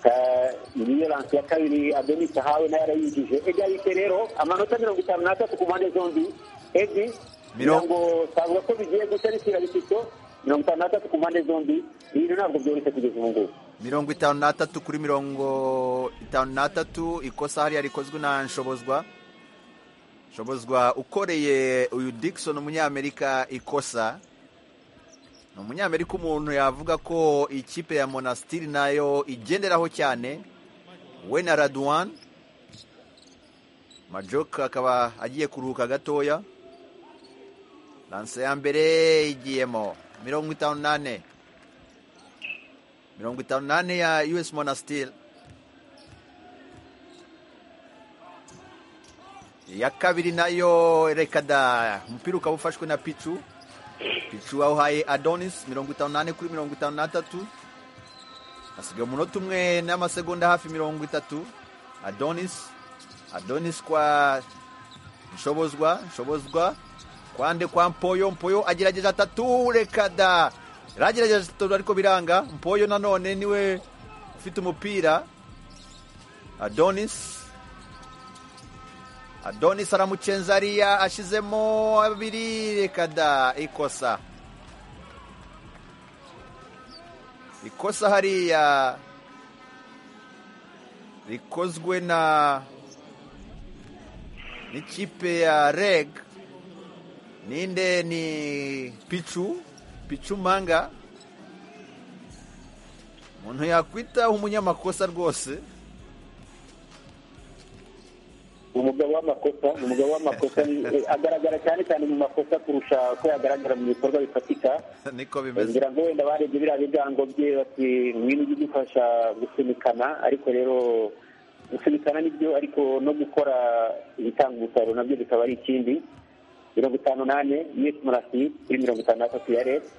Ka- niyo lansi ya kabiri adonis ahawe nayo arayigije egalite rero amanota mirongo itanu n'atatu ku mpande zombi edi Mirongo- ngo twavuga ko bigiye guca rishyira bitito mirongo itanu n'atatu ku mpande zombi ibintu ntabwo byoroshye kugeza ubu ngubu mirongo itanu n'atatu kuri mirongo itanu n'atatu ikosa hariya rikozwe na nshobozwa nshobozwa ukoreye uyu dickson umunyamerika ikosa ni umunyamerika umuntu yavuga ko ikipe ya monastiri nayo igenderaho cyane we na raduwan majoka akaba agiye kuruhuka gatoya lanse ya mbere igiyemo mirongo itanu n'ane mirongo itanu n'ane ya us monastir iya kabiri nayo rekada umupira ukaba ufashwe na picu picu wawuhaye adonis mirongo itanu n'ane kuri mirongo itanu n'atatu hasigaye umunota umwe n'amasegonda hafi mirongo itatu adonis adonis kwa nshobozwa nshobozwa kwande kwa mpoyo mpoyo agerageje atatu rekada yaragerageje atatu ariko biranga mpoyo nanone niwe ufite umupira adonis adonis aramucenza ariya ashizemo abiri rekada ikosa ikosa hariya rikozwe na n'ikipe ya reg ninde ni picu picu manga umuntu yakwita umunyamakosa rwose umugabo w'amakosa umugabo w'amakosa ni- eh, agaragara cyane cyane mu makosa kurusha uko yagaragara mu bikorwa bifatika niko bimeze ngira ngo wenda barebye biriya bigango bye bati ngwino ujye udufasha gusunikana ariko rero gusunikana nibyo ariko no gukora ibitanga umusaruro nabyo bikaba ari ikindi mirongo itanu n'ane misi murasi kuri mirongo itanu n'atatu ya reta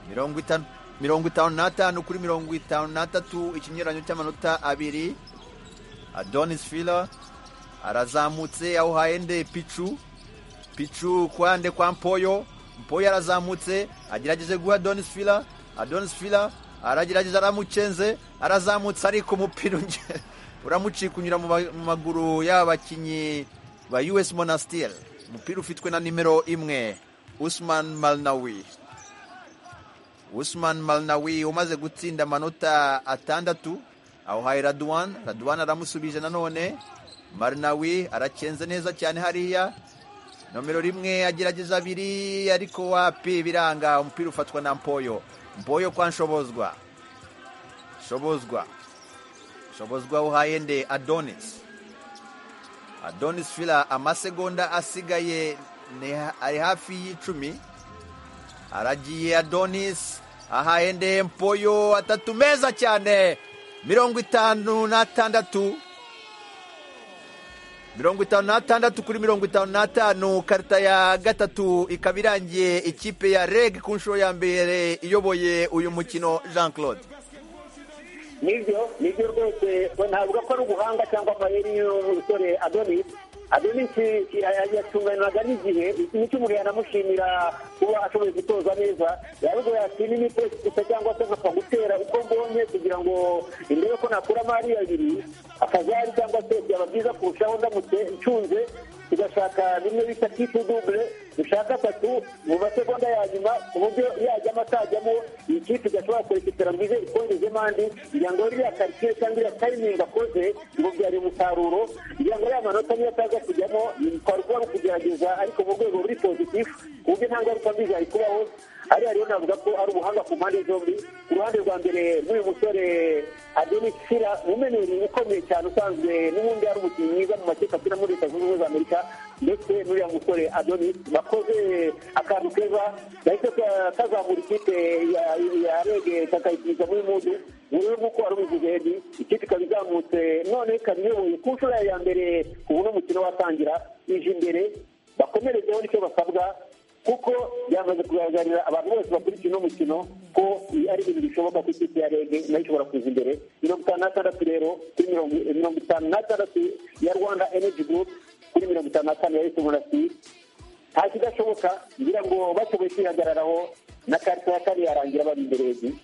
mirongo itanu mirongo itanu n'atanu kuri mirongo itanu n'atatu ikinyuranyo cy'amanota abiri adonis fila arazamutse awuhaye nde picu picu kwande kwa mpoyo mpoyo arazamutse agerageje guha adonis fila adonis fila aragerageza aramucenze arazamutse ariko umupira unge- uramucika unyura mu ba- mu maguru y'abakinnyi ba us monastir umupira ufitwe na nimero imwe usman malnawi Usman Malnawi umaze gutsinda amanota atandatu awuhaye Radwan Radwan aramusubije nanone Malnawi aracenze neza cyane hariya nomero rimwe agerageza abiri ariko wapi biranga umupira ufatwa na Mpoyo Mpoyo kwa Nshobozwa Nshobozwa Nshobozwa uhaye nde Adonis Adonis Fila amasegonda asigaye ni ha- ari hafi y'icumi aragiye adonis ahaye mpoyo atatu meza cyane mirongo itanu n'atandatu mirongo itanu n'atandatu kuri mirongo itanu n'atanu karita ya gatatu ikaba irangiye ikipe ya reg ku nshuro ya mbere iyoboye uyu mukino jean claude nibyo nibyo rwose we ntavuga ko ari ubuhanga cyangwa amayeri y'umusore adonis adonis yatunganiraga n'igihe nicyo umuntu yanamushimira kuba ashoboye gutoza neza yarubwo yatsina imitesi gusa cyangwa se nkapfa gutera uko mbonye kugira ngo indebe ko nakuramo ari abiri akazari cyangwa se byaba byiza kurushaho ndamutse nshunze tugashaka bimwe bita kipu dubure dushaka atatu mu masegonda ya nyuma ku buryo yajyamo atajyamo iyi kipe igashobora kurekipera ngo ize ikongezemo andi kugira ngo iriya karitsiye cyangwa iriya tayimingi akoze ngo byari umusaruro kugira ngo ariya manota niyo ataza kujyamo kwari kuba ari ukugerageza ariko mu rwego ruri pozitifu ku buryo nta ngaruka mbi zari kubaho hariya rero navuga ko ari ubuhanga ku mpande zombi ku ruhande rwa mbere rw'uyu musore adeni sira umumeneri ukomeye cyane usanzwe n'ubundi ari umukinnyi mwiza mu makipe akina muri leta zunze ubumwe za amerika ndetse n'uriya musore adoni bakoze akantu keza gahise ka- kazamura ikipe ya- ya rege kakayishyiriza muri mudu rero nk'uko wari ubivuze hedi ikipe ikaba izamutse none ikaba iyoboye ku nshuro yayo ya mbere ubu n'umukino watangira ije imbere bakomerezeho nicyo basabwa kuko byamaze kugaragarira abantu bose bakurikiye uno mukino ko ibi ari ibintu bishoboka ko ikipe ya rege nayo ishobora kuza imbere mirongo itanu n'atandatu rero kuri mirongo mirongo itanu n'atandatu ya rwanda energy group kuri mirongo itanu n'atanu ya esimu na si nta kidashoboka ngira ngo bashoboye kwihagararaho na karita ya kane yarangira bari imbere hejuru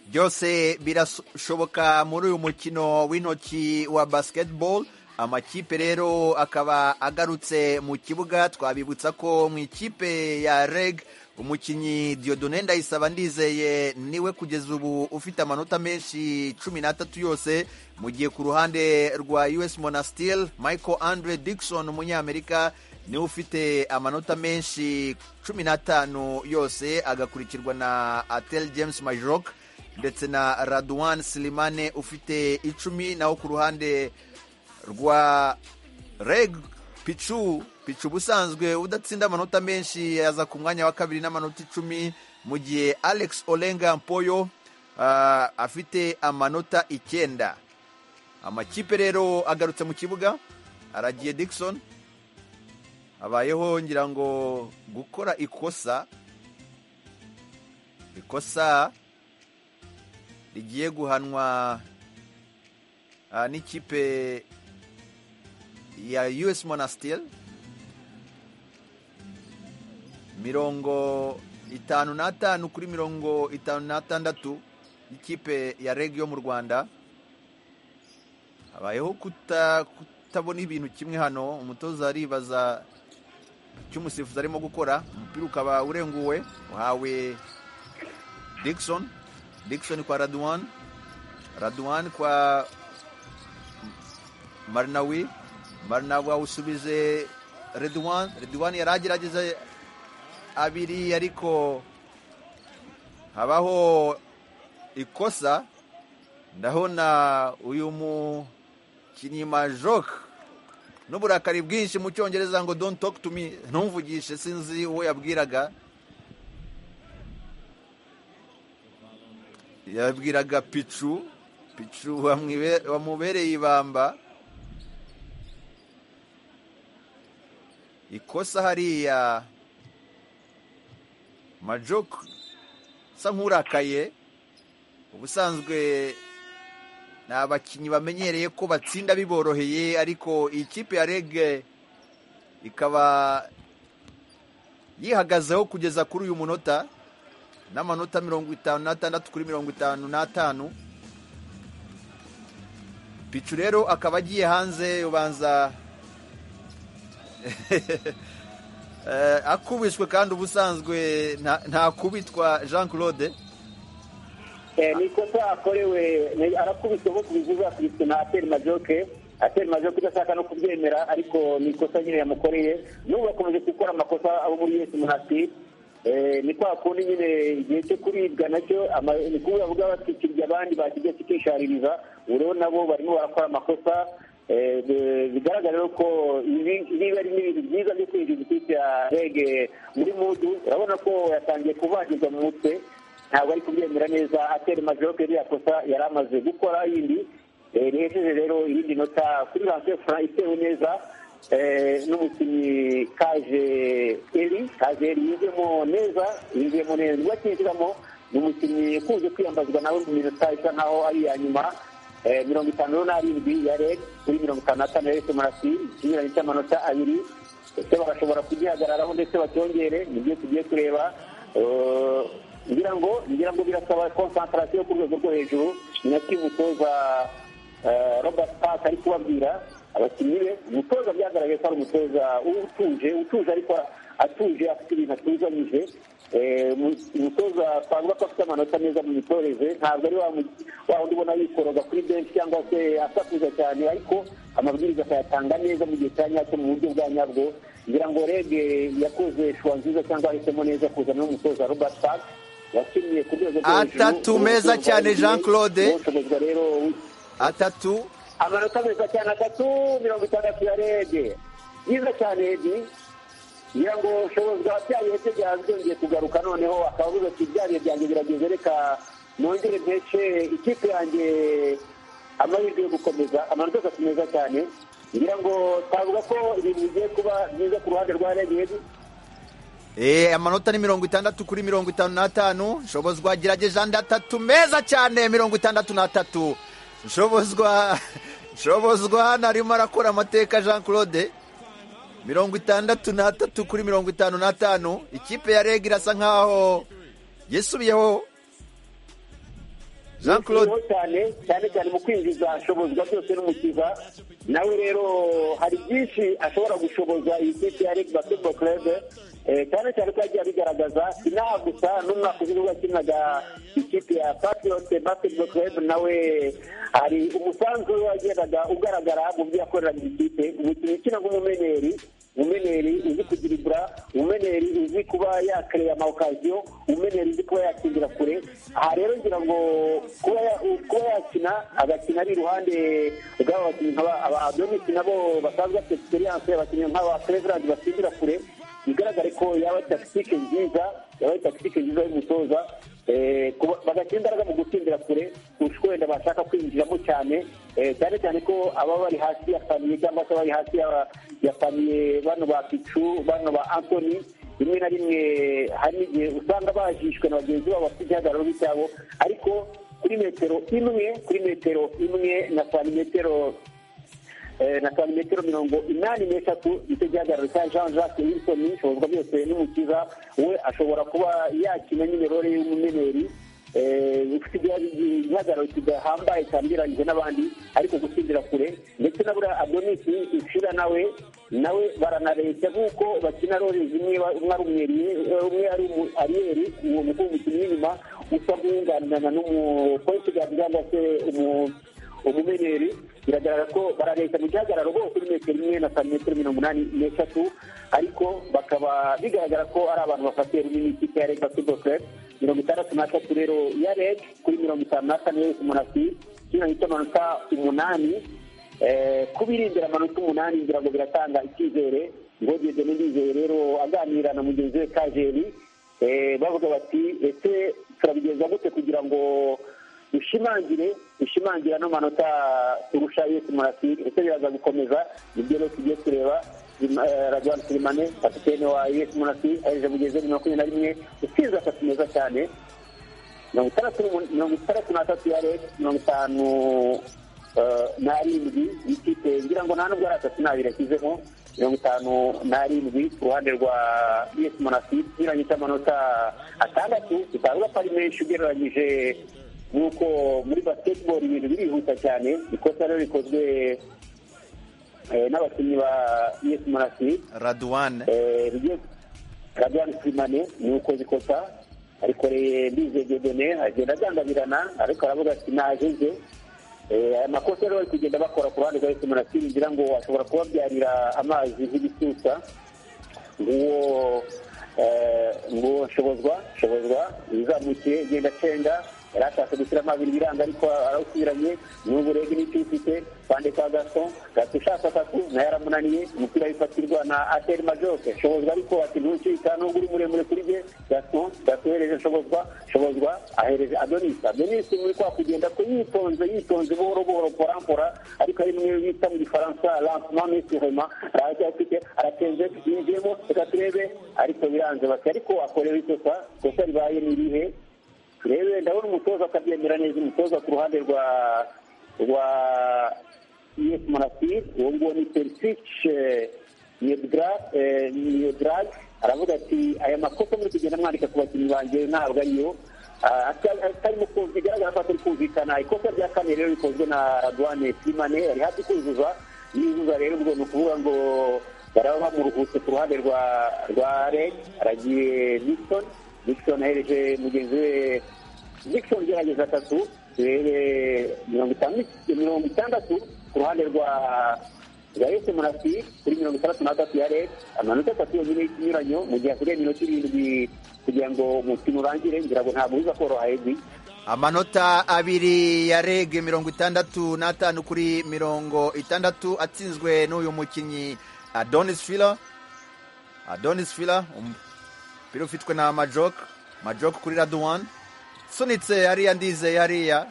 byose birashoboka muri uyu mukino w'intoki wa basketball amakipe rero akaba agarutse mu kibuga twabibutsa ko mu ikipe ya reg umukinnyi Dieudonne ndayisaba ndizeye niwe kugeza ubu ufite amanota menshi cumi n'atatu yose mu gihe ku ruhande rwa us monastil michael andre dikson umunyamerika niwe ufite amanota menshi cumi n'atanu yose agakurikirwa na atel james majok ndetse na Radwan Silimane ufite icumi naho ku ruhande rwa Reg Pichu Pichu ubusanzwe udatsinda amanota menshi yaza ku mwanya wa kabiri n'amanota icumi mu gihe Alex Olenga Mpoyo ah, afite amanota icyenda amakipe rero agarutse mu kibuga aragiye Dickson habayeho ngira ngo gukora ikosa ikosa rigiye guhanwa ah, n'ikipe ya us monastel mirongo itanu n'atanu kuri mirongo itanu n'atandatu ikipe ya reg yo mu rwanda habayeho kuta- kutabona ibintu kimwe hano umutoza aribaza icyo umusifuzi arimo gukora umupira ukaba urenguwe uhawe Dickson Dickson kwa Radwan Radwan kwa Marnawi Marnawi awusubije Redwan Redwan yari agerageza abiri ariko habaho ikosa ndabona uyu mukinnyi majok n'uburakari bwinshi mu cyongereza ngo don't talk to me ntumvugishe sinzi uwo yabwiraga yabwiraga picu picu wamwibe- wamubereye ibamba ikosa hariya majok usa nk'urakaye ubusanzwe ni abakinnyi bamenyereye ko batsinda biboroheye ariko iyi kipe ya rege ikaba yihagazeho kugeza kuri uyu munota n'amanota mirongo itanu n'atandatu kuri mirongo itanu n'atanu picu rero akaba agiye hanze ubanza Eh, akubiswe kandi ubusanzwe nta- ntakubitwa jean claude Eh, ni ikosa akorewe ni- arakubiswe nko kubivuga akubiswe na ateri majoke ateri majoke udashaka no kubyemera ariko ni ikosa nyine yamukoreye n'ubu bakomeje gukora amakosa abo muri yesi munasi Eh, ni kwa kundi nyine igihe cyo kuribwa nacyo ama- ni kuba bavuga batwikiriye abandi bakijya kikishaririza ubu rero nabo barimo barakora amakosa Eh, bi- bigaragara rero ko ibi niba ari n'ibintu byiza byo kwinjiza ikipe ya rege muri mudu urabona ko yatangiye kuvangirwa mu mutwe ntabwo ari kubyemera neza atera majoke iriya kosa yari amaze gukora yindi eh, rihejeje rero irindi nota kuri ransiyo fura itewe neza eh, n'umukinnyi kaje eri kaje eri yinjiyemo neza yinjiyemo neza ubwo akinjiramo ni umukinnyi ukunze kwiyambazwa nawe mu minota isa nkaho ari iya nyuma eh, mirongo itanu n'arindwi ya reg kuri mirongo itanu n'atanu ya esi marasi ikinyuranyo cy'amanota abiri ese bagashobora kugihagararaho ndetse bacyongere nibyo tugiye kureba Eh, ngira ngo ngira ngo birasaba konsantarasiyo ku rwego rwo hejuru ni nacyo umutoza eh, robert park ari kubabwira abakinnyi be umutoza byagaragaye ko ari umutoza utuje utuje ariko atuje afite ibintu atuzanyije Eh, mu- umutoza twavuga ko afite amanota meza mu mitoreze ntabwo ari wa mu- wa wundi ubona yikoroga kuri benshi cyangwa se asakuza cyane ariko amabwiriza akayatanga neza mu gihe cya nyacyo mu buryo bwa nyabwo ngira ngo rege yakoze shuwa nziza cyangwa yahisemo neza kuzana n'umutoza robert park wakinnye ku rwego rwo hejuru. Atatu meza cyane, Jean Claude. Uwushoborwa rero atatu amanota meza cyane atatu mirongo itandatu ya rege byiza cyane rege ngira ngo ushobozwa bya bihe bye byaje byongeye kugaruka noneho akaba avuga ati bya bihe byanjye birageze reka nongere mpeshe ikipe yanjye amahirwe yo gukomeza amanota atatu meza cyane ngira ngo twavuga ko ibintu bigiye kuba byiza ku ruhande rwa rege Eh, amanota ni mirongo itandatu kuri mirongo itanu n'atanu nshobozwa gerageje andi atatu meza cyane mirongo itandatu n'atatu nshobozwa nshobozwa hano arimo arakora amateka jean claude mirongo itandatu n'atatu kuri mirongo itanu n'atanu ikipe ya reg irasa nkaho yisubiyeho jean claude Yishimiyeho cyane cyane cyane mu kwinjiza ashobozwa byose n'umukiza nawe rero hari byinshi ashobora gushoboza iyi kipe ya Reg Basketball Club eh, cyane cyane ko yagiye abigaragaza inaha gusa n'umwaka ushize ubwo yakinaga ikipe ya Patriot Basketball Club nawe hari umusanzu we wagendaga ugaragara mu byo yakoreraga iyi kipe umukinnyi ukina nk'umumeneri umeneri uzi kugiribura umeneri uzi kuba yakereya ama okaziyo umeneri uzi kuba yakindira kure aha rero ngira ngo kuba ya- kuba yakina agakina ari iruhande bw'aba bakinnyi nk'aba aba adomisi nabo basanzwe bafite egisperiyanse abakinnyi nk'aba cleveland batsindira kure bigaragare ko yaba ari takitike nziza yaba ari takitike nziza y'umutoza Eh, kuba- bagashyira imbaraga mu gutsindira kure kurusha uko wenda bashaka kwinjiramo cyane Eh, cyane cyane ko ababa bari hasi ya famiye cyangwa se bari hasi ya- ya famiye bano ba picu bano ba antoni rimwe na rimwe hari n'igihe usanga bajishwe na bagenzi babo bafite igihagararo cyabo ariko kuri metero imwe kuri metero imwe na santimetero eh, na santimetero mirongo inani n'eshatu nicyo gihagararo cya jean jacques wilson nshobozwa byose n'umukiza we ashobora kuba yakina nyine role y'umumeneri eh, ufite igihari- igihagararo kidahambaye cyambiranyije n'abandi ariko gutsindira kure ndetse na buriya adonisi ushira nawe nawe baranareshya nk'uko bakina role zimwe ba- umwe ari umweriye eh, umwe ari umu- ariyeri uwo mukuru umukinnyi w'inyuma usa nk'uwunganirana n'umupolisi cyangwa se umu umumeneri biragaragara ko barareshya mu gihagararo bose kuri metero imwe na santimetero mirongo inani n'eshatu ariko bakaba bigaragara ko ari abantu bafatiye runini ikipe ya reg basketball club mirongo itandatu n'atatu rero ya reg kuri mirongo itanu n'atanu yose umunasi kino gito amanota umunani Eh, kubirindira amanota umunani ngira ngo biratanga icyizere ngo ngeze n'indizere rero aganira na mugenzi we kajeri Eh, bavuga bati ese turabigenza gute kugira ngo dushimangire dushimangire ano manota turusha yesu murasiri ese biraza gukomeza nibyo rero tugiye kureba Eh, ragwan sirimane kapitene wa yesu murasiri aheje mugeze muri makumyabiri na rimwe utsinze atatu meza cyane mirongo itandatu n'umu- mirongo itandatu n'atatu ya reg mirongo itanu eh, n'arindwi y'ikipe ngira ngo nta nubwo ari atatu n'abiri yashyizemo mirongo itanu n'arindwi ku ruhande rwa bs monasi ikinyuranyo cy'amanota atandatu bitavuga ko ari menshi ugereranyije n'uko muri basketball ibintu birihuta cyane ikosa rero rikozwe eh, n'abakinnyi ba bs monasi radouane Eh, bigiye Radwan Simane ni ukoze ikosa arikoreye mbize gedone agenda agandabirana ariko aravuga ati naje nje Eh, aya makosa rero bari kugenda bakora ku ruhande rwa Yesu Munasiri ngira ngo ashobora kubabyarira amazi nk'ibisusa nguwo eh, nguwo nshobozwa nshobozwa yizamukiye genda cenga yari ashatse gushyiramo abiri biranga ariko arawusubiranye n'ubu rege n'icyo ufite kwande kwa gaso gato ushaka atatu nayo yaramunaniye umupira wifatirwa na ateri majoke nshobozwa ariko ati ntucika nubwo uri muremure kuri bye gato gato uhereje nshobozwa nshobozwa ahereza adonisi adonisi muri kwa kugenda kwe yitonze yitonze buhoro buhoro porampora ariko hari mwe bita mu gifaransa lancement surema arajya afite aratenze yinjiyemo reka turebe ariko biranze bati ariko wakorewe ikosa kosa ribaye ni irihe turebe ndabona umutoza akabyemera neza umutoza ku ruhande rwa rwa yes monastir uwo nguwo ni perisice yedrag aravuga ati aya makosa muri kugenda mwandika ku bakinnyi banjye ntabwo ariyo Ah, atari- atarimo kumvikana bigaragara ko atari kumvikana ikosa rya kane rero rikozwe na radwane simane yari hafi kuzuza yuzuza rero ubwo ni ukuvuga ngo baraba bamuruhutse ku ruhande rwa rwa reg aragiye nixon nixon ahereje mugenzi we nixon gerageza atatu turebe mirongo itandatu mirongo itandatu ku ruhande rwa rwa yose murasi kuri mirongo itandatu na gatatu ya reg amanota atatu yonyine y'ikinyuranyo mu gihe hasigaye minota irindwi kugira ngo umukino urangire ngira ngo ntabwo biza koroha edwi amanota abiri ya rege mirongo itandatu n'atanu kuri mirongo itandatu atsinzwe n'uyu mukinnyi adonis fila adonis fila umupira ufitwe na majok majok kuri raduwan sunitse hariya ndizeye hariya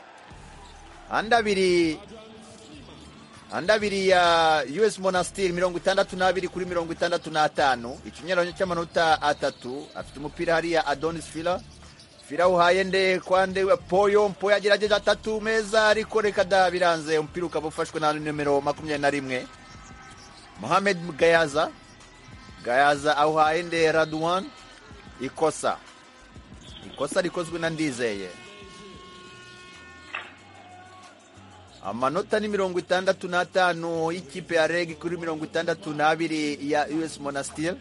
andi abiri andi abiri ya us monastir mirongo itandatu n'abiri kuri mirongo itandatu n'atanu ikinyuranyo cy'amanota atatu afite umupira hariya adonis fila fila uhaye nde kwande poyo mpoyo agerageje atatu meza ariko reka da biranze umupira ukaba ufashwe na nimero makumyabiri na rimwe mohamed gayaza gayaza awuhaye nde raduwan ikosa ikosa rikozwe na ndizeye amanota ni mirongo itandatu n'atanu y'ikipe ya reg kuri mirongo itandatu n'abiri ya us monastir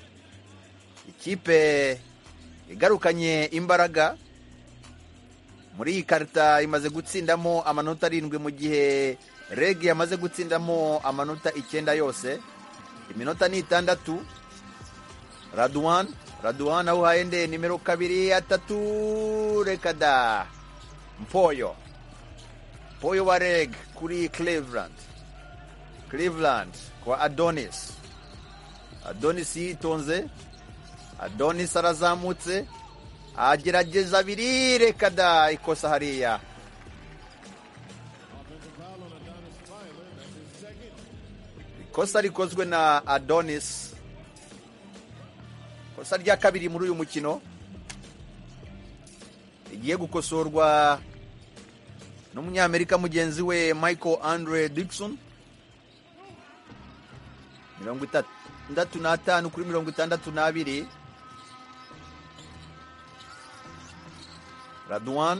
ikipe igarukanye imbaraga muri iyi karita imaze gutsindamo amanota arindwi mu gihe reg yamaze gutsindamo amanota icyenda yose iminota ni itandatu raduwan raduwan awuhaye nde nimero kabiri atatu reka da mpoyo mpoyo wa reg kuri cleveland cleveland kwa adonis adonis yitonze adonis arazamutse agerageza abiri reka da ikosa hariya ikosa rikozwe na adonis ikosa rya kabiri muri uyu mukino rigiye gukosorwa n'umunyamerika mugenzi we michael andre dixon mirongo itandatu n'atanu kuri mirongo itandatu n'abiri raduwan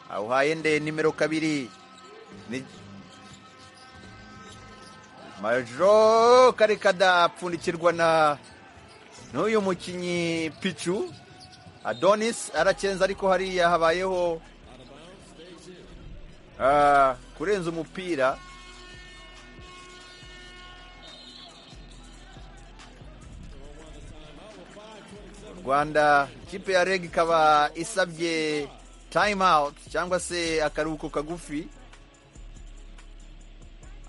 awuhaye nde nimero kabiri ni majo karekada apfundikirwa na n'uyu mukinnyi picu adonis aracenza ariko hariya habayeho ah, kurenza umupira u rwanda ikipe ya reg ikaba isabye time out cyangwa se akaruhuko kagufi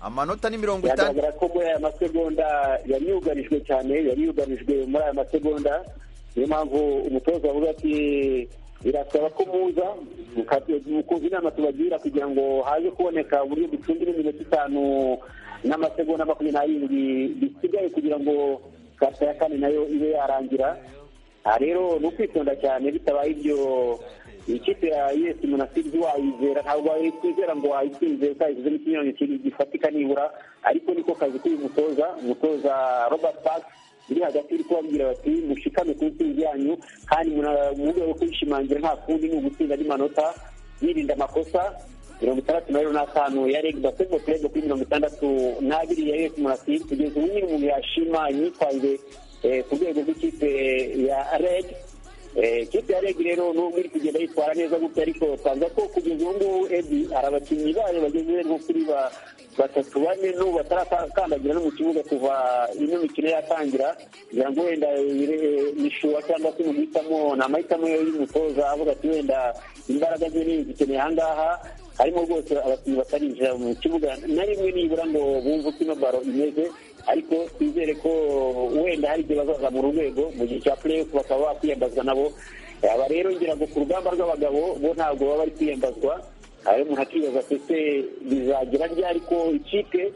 amanota ni mirongo itanu biragaragara ko muri aya masegonda yanyugarijwe cyane yanyugarijwe muri aya masegonda niyo mpamvu umutoza avuga ati birasaba ko muza mukate- mukumva inama tubagira kugira ngo haze kuboneka uburyo ducungira iminota itanu n'amasegonda makumyabiri n'arindwi bisigaye kugira ngo karita ya kane nayo ibe yarangira aha rero ni ukwitonda cyane bitabaye ibyo ikipe ya yes munasirizi wayizera ntabwo wayikwizera ngo wayitsinze utayisizemo ikinyuranyo kiri- gifatika nibura ariko niko kazi k'uyu mutoza umutoza robert park biri hagati uri kubabwira bati mushikame ku ntsinzi yanyu kandi muna- mu rwego rwo kuyishimangira nta kundi ni ugutsinda n'imanota yirinda amakosa mirongo itandatu na rero n'atanu ya reg basketball club kuri mirongo itandatu n'abiri ya yes munasirizi kugeza ubu nyine umuntu yashima imyitwarire eh, ku rwego rw'ikipe ya reg Eh, ikipe ya reg rero nubwo iri kugenda yitwara neza gutya ariko twavuga ko kugeza ubu ngubu ebi hari abakinnyi bayo bageze nko kuri ba- batatu bane n'ubu batarakandagira no mu kibuga kuva ino mikino yatangira kugira ngo wenda bire- bishuha cyangwa se umuhitamo ni amahitamo y'umutoza avuga ati wenda imbaraga ze ni izikeneye ahangaha harimo rwose abakinnyi batarinjira mu kibuga na rimwe nibura ngo bumve uko ino baro imeze ariko twizere ko wenda hari igihe bazazamura urwego mu gihe cya play bakaba bakwiyambazwa nabo aba rero ngira ngo ku rugamba rw'abagabo bo ntabwo baba bari kwiyambazwa aho umuntu akibaza ati ese bizagira ryari ko ikipe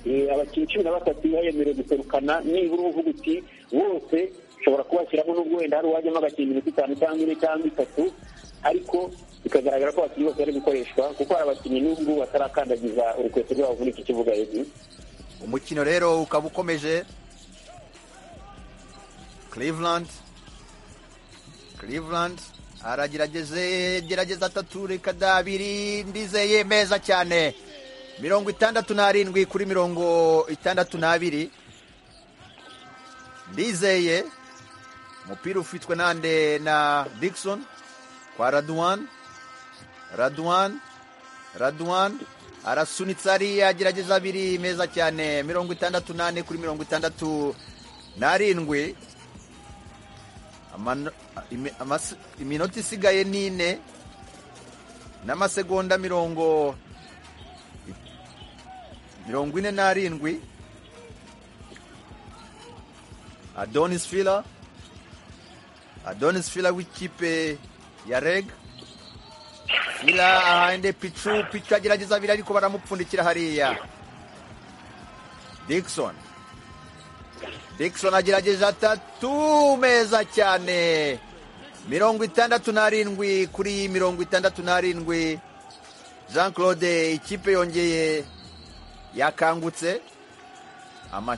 eh, abakinnyi cumi na batatu iba yemerewe guserukana nibura uvuga uti bose ushobora kubashyiramo n'ubwo wenda hari uwajyamo agakina iminota itanu cyangwa ine cyangwa itatu ariko bikagaragara ko abakinnyi bose bari gukoreshwa kuko hari abakinnyi n'ubu ngubu batarakandagiza urukweto rwabo muri iki kibuga hejuru umukino rero ukaba ukomeje cleveland cleveland aragerageze gerageza atatu reka da abiri ndizeye meza cyane mirongo itandatu n'arindwi kuri mirongo itandatu n'abiri ndizeye umupira ufitwe nande na dikison kwa raduwan raduwan raduwan arasunitse hariya agerageza abiri meza cyane mirongo itandatu n'ane kuri mirongo itandatu n'arindwi Amano- imi- amasi- iminota isigaye ni ine n'amasegonda mirongo mirongo ine n'arindwi adonis fila adonis fila w'ikipe ya reg fila ahande picu picu agerageza abiri ariko baramupfundikira hariya dikson dikson agerageje atatu meza cyane mirongo itandatu n'arindwi kuri mirongo itandatu n'arindwi jean claude ikipe yongeye yakangutse ama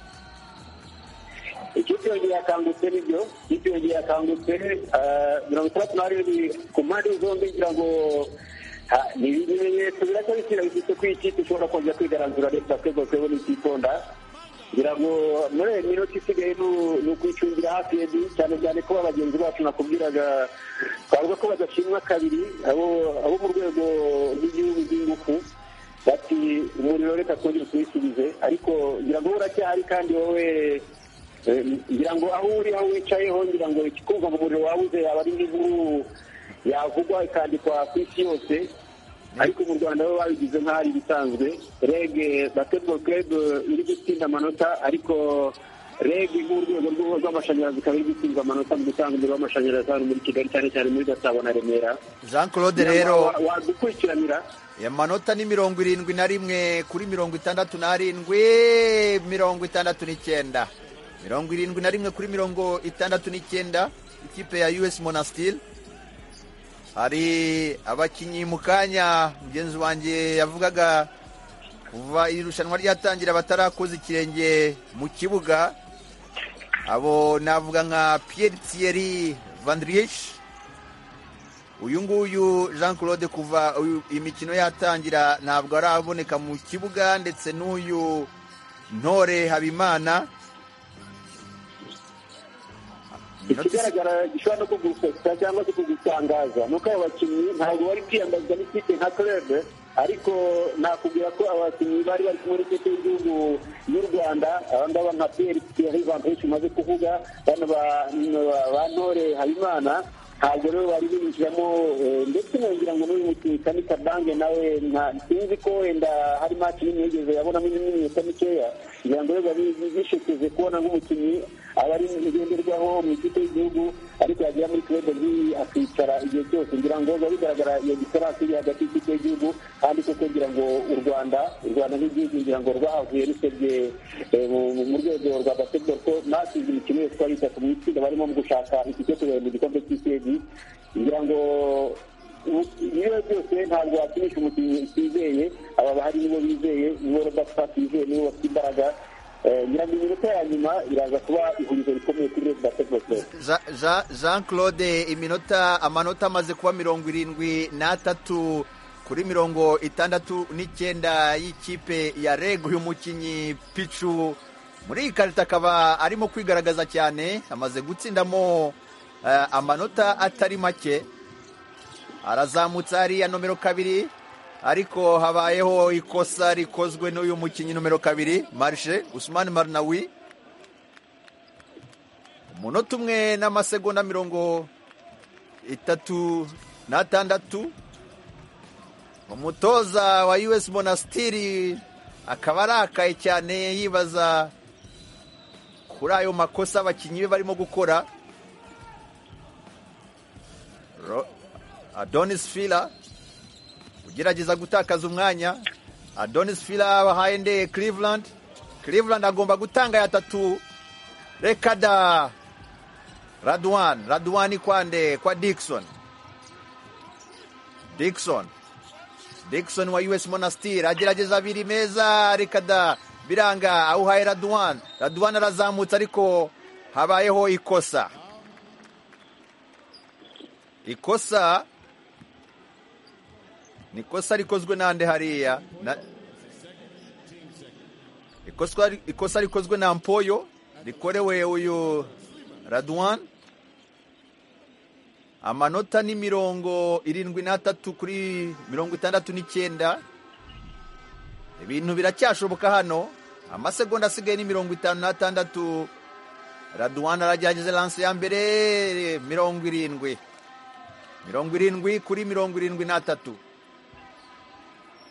ikipe yongeye yakangutse nibyo ikipe yongeye yakangutse eh, mirongo itandatu n'arindwi ku mpande zombi ngira ngo ha- ni ibimenyetso birasa bishyira bifite ko iyi kipe ishobora kongera kwigaranzura rero basketball club ni ititonda ngira ngo muri iyi minota isigaye ni- ni ukwicungira hafi ebi cyane cyane ko bagenzi bacu nakubwiraga twavuga ko badashimwa kabiri abo abo mu rwego rw'igihugu rw'ingufu bati umuriro reka twongere tuwisubize ariko ngira ngo uracyahari kandi wowe Eh, ngira ngo aho uri aho wicayeho ngira ngo ikikumva mu muriro wabuze yaba ari nk'inkuru yavugwa ikandikwa ku isi yose ariko mu rwanda bo babigize nk'ahari ibisanzwe rege basketball club eh, iri gutsinda amanota ariko rege nk'urwego rw'u- rw'amashanyarazi ikaba iri gutsinda amanota mu gutanga umuriro w'amashanyarazi hano muri kigali cyane cyane muri gasabo na remera jean claude rero Wa- wadukurikiranira amanota ni mirongo irindwi na rimwe kuri mirongo itandatu n'arindwi mirongo itandatu n'icyenda mirongo irindwi na rimwe kuri mirongo itandatu n'icyenda ikipe ya us monastir hari abakinnyi mu kanya mugenzi wanjye yavugaga kuva iri rushanwa ryatangira batarakoze ikirenge mu kibuga abo navuga nka pierre thierry vandrish uyu nguyu jean claude kuva uyu- imikino yatangira ntabwo araboneka mu kibuga ndetse n'uyu ntore habimana ikigaragara gishobora no kugusetsa cyangwa se kugutangaza ni uko aba bakinnyi ntabwo bari kwiyambazwa n'ikipe nka clube ariko nakubwira ko abakinnyi bari bari kumwe n'ikipe y'igihugu y'u rwanda aba ngaba nka pierre thierry van Persie umaze kuvuga bano ba- ba- ba ntore habimana ntabwo rero bari binjiramo eh, ndetse nongera ngo n'uyu mukinnyi kani kabange nawe nta- sinzi ko wenda hari match nini yigeze yabonamo n'iminota mikeya kugira ngo biba bishikize kubona nk'umukinnyi aba ari ngenderwaho mu ikipe y'igihugu ariko yagera muri club nk'iyi akicara igihe cyose ngira ngo biba bigaragara iyo diferanse iri hagati y'ikipe y'igihugu kandi koko ngira ngo u rwanda u rwanda nk'igihugu ngira ngo rwahavuye rusebye eh, mu mu rwego rwa basketball ko nasize imikino yose twari itatu mu itsinda barimo mu gushaka iki cyo kugabanya igikombe cy'isi ngira ngo ibiro byose ntabwo wakinisha umukinnyi utizeye aba bahari nibo bizeye nibo rodapfa tizeye nibo bafite imbaraga Eh, ngira ngo iminota ya nyuma iraza kuba ihurizo rikomeye kuri resi basketball club Ja- Ja- jean claude iminota amanota amaze kuba mirongo irindwi n'atatu kuri mirongo itandatu n'icyenda y'ikipe ya reg uyu mukinnyi picu muri iyi karita akaba arimo kwigaragaza cyane amaze gutsindamo eh, amanota atari make arazamutse hariya nomero kabiri ariko habayeho ikosa rikozwe n'uyu mukinnyi nomero kabiri marishe usumani marinawi umunota umwe n'amasegonda mirongo itatu n'atandatu umutoza wa us monastiri akaba arakaye cyane yibaza kuri ayo makosa abakinnyi be barimo gukora Ro- adonis fila ugerageza gutakaza umwanya adonis fila wahaye ndeye cleveland cleveland agomba gutanga ya tatu reka da radwan radwan kwa nde kwa dikson dikson Dickson wa US Monastir agerageza abiri meza rekada biranga awuhaye Radwan Radwan arazamutse ariko habayeho ikosa ikosa ni ikosa rikozwe nande hariya na, ikosa, ikosa rikozwe na Mpoyo rikorewe uyu Radwan amanota ni mirongo irindwi n'atatu kuri mirongo itandatu n'icyenda ibintu biracyashoboka hano amasegonda asigaye ni mirongo itanu n'atandatu raduwana aragerageza lanse ya mbere mirongo irindwi mirongo irindwi kuri mirongo irindwi n'atatu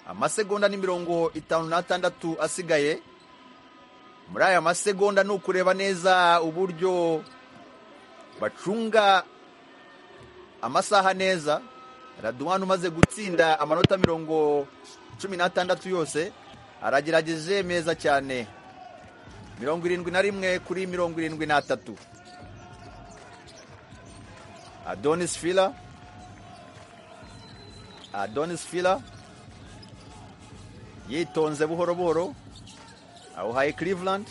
amasegonda ni mirongo itanu n'atandatu asigaye muri aya masegonda ni ukureba neza uburyo bacunga amasaha neza raduwani umaze gutsinda amanota mirongo cumi n'atandatu yose aragerageje meza cyane mirongo irindwi na rimwe kuri mirongo irindwi n'atatu adonis fila adonis fila yitonze buhoro buhoro awuhaye cleveland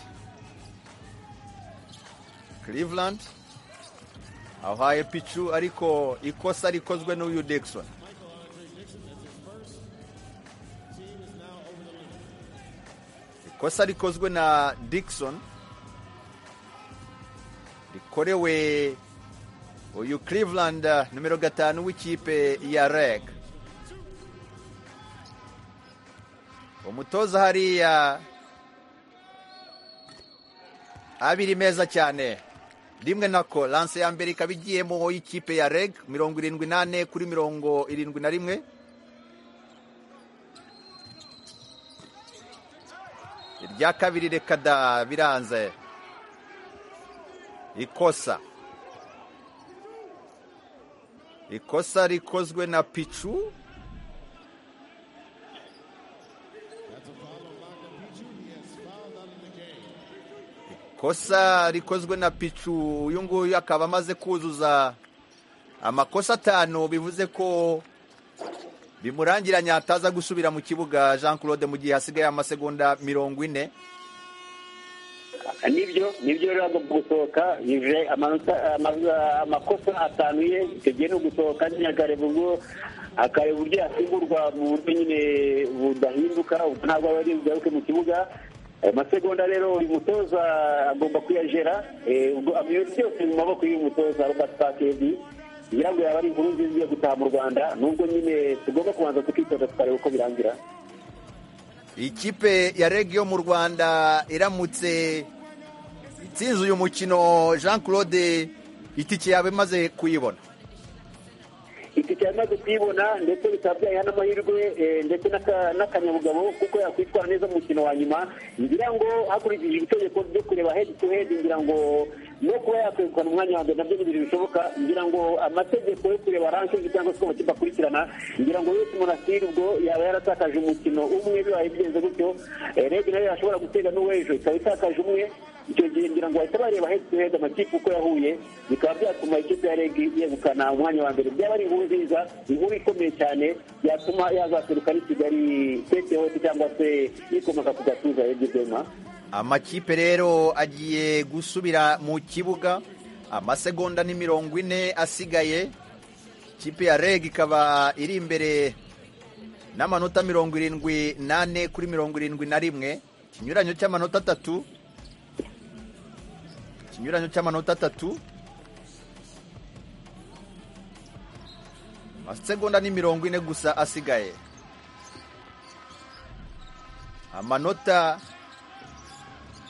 cleveland ahaye picu ariko ikosa rikozwe n'uyu Dixon ikosa rikozwe na Dixon rikorewe uyu Cleveland eh, numero gatanu w'ikipe ya Reg umutoza hariya abiri meza cyane rimwe nako lanse ya mbere ikaba igiyemo y'ikipe ya reg mirongo irindwi n'ane kuri mirongo irindwi na rimwe irya kabiri reka da biranze ikosa ikosa rikozwe na picu ikosa rikozwe na picu uyu nguyu akaba amaze kuzuza amakosa atanu bivuze ko bimurangiranya ataza gusubira mu kibuga jean claude mu gihe hasigaye amasegonda mirongo ine nibyo nibyo rero agomba gusohoka yuje amanota ama- amakosa atanu ye icyo gihe ni ugusohoka nyine akareba ubwo akareba uburyo yasimburwa mu buryo nyine budahinduka ubwo ntabwo aba ari bugaruke mu kibuga ayo masegonda rero uyu mutoza agomba kuyajera eh, ubwo ibintu byose mu maboko y'uyu mutoza robert pakedi ngira ngo yaba ari inkuru nziza yo gutaha mu rwanda nubwo nyine tugomba kubanza tukitoza tukareba uko birangira ikipe ya reg yo mu rwanda iramutse itsinze uyu mukino jean claude itike yaba imaze kuyibona itike yamaze kuyibona ndetse bikaba byayiha n'amahirwe eh, ndetse n'aka- n'akanyabugabo kuko yakwitwara neza mu mukino wa nyuma ngira ngo hakurikije itegeko ryo kureba head to head ngira ngo no kuba yakwegukana umwanya wa mbere nabyo ni ibintu bishoboka ngira ngo amategeko yo kureba ranking cyangwa se uko amakipe akurikirana ngira ngo yose monastir ubwo yaba yaratakaje umukino umwe bibaye bigenze gutyo Eh, reg nayo yashobora gutega n'uw'ejo ikaba itakaje umwe icyo gihe ngira ngo bahita bareba head to head amakipe uko yahuye bikaba byatuma ikipe ya reg yegukana umwanya wa mbere byaba ari inkuru nziza inkuru ikomeye cyane yatuma yazaseruka n'i kigali tete hose cyangwa se yikomoka ku gatuza yegizema amakipe rero agiye gusubira mu kibuga amasegonda ni mirongo ine asigaye ikipe ya reg ikaba iri imbere n'amanota mirongo irindwi n'ane kuri mirongo irindwi na rimwe ikinyuranyo cy'amanota atatu ikinyuranyo cy'amanota atatu amasegonda ni mirongo ine gusa asigaye amanota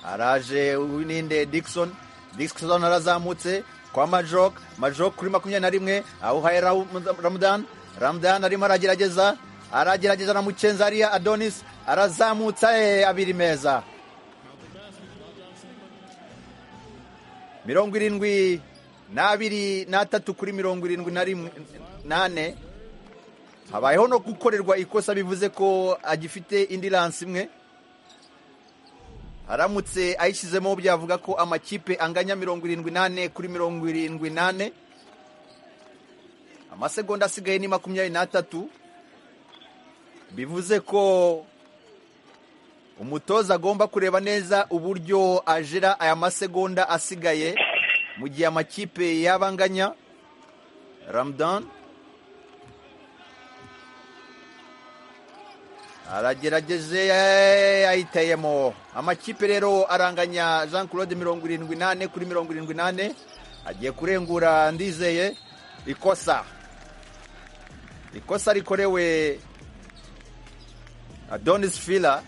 araje uyu ninde Dixon Dixon arazamutse kwa Majok Majok kuri makumyabiri na rimwe awuhaye Ramu- Ramadan Ramadan arimo aragerageza aragerageza na mucenzi hariya adonis arazamutsa eh, abiri meza mirongo irindwi n'abiri n'atatu kuri mirongo irindwi na rimwe nane habayeho no gukorerwa ikosa bivuze ko agifite indi lansi imwe aramutse ayishyizemo byavuga ko amakipe anganya mirongo irindwi n'ane kuri mirongo irindwi n'ane amasegonda asigaye ni makumyabiri n'atatu bivuze ko umutoza agomba kureba neza uburyo ajera aya masegonda asigaye mu gihe amakipe yaba anganya ramadan aragerageje ayiteyemo amakipe rero aranganya jean claude mirongo irindwi n'ane kuri mirongo irindwi n'ane agiye kurengura ndizeye ikosa ikosa rikorewe adonis fila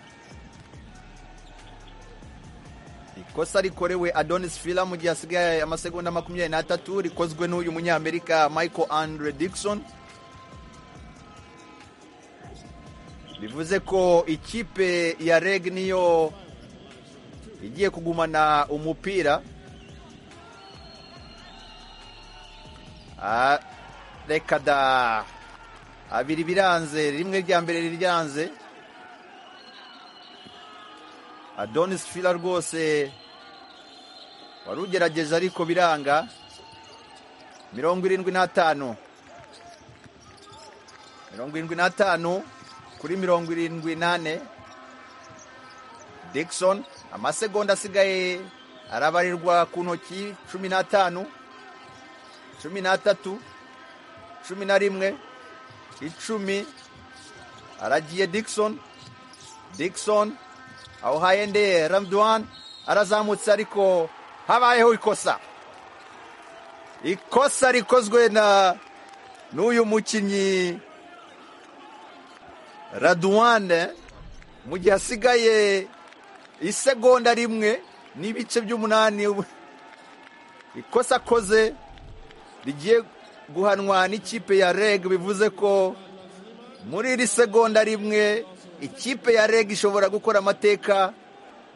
ikosa rikorewe adonis fila mu gihe hasigaye amasegonda makumyabiri n'atatu rikozwe n'uyu munyamerika michael andre dikson bivuze ko ikipe ya reg niyo igiye kugumana umupira Ah, reka da abiri biranze rimwe rya mbere riryanze adonis fila rwose wari ugerageza ariko biranga mirongo irindwi n'atanu mirongo irindwi n'atanu kuri mirongo irindwi n'ane dikson amasegonda asigaye arabarirwa ku ntoki cumi n'atanu cumi n'atatu cumi na rimwe icumi aragiye dikson dikson awuhaye nde ramduan arazamutse ariko habayeho ikosa ikosa rikozwe na n'uyu mukinnyi raduwane mu gihe hasigaye isegonda rimwe n'ibice by'umunani ubu- ikosa akoze rigiye guhanwa n'ikipe ya reg bivuze ko muri iri segonda rimwe ikipe ya reg ishobora gukora amateka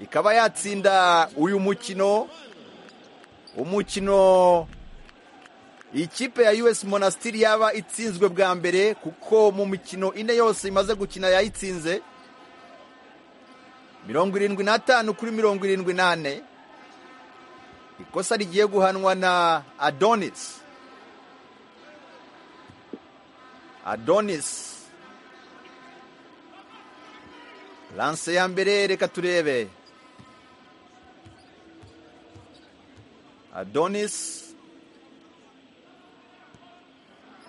ikaba yatsinda uyu mukino umukino ikipe ya us monastiri yaba itsinzwe bwa mbere kuko mu mikino ine yose imaze gukina yayitsinze mirongo irindwi n'atanu kuri mirongo irindwi n'ane ikosa rigiye guhanwa na adonis adonis lanse ya mbere reka turebe adonis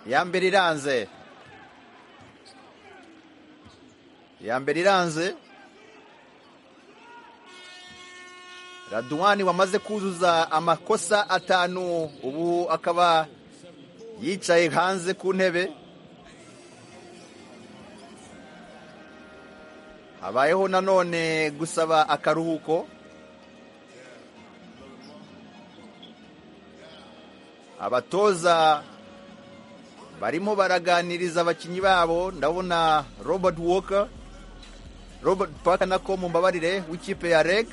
iya mbere iranze iya mbere iranze raduwani wamaze kuzuza amakosa atanu ubu akaba yicaye hanze ku ntebe habayeho nanone gusaba akaruhuko abatoza barimo baraganiriza abakinnyi babo ndabona robert walker robert parker nako mumbabarire w'ikipe ya reg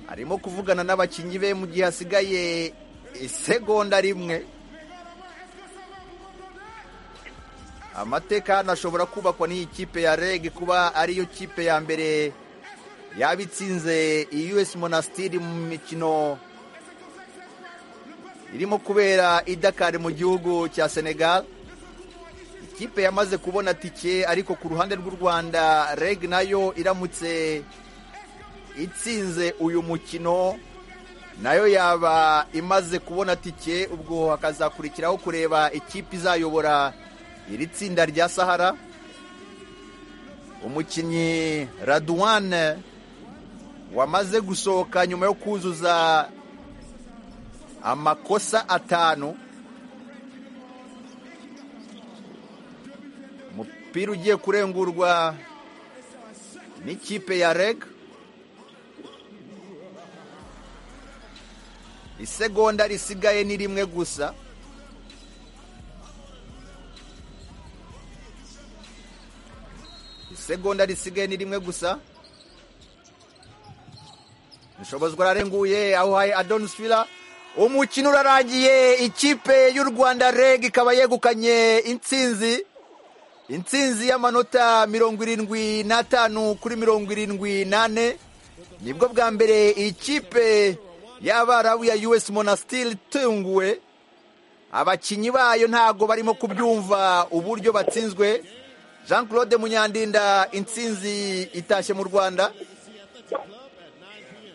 arimo kuvugana n'abakinnyi be mu gihe hasigaye isegonda rimwe amateka hano ashobora kubakwa n'iyi kipe ya reg kuba ariyo kipe ya mbere yaba itsinze us monastiri mu mikino irimo kubera i Dakar mu gihugu cya Senegal ikipe yamaze kubona tike ariko ku ruhande rw'u Rwanda reg nayo iramutse itsinze uyu mukino nayo yaba imaze kubona tike ubwo hakazakurikiraho kureba ikipe izayobora iri tsinda rya Sahara umukinnyi Radwan wamaze gusohoka nyuma yo kuzuza amakosa atanu umupira ugiye kurengurwa n'ikipe ya reg isegonda risigaye ni rimwe gusa isegonda risigaye ni rimwe gusa dushobozwa ararenguye aho haye adonisfira umukino urarangiye ikipe y'u rwanda reg ikaba yegukanye intsinzi intsinzi y'amanota mirongo irindwi n'atanu kuri mirongo irindwi n'ane nibwo bwa mbere ikipe y'abarabu ya us monastir itunguwe abakinnyi bayo ntabwo barimo kubyumva uburyo batsinzwe jean claude munyandinda intsinzi itashye mu rwanda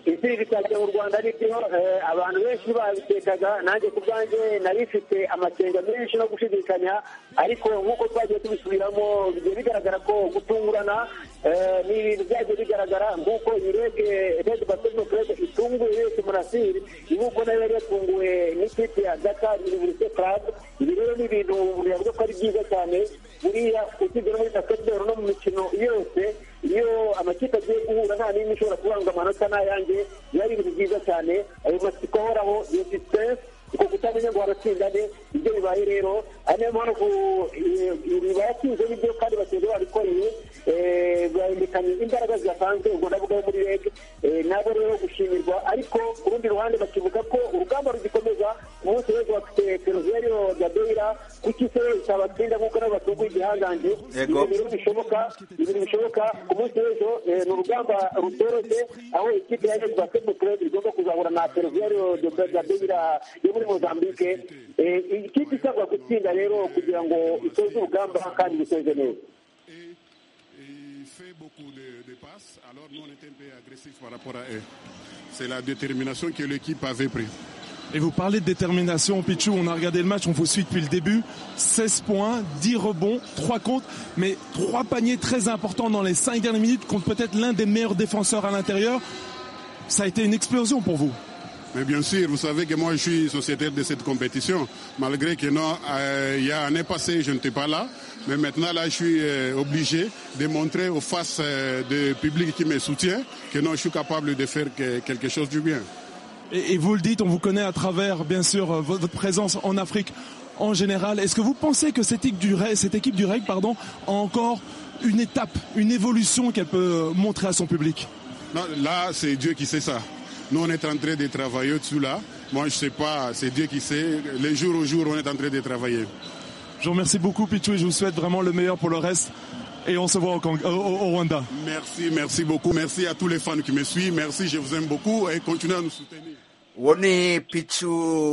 intsinzi itashye mu rwanda ari byo eh, abantu benshi babitekaga nanjye ku bwanjye nari mfite amakenga menshi no gushidikanya ariko nk'uko twagiye tubisubiramo bigiye bigaragara ko gutungurana eh, ni ibintu byagiye bigaragara nk'uko iyi rege rege basketball club itunguye yose murasiri ibihugu nayo yari yatunguwe n'ikipe ya dakar universite club ibi rero ni ibintu biravuga ko ari byiza cyane buriya usibye no muri basketball no mu mikino yose iyo amakipe agiye guhura nta n'imwe ishobora kuvuga ngo amanota ni ayanjye biba ari ibintu byiza cyane ayo masiko ahoraho iyo sisitensi uko kutamenya ngo waratsinda ne ibyo bibaye rero ari nayo mpamvu eh, ibi bayatsinze nibyo kandi batsinze babikoreye eh, bahindukanye imbaraga zidasanzwe ubwo ndavuga yo muri reg eh, nabo rero gushimirwa ariko ku rundi ruhande bakivuga ko urugamba rugikomeza ku munsi w'ejo bafite peruviyo gabeira kuki se itabatsinda nk'uko nabo batunguye igihangange Yego. Ibyo rero bishoboka ibintu bishoboka ku munsi w'ejo eh, ni urugamba rutoroshye aho ikipe ya reg basketball club igomba kuzahura na peruviyo gabeira yo muri mozambique Eh, iyi kipe isabwa gutsinda rero kugira ngo isoze urugamba kandi isoze neza Il fait beaucoup de, de passes, alors nous on était un peu agressifs par rapport à eux. C'est la détermination que l'équipe avait pris. Et vous parlez de détermination, Pichou. On a regardé le match, on vous suit depuis le début. 16 points, 10 rebonds, 3 comptes, mais 3 paniers très importants dans les 5 dernières minutes contre peut-être l'un des meilleurs défenseurs à l'intérieur. Ça a été une explosion pour vous. Mais bien sûr, vous savez que moi je suis sociétaire de cette compétition. Malgré que non, euh, il y a année passée, je n'étais pas là. Mais maintenant là, je suis euh, obligé de montrer aux faces euh, du public qui me soutient que non, je suis capable de faire que- quelque chose du bien. Et, et vous le dites, on vous connaît à travers, bien sûr, euh, vo- votre présence en Afrique en général. Est-ce que vous pensez que cette équipe du REG, cette équipe du REG pardon, a encore une étape, une évolution qu'elle peut euh, montrer à son public Non, là, c'est Dieu qui sait ça. Nous, on est en train de travailler dessus là. Moi, je sais pas, c'est Dieu qui sait. Les jours au jour, on est en train de travailler. Je vous remercie beaucoup, Pichou, et je vous souhaite vraiment le meilleur pour le reste. Et on se voit au, Kang- au- au- au Rwanda. Merci, merci beaucoup. Merci à tous les fans qui me suivent. Merci, je vous aime beaucoup et continuez à nous soutenir. uwo ni pichu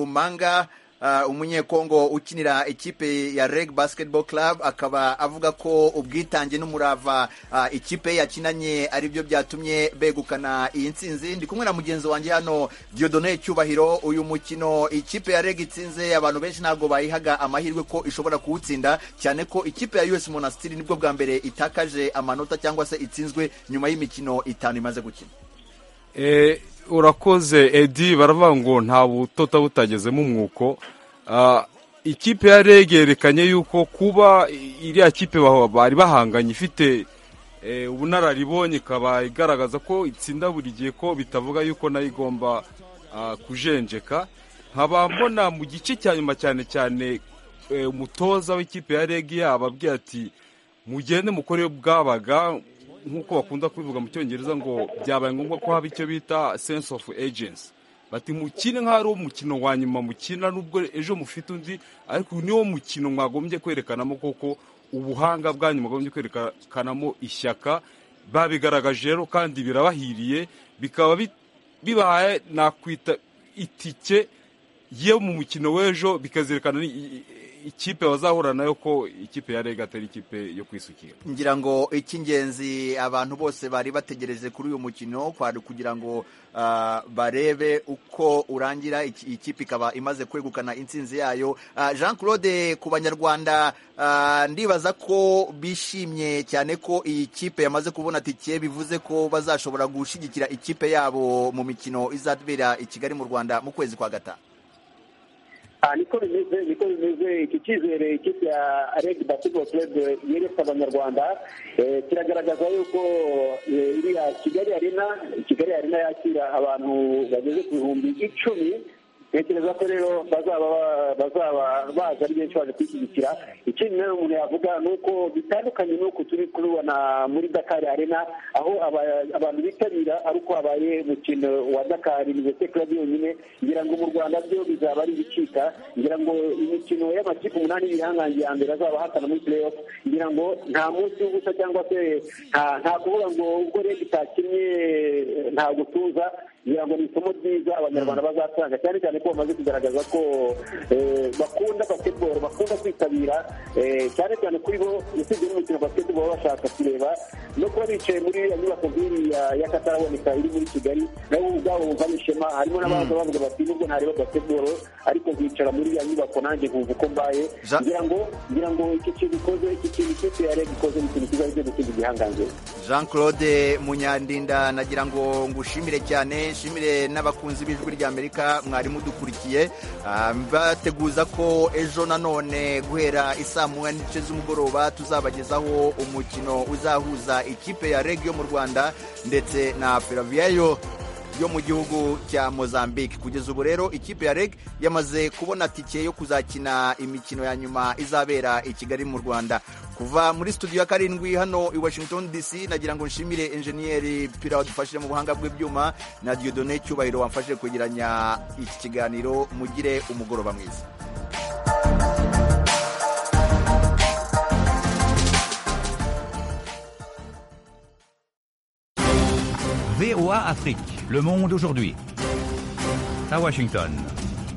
manga ah, umunyekongo ukinira ikipe ya reg basketball club akaba avuga ko ubwitange n'umurava ah, ikipe yakinanye ari byo byatumye begukana iyi ntsinzi ndi kumwe na mugenzi wanjye hano diodone cyubahiro uyu mukino ikipe ya reg itsinze abantu benshi ntabwo bayihaga amahirwe ko ishobora kuwutsinda cyane ko ikipe ya us monastiri nibwo bwa mbere itakaje amanota cyangwa se itsinzwe nyuma y'imikino itanu imaze gukina Eh, urakoze edi baravuga ngo nta butota butagezemo umwuko Ah, ikipe ya rege yerekanye yuko kuba iriya kipe bah- bari bahanganye ifite eh, ubunararibonye ikaba igaragaza ko itsinda buri gihe ko bitavuga yuko nayo igomba ah, kujenjeka nkaba mbona mu gice cya nyuma cyane cyane eh, umutoza w'ikipe ya rege yaba ababwira ati mugende mukore bwabaga nk'uko bakunda kubivuga mu cyongereza ngo byabaye ngombwa ko haba icyo bita sense of agency bati mukine nk'aho ari umukino wa nyuma mukina nubwo ejo mufite undi ariko uyu niwo mukino mwagombye kwerekanamo koko ubuhanga bwanyu mwagombye kwerekanamo ishyaka babigaragaje rero kandi birabahiriye bikaba bi- bibahaye nakwita itike yo mu mukino w'ejo bikazerekana ni- i- i- ikipe bazahura nayo ko ikipe ya rega atari ikipe yo kwisukira ngira ngo icy'ingenzi abantu bose bari bategereje kuri uyu mukino kwari kugira ngo ah, barebe uko urangira iki- ikipe ikaba imaze kwegukana intsinzi yayo Ah, jean claude ku banyarwanda ah, ndibaza ko bishimye cyane ko iyi kipe yamaze kubona tike bivuze ko bazashobora gushyigikira ikipe yabo mu mikino izabera i kigali mu rwanda mu kwezi kwa gatanu Ah, niko bimeze niko bimeze iki cyizere ikipe ya reg basketball club yeretse abanyarwanda eh, kiragaragaza yuko eh, iriya kigali arena kigali arena yakira abantu bageze ku bihumbi icumi ntekereza ko rero bazaba ba- bazaba baza ari benshi baje kwishyigikira ikindi rero umuntu yavuga ni uko bitandukanye n'uko turi kubibona muri dakar arena aho aba- abantu bitabira ari uko habaye umukino wa dakar ndetse club yonyine ngira ngo mu rwanda byo bizaba ari ibicika ngira ngo imikino y'amakipe umunani y'ibihangange ya mbere azaba ahatana muri playoff ngira ngo nta munsi w'ubusa cyangwa se nta- nta kuvuga ngo ubwo rege itakinnye eh, nta gutuza ngira ngo ni isomo ryiza abanyarwanda bazatanga cyane cyane ko bamaze kugaragaza ko eh, bakunda basketball bakunda kwitabira eh, cyane cyane kuri bo usibye n'umukino wa basketball baba bashaka kureba no kuba bicaye muri ya nyubako nk'iyi ya- y'akataraboneka iri muri kigali nabo ubwabo bumva n'ishema harimo n'abaza bavuga bati nubwo ntareba basketball ariko bicara muri ya nyubako nanjye nkumva uko mbaye ngira ngo ngira ngo iki kintu ikoze iki kintu ikipe ya reg ikoze ni ikintu kiza aricyo gukina igihangange jean claude munyandinda nagira ngo ngushimire cyane nshimire n'abakunzi b'ijwi ry'amerika mwari mudukurikiye Ah, mbateguza ko ejo nanone guhera isaa moya n'igice z'umugoroba tuzabagezaho umukino uzahuza ikipe ya reg yo mu rwanda ndetse na feraviyayo yo mu gihugu cya Mozambique kugeza ubu rero ikipe ya REG yamaze kubona tike yo kuzakina imikino ya nyuma izabera i Kigali mu Rwanda kuva muri studio ya karindwi hano i Washington DC nagira ngo nshimire enjeniyeri Pira wadufashije mu buhanga bw'ibyuma na Dieudonné Cyubahiro wamfashije kwegeranya iki kiganiro mugire umugoroba mwiza VOA Afrique, le monde aujourd'hui. À Washington.